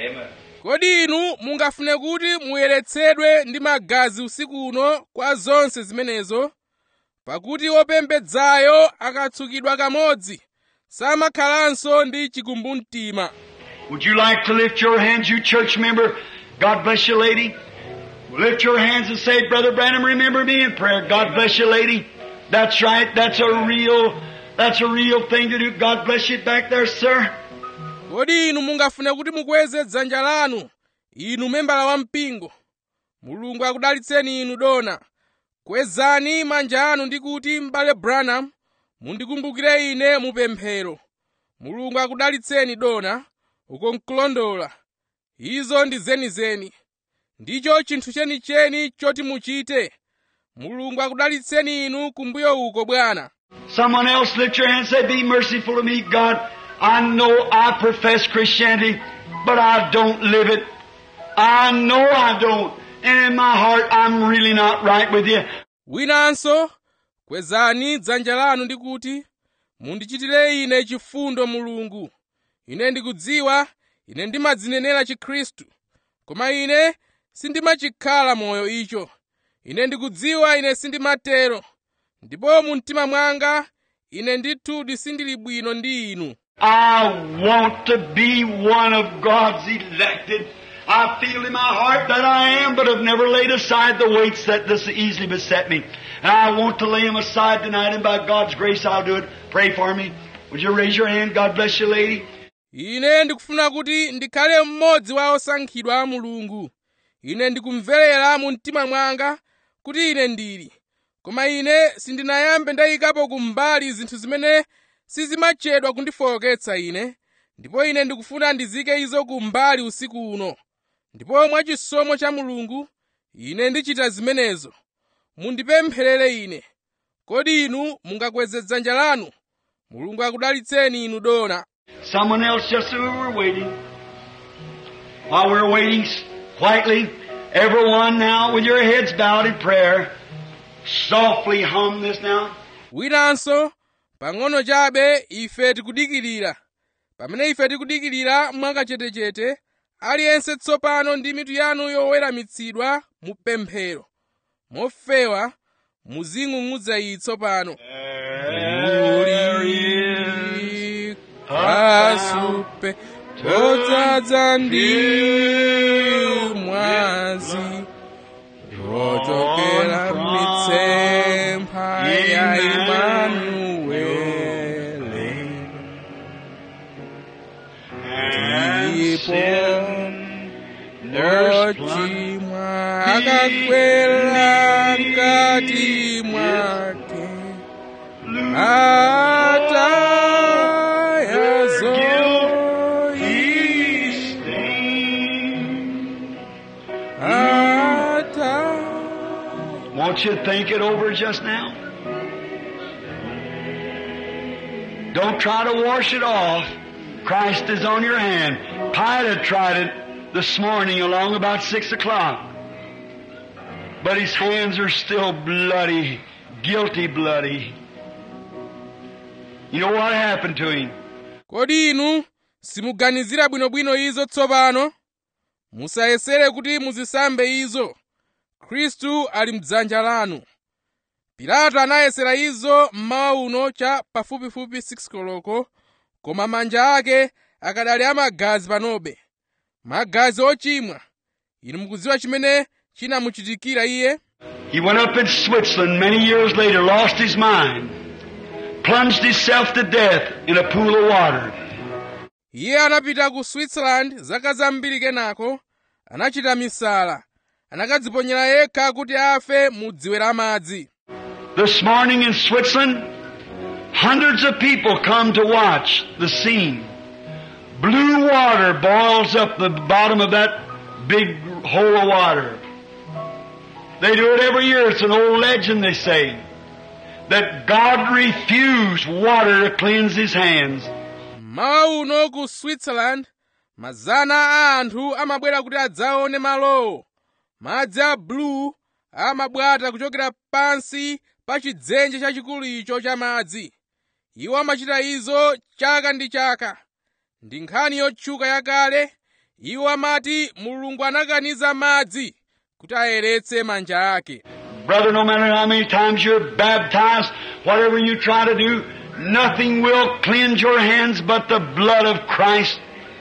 kodi inu mungafune kuti muyeretsedwe ndi magazi usiku uno kwa zonse zimenezo pakuti wopembedzayo akatsukidwa kamodzi samakhalanso ndi chikumbumtima Would you like to lift your hands, you church member? God bless you, lady. Lift your hands and say, Brother Branham, remember me in prayer. God bless you, lady. That's right. That's a real, that's a real thing to do. God bless you back there, sir. kodi inu mungafune kuti mukweze dzanja lanu inu membala wa mpingo mulungu akudalitseni inu dona kwezani manja anu ndi kuti m'bale branham mundikumbukire ine mupemphero mulungu akudalitseni dona uko nkulondola izo ndi zenizeni ndicho chinthu chenicheni choti muchite mulungu akudalitseni inu kumbuyo uko bwana Someone else lift your hand and say, Be merciful to me, God. I know I profess Christianity, but I don't live it. I know I don't. And in my heart, I'm really not right with you. winanso kwezani dzanja lanu ndi kuti mundichitire ine chifundo mulungu ine ndikudziwa ine ndimadzinenera chikhristu koma ine sindimachikhala moyo icho ine ndikudziwa ine sindimatero ndipo mu mtima mwanga ine ndithudi sindili bwino ndi inu I want to be one of God's elected. I feel in my heart that I am, but have never laid aside the weights that thus easily beset me. And I want to lay them aside tonight, and by God's grace I'll do it. Pray for me. Would you raise your hand? God bless you, lady. ine ndikufuna kuti ndikhale mmodzi wa osankhidwa a mulungu ine ndikumverera mu mtima mwanga kuti ine ndili koma ine sindinayambe ndayikapo kumbali zinthu zimene sizimachedwa kundifowoketsa ine ndipo ine ndikufuna ndizike izo kumbali usiku uno ndipo mwachisomo cha mulungu ine ndichita zimenezo mundipempherere ine kodi inu mungakweze dzanja lanu mulungu akudalitseni inu dona Someone else just as we were waiting. While we we're waiting s- quietly, everyone now with your heads bowed in prayer, softly hum this now. winanso pang'ono chabe ife tikudikirira pamene ife tikudikirira mwakachetechete aliyense tsopano ndi mitu yanu yoweramitsidwa mu pemphero mofewa muzing'ung'udza iyi tsopano uli kasupe todzaza ndi mwazi wochokera mitsempha ya imanuwele ndipo ochimwa akakwera mkati mwake atayazo ata Won't you think it over just now? Don't try to wash it off. Christ is on your hand. Pilate tried it this morning along about six o'clock. But his hands are still bloody, guilty bloody. You know what happened to him? kodi inu simuganizira bwinobwino izo tsopano musayesere kuti muzisambe izo khristu ali mdzanja lanu pilato anayesera izo mmawa uno cha pafupifupi 6 koloko koma manja ake akadali amagazi panobe magazi ochimwa inu mukudziwa chimene chinamuchitikira iye He went up in Switzerland many years later, lost his mind, plunged himself to death in a pool of water. iye anapita ku switzerland zaka zambiri kenako anachita misala anakadziponyera yekha kuti afe mu dziwe la madzi This morning in Switzerland, hundreds of people come to watch the scene. Blue water boils up the bottom of that big hole of water. They do it every year. It's an old legend, they say, that God refused water to cleanse his hands. mmawa uno ku switzerland mazana a anthu amabwera kuti adzaone malowo madzi a blue amabwata kuchokera pansi pa chidzenje chachikulu icho cha madzi iwo amachita izo chaka ndi chaka ndi nkhani yotchuka yakale iwo amati mulungu anakaniza madzi kuti ayeretse manja ake Brother, no matter how many times you're baptized, whatever you try to do, nothing will cleanse your hands but the blood of Christ.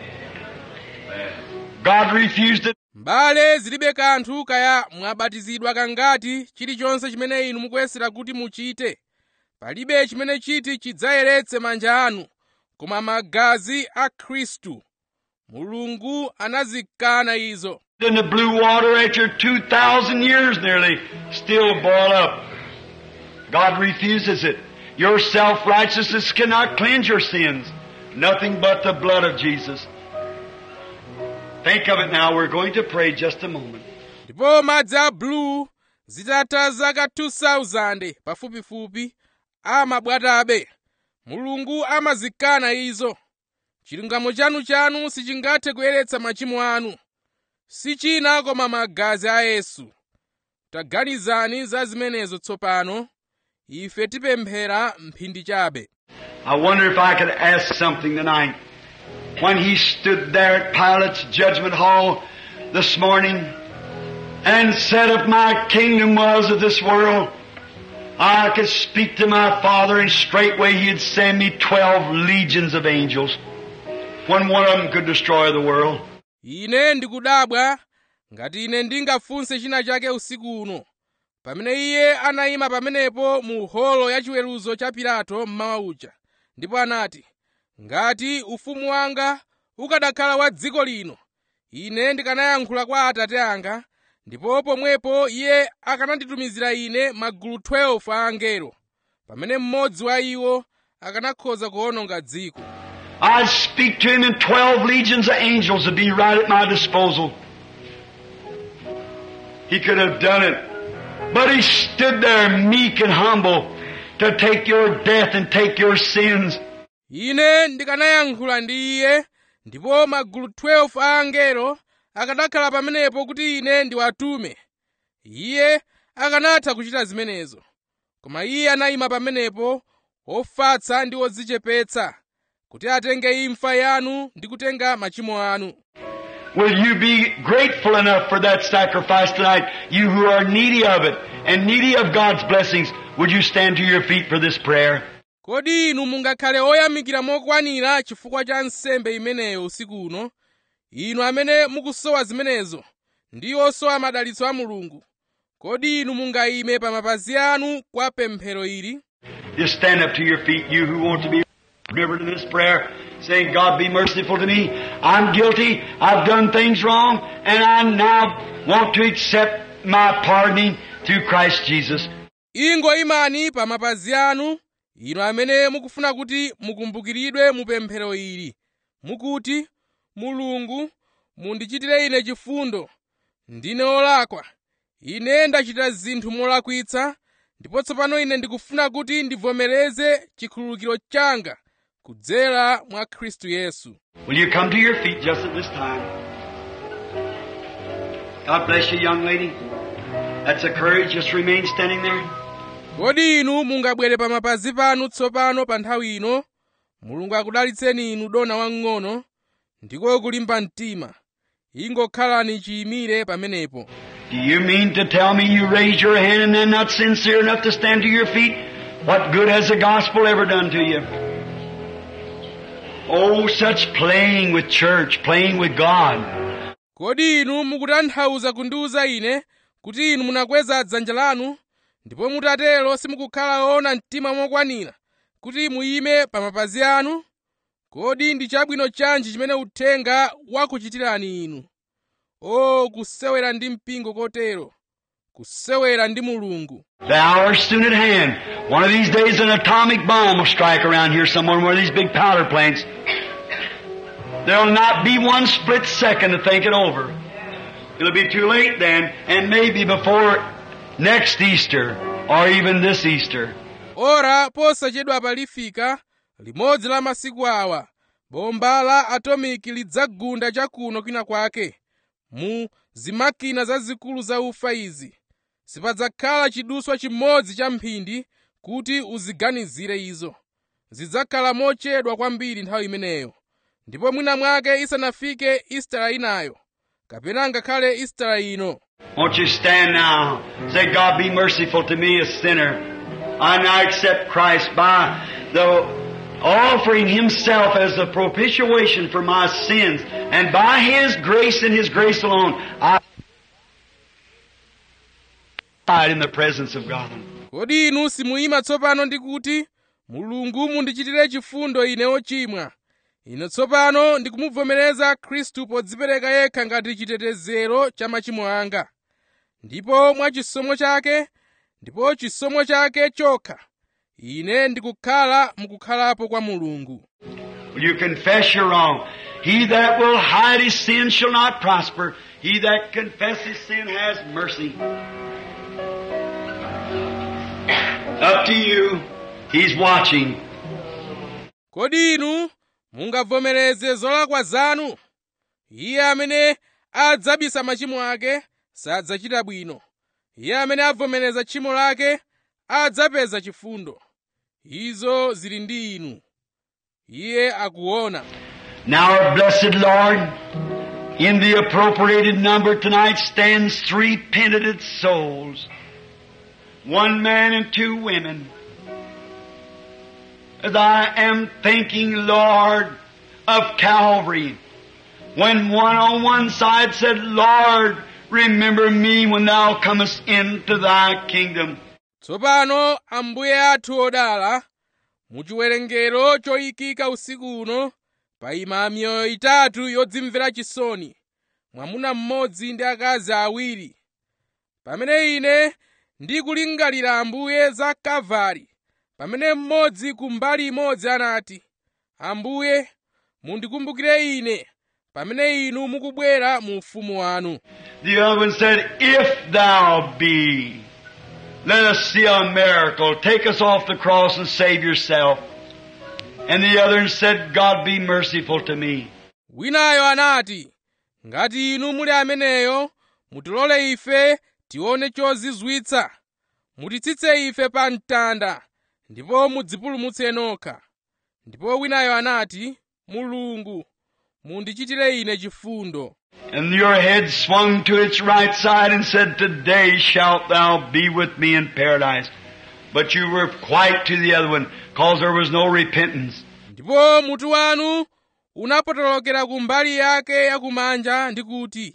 God refused it. mbale zilibe kanthu kaya mwabatizidwa kangati chilichonse chimene inu mukuyesera kuti muchite palibe chimene chiti chidzayeretse manja anu koma magazi a khristu mulungu anazikana izo In the blue water after 2,000 years nearly still boil up. God refuses it. Your self-righteousness cannot cleanse your sins. Nothing but the blood of Jesus. Think of it now. We're going to pray just a moment. ndipo madzi a blue zitatha zaka 2000 pafupifupi amabwatabe mulungu amazikana izo chilungamo chanu-chanu sichingathe kuyeretsa machimo anu si china koma magazi a yesu taganizani za zimenezo tsopano ife tipemphera mphindi chabe I wonder if I could ask something tonight. When he stood there at Pilate's judgment hall this morning and said, If my kingdom was of this world, I could speak to my Father and straightway he'd send me twelve legions of angels. When one of them could destroy the world. ine ndikudabwa ngati ine ndingafunse china chake usiku uno pamene iye anayima pamenepo mu holo ya chiweruzo cha pilato mmawa uja ndipo anati ngati ufumu wanga ukadakhala wa dziko lino ine ndikanayankhula kwa atate anga ndipo pomwepo iye akananditumizira ine magulu 12 a angelo pamene mmodzi wa iwo akanakhoza kuwononga dziko I'd speak to him and 12 legions of angels would be right at my disposal. He could have done it. But he stood there meek and humble to take your death and take your sins. ine ndikanayankhula ndi iye ndipo magulu 12 a angelo akanakhala pamenepo kuti ine ndiwatume iye akanatha kuchita zimenezo koma iye anayima pamenepo ofatsa ndi odzichepetsa kuti atenge imfa yanu ndi kutenga machimo anu Will you be grateful enough for that sacrifice tonight? You who are needy of it and needy of God's blessings, would you stand to your feet for this prayer? kodi inu mungakhale oyamikira mokwanira chifukwa cha nsembe imeneyo usiku uno inu amene mukusowa zimenezo ndi osowa madalitso a mulungu kodi inu mungayime pa mapazi anu kwa pemphero ili Just stand up to your feet, you who want to be remembered in this prayer, saying, God be merciful to me. I'm guilty. I've done things wrong, and I now want to accept my pardoning through Christ Jesus. ingo imani pa mapazi anu inu amene mukufuna kuti mukumbukiridwe mu pemphero ili mukuti mulungu mundichitire ine chifundo ndine olakwa ine ndachita zinthu molakwitsa ndipo tsopano ine ndikufuna kuti ndivomereze chikhululukiro changa kudzera mwa khristu yesu Will you come to your feet just at this time? God bless you, young lady. That's a courage. Just remain standing there. kodi inu mungabwere pa mapazi panu tsopano pa nthawi ino mulungu akudalitseni inu dona wamng'ono ndiko kulimba mtima ingokhalani chiyimire pamenepo Do you mean to tell me you raised your hand and then not sincere enough to stand to your feet? What good has the gospel ever done to you? Oh, such playing with church, playing with God. kodi inu mukutanthauza kundiwuza ine kuti inu munakweza dzanja lanu ndipo mutatero simukukhala ona mtima mokwanira kuti muyime pa mapazi anu kodi ndi chabwino chanji chimene uthenga wakuchitirani inu o kusewera ndi mpingo kotero kusewera ndi mulungu The hour's soon at hand. One of these days an atomic bomb will strike around here somewhere in one of these big powder plants. There'll not be one split second to think it over. It'll be too late then, and maybe before next Easter, or even this Easter. ora posachedwa palifika limodzi la masiku awa bomba la atomiki lidzagunda chakuno kwina kwake mu zimakina zazikulu za ufa izi sipadzakhala chiduswa chimodzi cha mphindi kuti uziganizire izo zidzakhala mochedwa kwambiri nthawi imeneyo ndipo mwina mwake isanafike istara inayo kapena ngakhale istara ino Won't you stand now? Say, God be merciful to me, a sinner. I now accept Christ by the offering Himself as the propitiation for my sins. And by His grace and His grace alone, I died in the presence of God. kodi inu simuyima tsopano ndi kuti mulungu mundichitire chifundo ine ochimwa ine tsopano ndikumuvomereza khristu podzipereka yekha ngati chitetezero cha machimo anga ndipo mwa chisomo chake ndipo chisomo chake chokha ine ndikukhala mukukhalapo kwa mulungu Will you confess you're wrong? He that will hide his sin shall not prosper. He that confesses sin has mercy. Up to you. He's watching. kodi inu mungavomereze zolakwa zanu iye amene adzabisa machimo ake sadzachita bwino iye amene avomereza tchimo lake adzapeza chifundo izo zili ndi inu iye akuona Now our blessed Lord, in the appropriated number tonight stands three penitent souls. One man and two women. As I am thinking, Lord, of Calvary, when one on one side said, Lord, remember me when thou comest into thy kingdom. tsopano ambuye athu odala mu chiwerengero choyikika usiku uno payima miyoyo itatu yodzimvera chisoni mwamuna mmodzi ndi akazi awiri pamene ine ndikulingalira ambuye za kalvari pamene mmodzi ku mbali imodzi anati ambuye mundikumbukire ine pamene inu mukubwera mu ufumu wanu The other one said, If thou be, let us see a miracle. Take us off the cross and save yourself. And the other one said, God be merciful to me. winayo anati ngati inu muli ameneyo mutilole ife tione chozizwitsa mutitsitse ife pa mtanda ndipo mudzipulumutse nokha ndipo winayo anati mulungu mundichitire ine chifundo And your head swung to its right side and said, Today shalt thou be with me in paradise. But you were quite to the other one, cause there was no repentance. ndipo mutu wanu unapotolokera ku mbali yake yakumanja ndi kuti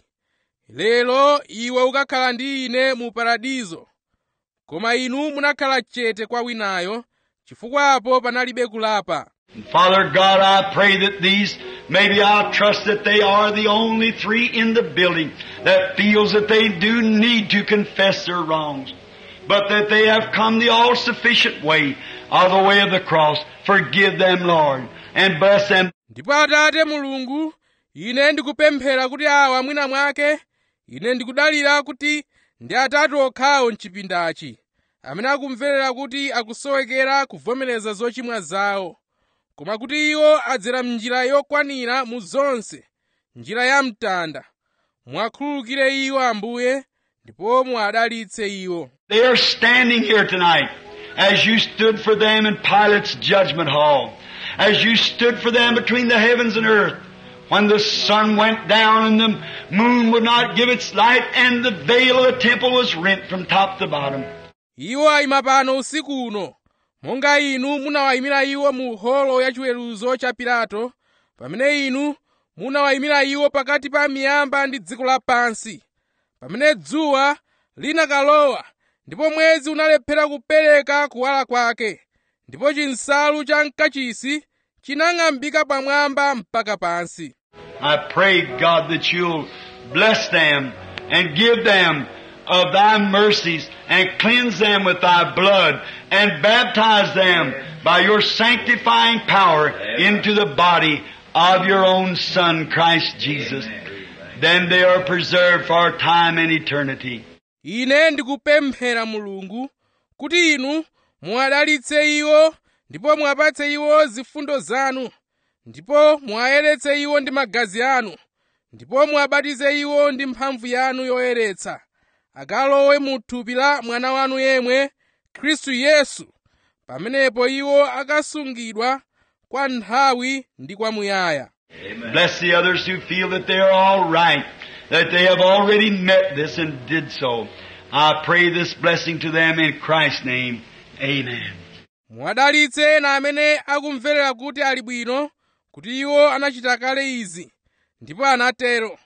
lero iwe ukakhala ndi ine mu paradizo koma inu munakhala chete kwa winayo chifukwapo panalibe kulapa And Father God, I pray that these, maybe I trust that they are the only three in the building that feels that they do need to confess their wrongs, but that they have come the all-sufficient way of the way of the cross. Forgive them, Lord, and bless them. ndipo atate mulungu ine ndikupemphera kuti awa mwina mwake ine ndikudalira kuti ndi atatu okhawo mchipindachi amene akumverera kuti akusowekera kuvomereza zochimwa zawo koma kuti iwo adzera m'njira yokwanira mu zonse njira ya mtanda mwakhululukire iwo ambuye ndipo muadalitse iwo They are standing here tonight as you stood for them in Pilate's judgment hall, as you stood for them between the heavens and earth, when the sun went down and the moon would not give its light and the veil of the temple was rent from top to bottom. iwo ayima pano usiku uno monga inu munawayimira iwo mu holo ya chiweruzo cha pilato pamene inu munawayimira iwo pakati pa miyamba ndi dziko lapansi pamene dzuwa linakalowa ndipo mwezi unalephera kupereka kuwala kwake ndipo chinsalu cha mkachisi chinang'ambika pamwamba mpaka pansi I pray, God, that you'll bless them and give them of thy mercies and cleanse them with thy blood and baptize them by your sanctifying power into the body of your own Son, Christ Jesus. Then they are preserved for time and eternity. ine ndikupemphera mulungu kuti inu muwadalitse iwo ndipo muwapatse iwo zifundo zanu ndipo muwayeretse iwo ndi magazi anu ndipo muwabatize iwo ndi mphamvu yanu yoyeretsa akalowe mu thupi la mwana wanu yemwe khristu yesu pamenepo iwo akasungidwa kwa nthawi ndi kwamuyaya Bless the others who feel that they are all right, that they have already met this and did so. I pray this blessing to them in Christ's name. Amen. muwadalitse ena amene akumverera kuti ali bwino kuti iwo anachita kale izi ndipo anatero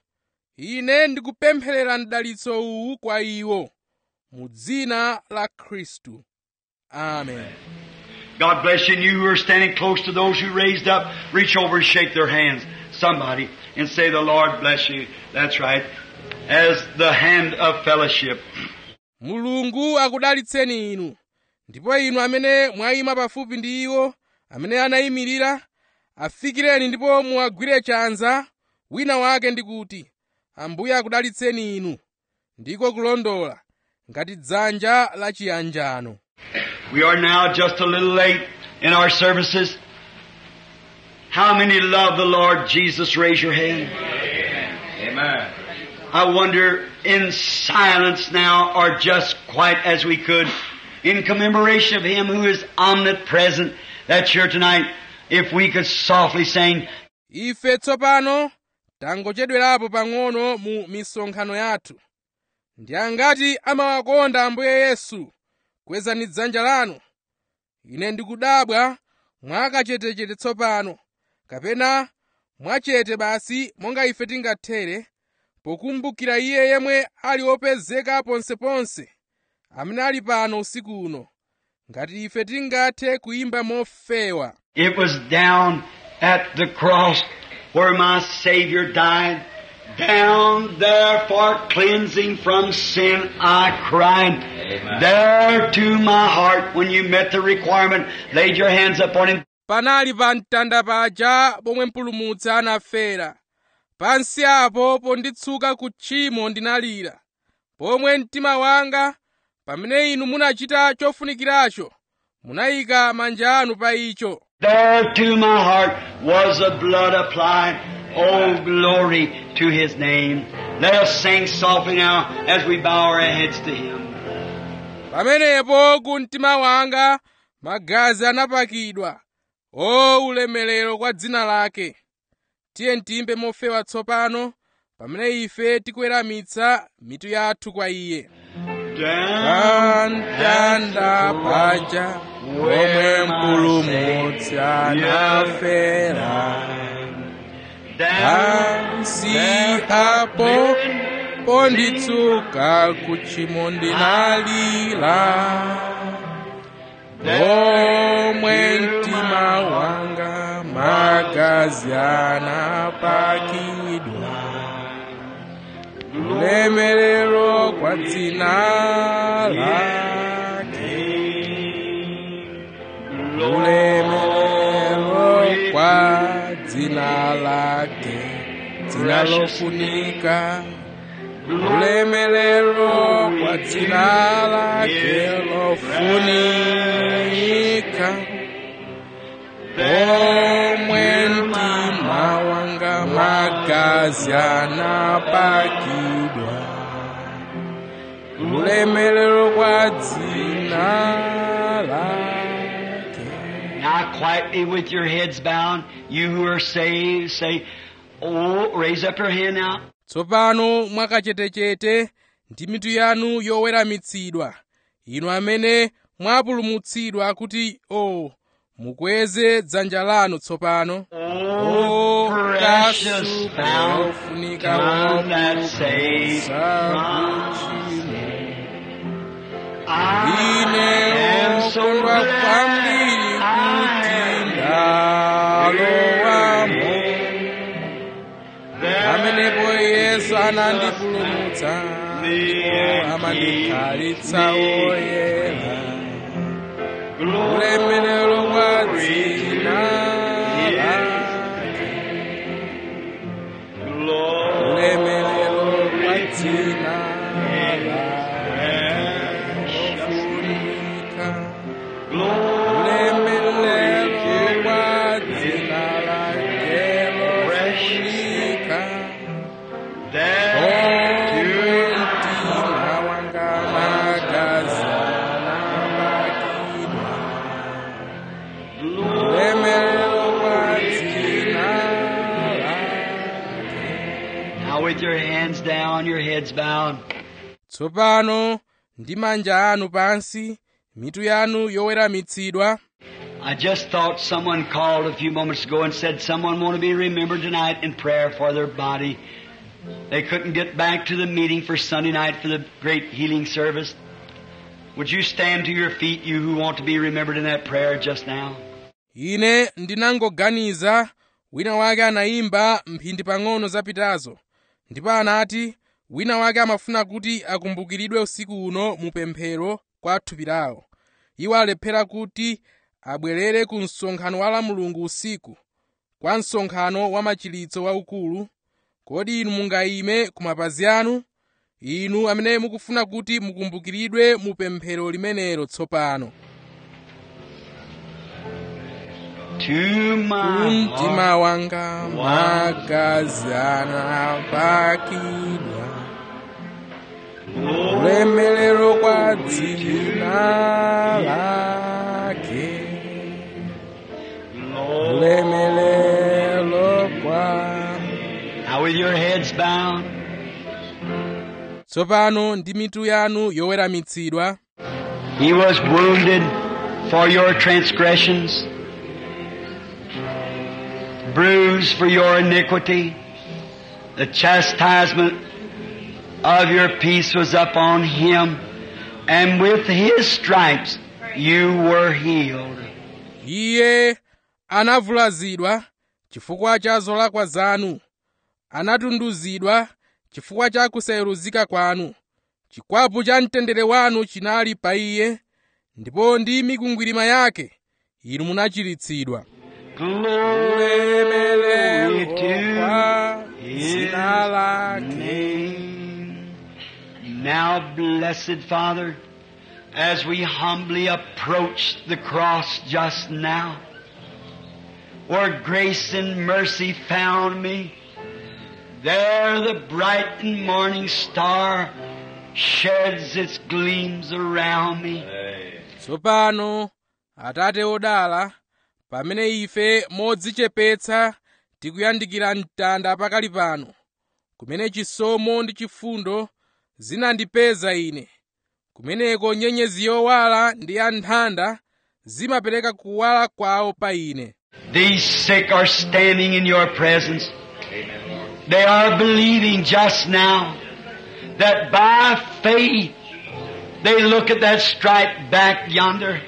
ine ndikupempherera mdalitso uwu kwa iwo mu dzina la khristu amen God bless you and you who are standing close to those who raised up, reach over and shake their hands. Somebody and say, the Lord bless you. That's right. As the hand of fellowship. mulungu akudalitseni inu ndipo inu amene mwayima pafupi ndi iwo amene anayimirira afikireni ndipo muwagwire chanza wina wake ndi kuti ambuye akudalitseni inu ndiko kulondola ngati dzanja la chiyanjano We are now just a little late in our services. How many love the Lord Jesus? Raise your hand. Amen. I wonder in silence now or just quite as we could in commemoration of Him who is omnipresent that's here tonight if we could softly sing ife tsopano tangochedwerapo pang'ono mu misonkhano yathu ndi angati amawakonda ambuye yesu kwezani dzanja lanu ine ndikudabwa mwakachetechete tsopano kapena mwachete basi monga ife tingathere pokumbukira iye yemwe ali wopezeka ponseponse amene ali pano usiku uno ngati ife tingathe kuyimba mofewa It was down at the cross where my Savior died. Down there for cleansing from sin I cried. Amen. There to my heart when you met the requirement, laid your hands upon him. panali pa mtanda paja pomwe mpulumutsi anafera pansi apo ponditsuka ku tchimo ndinalira pomwe mtima wanga pamene inu munachita chofunikiracho munayika manja anu pa icho There to my heart was the blood applied. Oh, glory to his name. Let us sing softly now as we bow our heads to him. pamenepo ku mtima wanga magazi anapakidwa o ulemerero kwa dzina lake tiye timbe mofewa tsopano pamene ife tikuweramitsa mitu yathu kwa iye pamtanda paja pomwe mpulumutsi anafera pansi apo ponditsuka ku tchimo ndinalira pomwe mtima wanga magazi anapakidwa ulemerero kwa dzina lake ulemerero kwa dzina lake dzina lofunika ulemerero kwa dzina lake lofunika pomwe mtima wanga magazi anapakidwa ulemerero kwa dzina lake Now quietly with your heads bowed, you who are saved, say, Oh, raise up your hand now. tsopano mwakachetechete ndi mitu yanu yoweramitsidwa inu amene mwapulumutsidwa kuti o mukweze dzanja lanu tsopano Oh, precious kasupe fountain ofunika come that saves wopulumutsa from kuchimo I ine am so okondwa glad kwambiri kuti ndalowamo pamenepo yesu anandipulumutsa ndipo amandikhalitsa oyera ulemerero kwa dzina lake ulemerero kwa dzina lake lofunika ulemerero kwa dzina lake lofunika omwe mtima wanga magazi anapakidwa ulemerero kwa dzina lake Now with your hands down, your heads bowed. tsopano ndi manja anu pansi mitu yanu yoweramitsidwa I just thought someone called a few moments ago and said someone want to be remembered tonight in prayer for their body. They couldn't get back to the meeting for Sunday night for the great healing service. Would you stand to your feet, you who want to be remembered in that prayer just now? ine ndinangoganiza wina wake anayimba mphindi pang'ono zapitazo ndipo anati wina wake amafuna kuti akumbukiridwe usiku uno mu pemphero kwa thupi lawo iwo alephera kuti abwerere ku msonkhano wa la mulungu usiku kwa msonkhano wa machiritso waukulu kodi inu mungayime ku mapazi anu inu amene mukufuna kuti mukumbukiridwe mu pemphero limenelo tsopano To my mtima heart, wanga magazi anapakidwa ulemerero kwa dzina lake ulemerero kwa Now with your heads bowed, tsopano ndi mitu yanu yoweramitsidwa He was wounded for your transgressions, bruised for your iniquity. The chastisement of your peace was upon him, and with his stripes you were healed. iye anavulazidwa chifukwa cha zolakwa zanu anatunduzidwa chifukwa cha kusayeruzika kwanu chikwapu cha mtendere wanu chinali pa iye ndipo ndi mikwingwirima yake inu munachiritsidwa Glory to kwa His dzina lake name. Now, blessed Father, as we humbly approach the cross just now, where grace and mercy found me, there the bright and morning star sheds its gleams around me. tsopano atate odala pamene ife modzichepetsa tikuyandikira mtanda pakali pano kumene chisomo ndi chifundo zinandipeza ine kumeneko nyenyezi yowala ndi yanthanda zimapereka kuwala kwawo pa ine These sick are standing in your presence. They are believing just now that by faith they look at that stripe back yonder.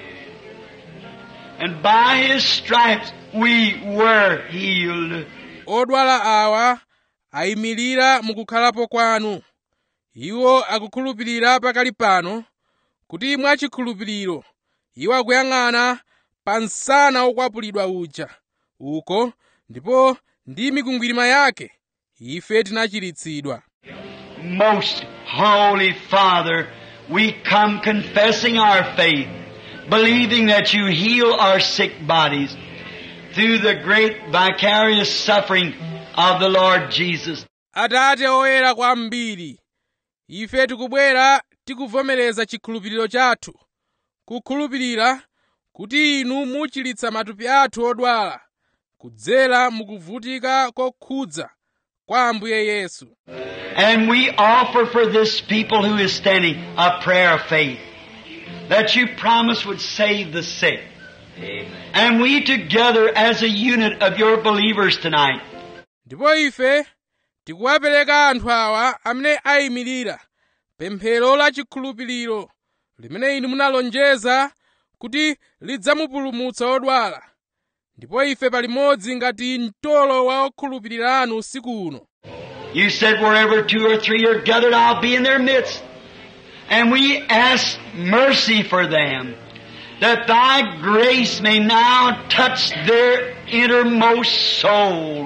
And by his stripes we were healed. odwala awa ayimirira mukukhalapo kwanu iwo akukhulupirira pakali pano kuti mwachikhulupiriro iwo akuyang'ana pa msana wokwapulidwa uja uko ndipo ndi mikwingwirima yake ife tinachiritsidwa Most Holy Father, we come confessing our faith, believing that you heal our sick bodies through the great vicarious suffering of the Lord Jesus. atate oyera kwambiri ife tikubwera tikuvomereza chikhulupiriro chathu kukhulupirira kuti inu muchiritsa matupi athu odwala kudzera mukuvutika kokhudza kwa ambuye yesu And we offer for this people who is standing a prayer of faith that you promise would save the sick. And we together as a unit of your believers tonight ndipo ife tikuwapereka anthu awa amene ayimirira pemphero la chikhulupiriro limene inu munalonjeza kuti lidzamupulumutsa odwala ndipo ife palimodzi ngati mtolo wa okhulupirira anu usiku uno You said wherever two or three are gathered, I'll be in their midst. And we ask mercy for them, that thy grace may now touch their innermost soul.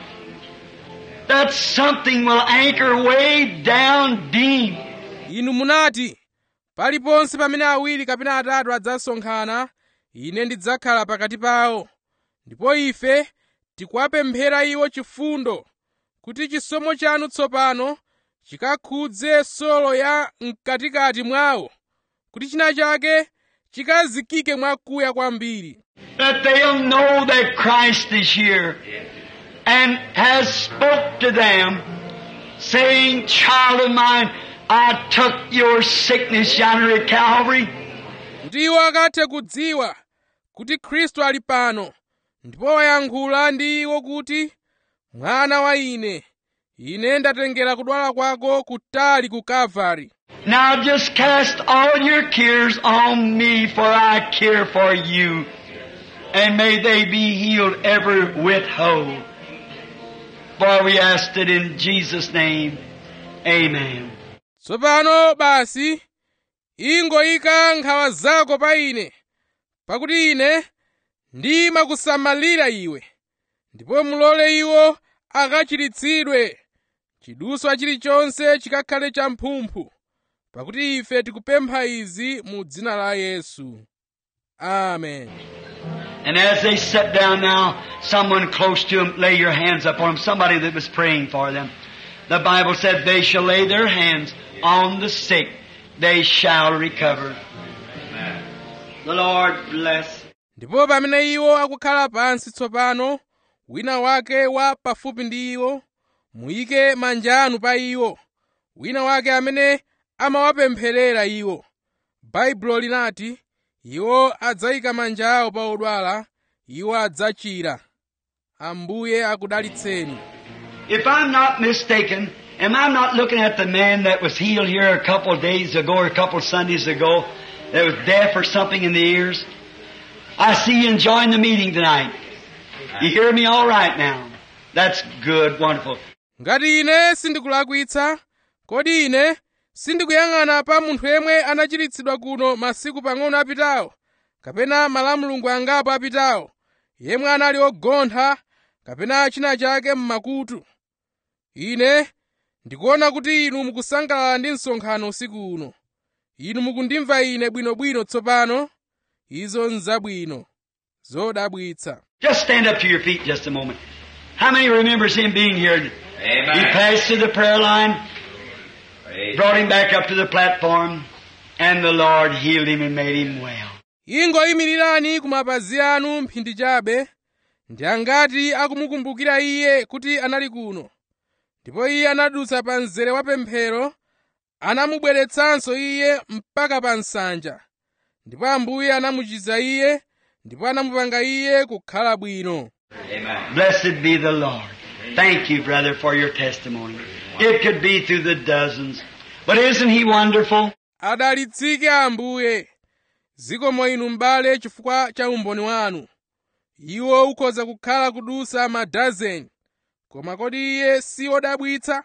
That something will anchor way down deep. inu munati paliponse pamene awiri kapena atatu adzasonkhana ine ndidzakhala pakati pawo ndipo ife tikuwapemphera iwo chifundo kuti chisomo chanu tsopano chikakhudze solo ya mkatikati mwawo kuti china chake chikazikike mwakuya kwambiri That they'll know that Christ is here and has spoke to them saying, child of mine, I took your sickness yonder at Calvary. kuti iwo akathe kudziwa kuti khristu ali pano ndipo wayankhula ndi iwo kuti mwana wa ine ine ndatengera kudwala kwako kutali ku kalvari Now just cast all your cares on me, for I care for you. And may they be healed every whit whole. For we asked it in Jesus' name. Amen. tsopano basi ingoyika nkhawa zako pa ine pakuti ine ndimakusamalira iwe ndipo mulole iwo akachiritsidwe chiduswa chilichonse chikakhale champhumphu pakuti ife tikupempha izi mu dzina la yesu amen And as they sit down now, someone close to them, lay your hands upon them. Somebody that was praying for them. The Bible said they shall lay their hands on the sick. They shall recover. The Lord bless. ndipo pamene iwo akukhala pansi tsopano wina wake wa pafupi ndi iwo muyike manja anu pa iwo wina wake amene amawapempherera iwo baibulo linati iwo adzayika manja awo pa odwala iwo adzachira ambuye akudalitseni If I'm not mistaken, am I not looking at the man that was healed here a couple of days ago or a couple of Sundays ago that was deaf or something in the ears? I see you enjoying the meeting tonight. You hear me all right now. That's good, wonderful. ngati ine sindikulakwitsa kodi ine sindikuyang'ana pa munthu yemwe anachiritsidwa kuno masiku pang'ono apitawo kapena malamulungu angapo apitawo yemwe anali ogontha kapena china chake m'makutu ine ndikuona kuti inu mukusangalala ndi msonkhano usiku uno inu mukundimva ine bwinobwino tsopano izo nzabwino zodabwitsa Just stand up to your feet just a moment. How many remembers him being here? He Amen. passed through the prayer line, Praise brought him back up to the platform, and the Lord healed him and made him well. ingoyimirirani ku mapazi anu mphindi chabe ndi angati akumukumbukira iye kuti anali kuno ndipo iye anadutsa pa mzere wa pemphero anamubweretsanso iye mpaka pa nsanja ndipo ambuye anamuchiza iye ndipo anamupanga iye kukhala bwino Amen. Blessed be the Lord. Thank you, brother, for your testimony. It could be through the dozens. But isn't he wonderful? adalitsike ambuye zikomo inu m'bale chifukwa cha umboni wanu iwo ukhoza kukhala kudusa madazeni koma kodi iye si odabwitsa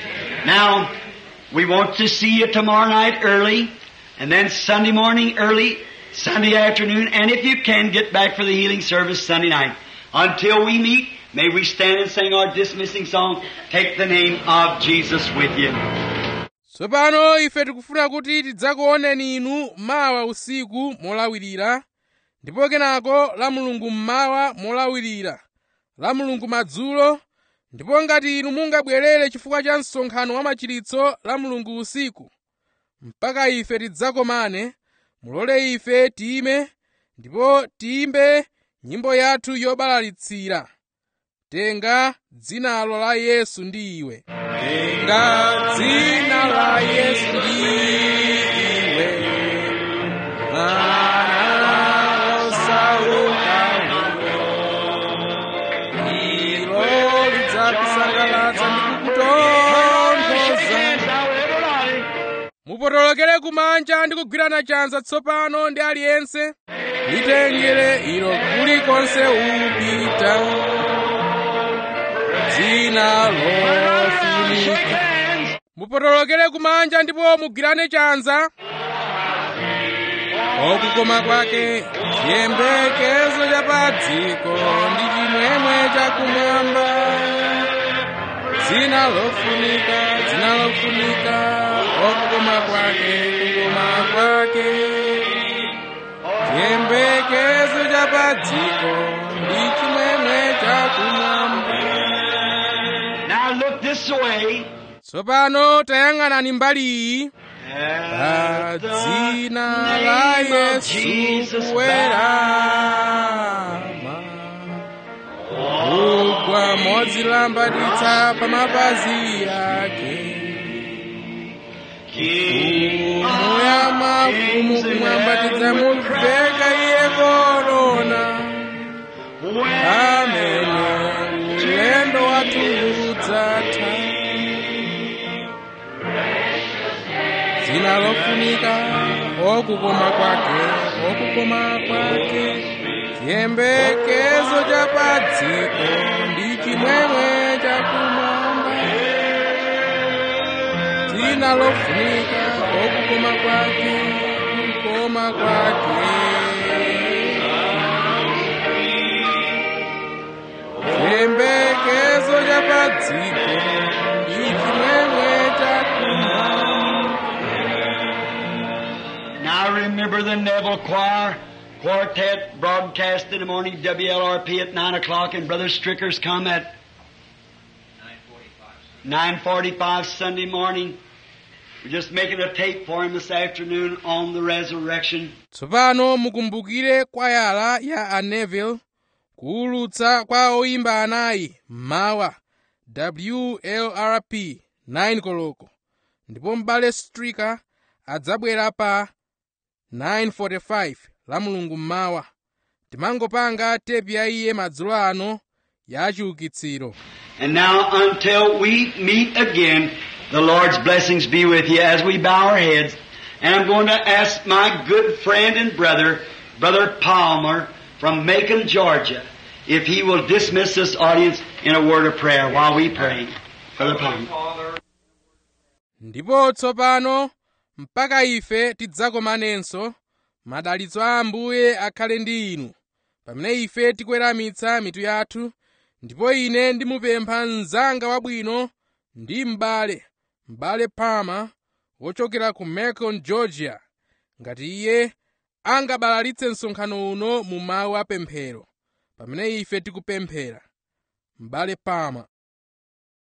Now, we want to see you tomorrow night early, and then Sunday morning early, Sunday afternoon, and if you can, get back for the healing service Sunday night. Until we meet, may we stand and sing our dismissing song, Take the Name of Jesus with you. tsopano ife tikufuna kuti tidzakuoneni inu mawa usiku molawirira ndipo kenako la mulungu mmawa molawirira la mulungu madzulo ndipo ngati inu mungabwerere chifukwa cha msonkhano wa machiritso la mulungu usiku mpaka ife tidzakomane mulole ife tiyime ndipo tiyimbe nyimbo yathu yobalalitsira tenga dzinalo la yesu ndi iwe tenga dzina la yesu ndi iwe mwana osauka ilo lidzakusangalatsa ndi kukutonthoza mupotolokere kumanja ndi kugwirana chanza tsopano ndi aliyense litengere ilo kulikonse upita dzina lofunika mupotolokere kumanja ndipo mugwirane chanza okukoma kwake chiyembekezo cha pa dziko ndi chimwemwe chakumwamba dzina lofunika dzina lofunika okukoma kwake kukoma kwake chiyembekezo cha pa dziko ndi chimwemwe chakumwamba Now look this way. tsopano tayang'anani mbali iyi pa At the dzina la name of yesu Jesus kuwerama kugwa modzilambatitsa pa mapazi yake King mfumu ya mafumu kumwambatidza muveka iye korona amene ulendo wathu udzatha dzina lofunika okukoma kwake okukoma kwake chiyembekezo cha pa dziko ndi chimwemwe chakumwamba dzina lofunika okukoma kwake kukoma kwake chiyembekezo cha pa dziko ndi chimwemwe chakumwamba Now remember the Neville Choir Quartet broadcast in the morning, WLRP at 9 o'clock, and Brother Stricker's come at 9.45 Sunday morning. We're just making a tape for him this afternoon on the resurrection. tsopano mukumbukire kwayala ya a neville kuwulutsa kwa oyimba anayi mmawa wlrp 9 koloko ndipo m'bale stricker adzabwera pa 945 la mulungu mmawa timangopanga tepi ya iye madzulo ano ya chiukitsiro And now until we meet again, the Lord's blessings be with you as we bow our heads. And I'm going to ask my good friend and brother, Brother Palmer from Macon, Georgia, if he will dismiss this audience in a word of prayer while we pray. Brother Palmer. ndipo tsopano mpaka ife tidzakomanenso madalitso a ambuye akhale ndi inu pamene ife tikweramitsa mitu yathu ndipo ine ndimupempha mnzanga wabwino ndi m'bale m'bale palmer wochokera ku macon georgia ngati iye angabalalitse msonkhano uno mu mawu apemphero pamene ife tikupemphera m'bale palmer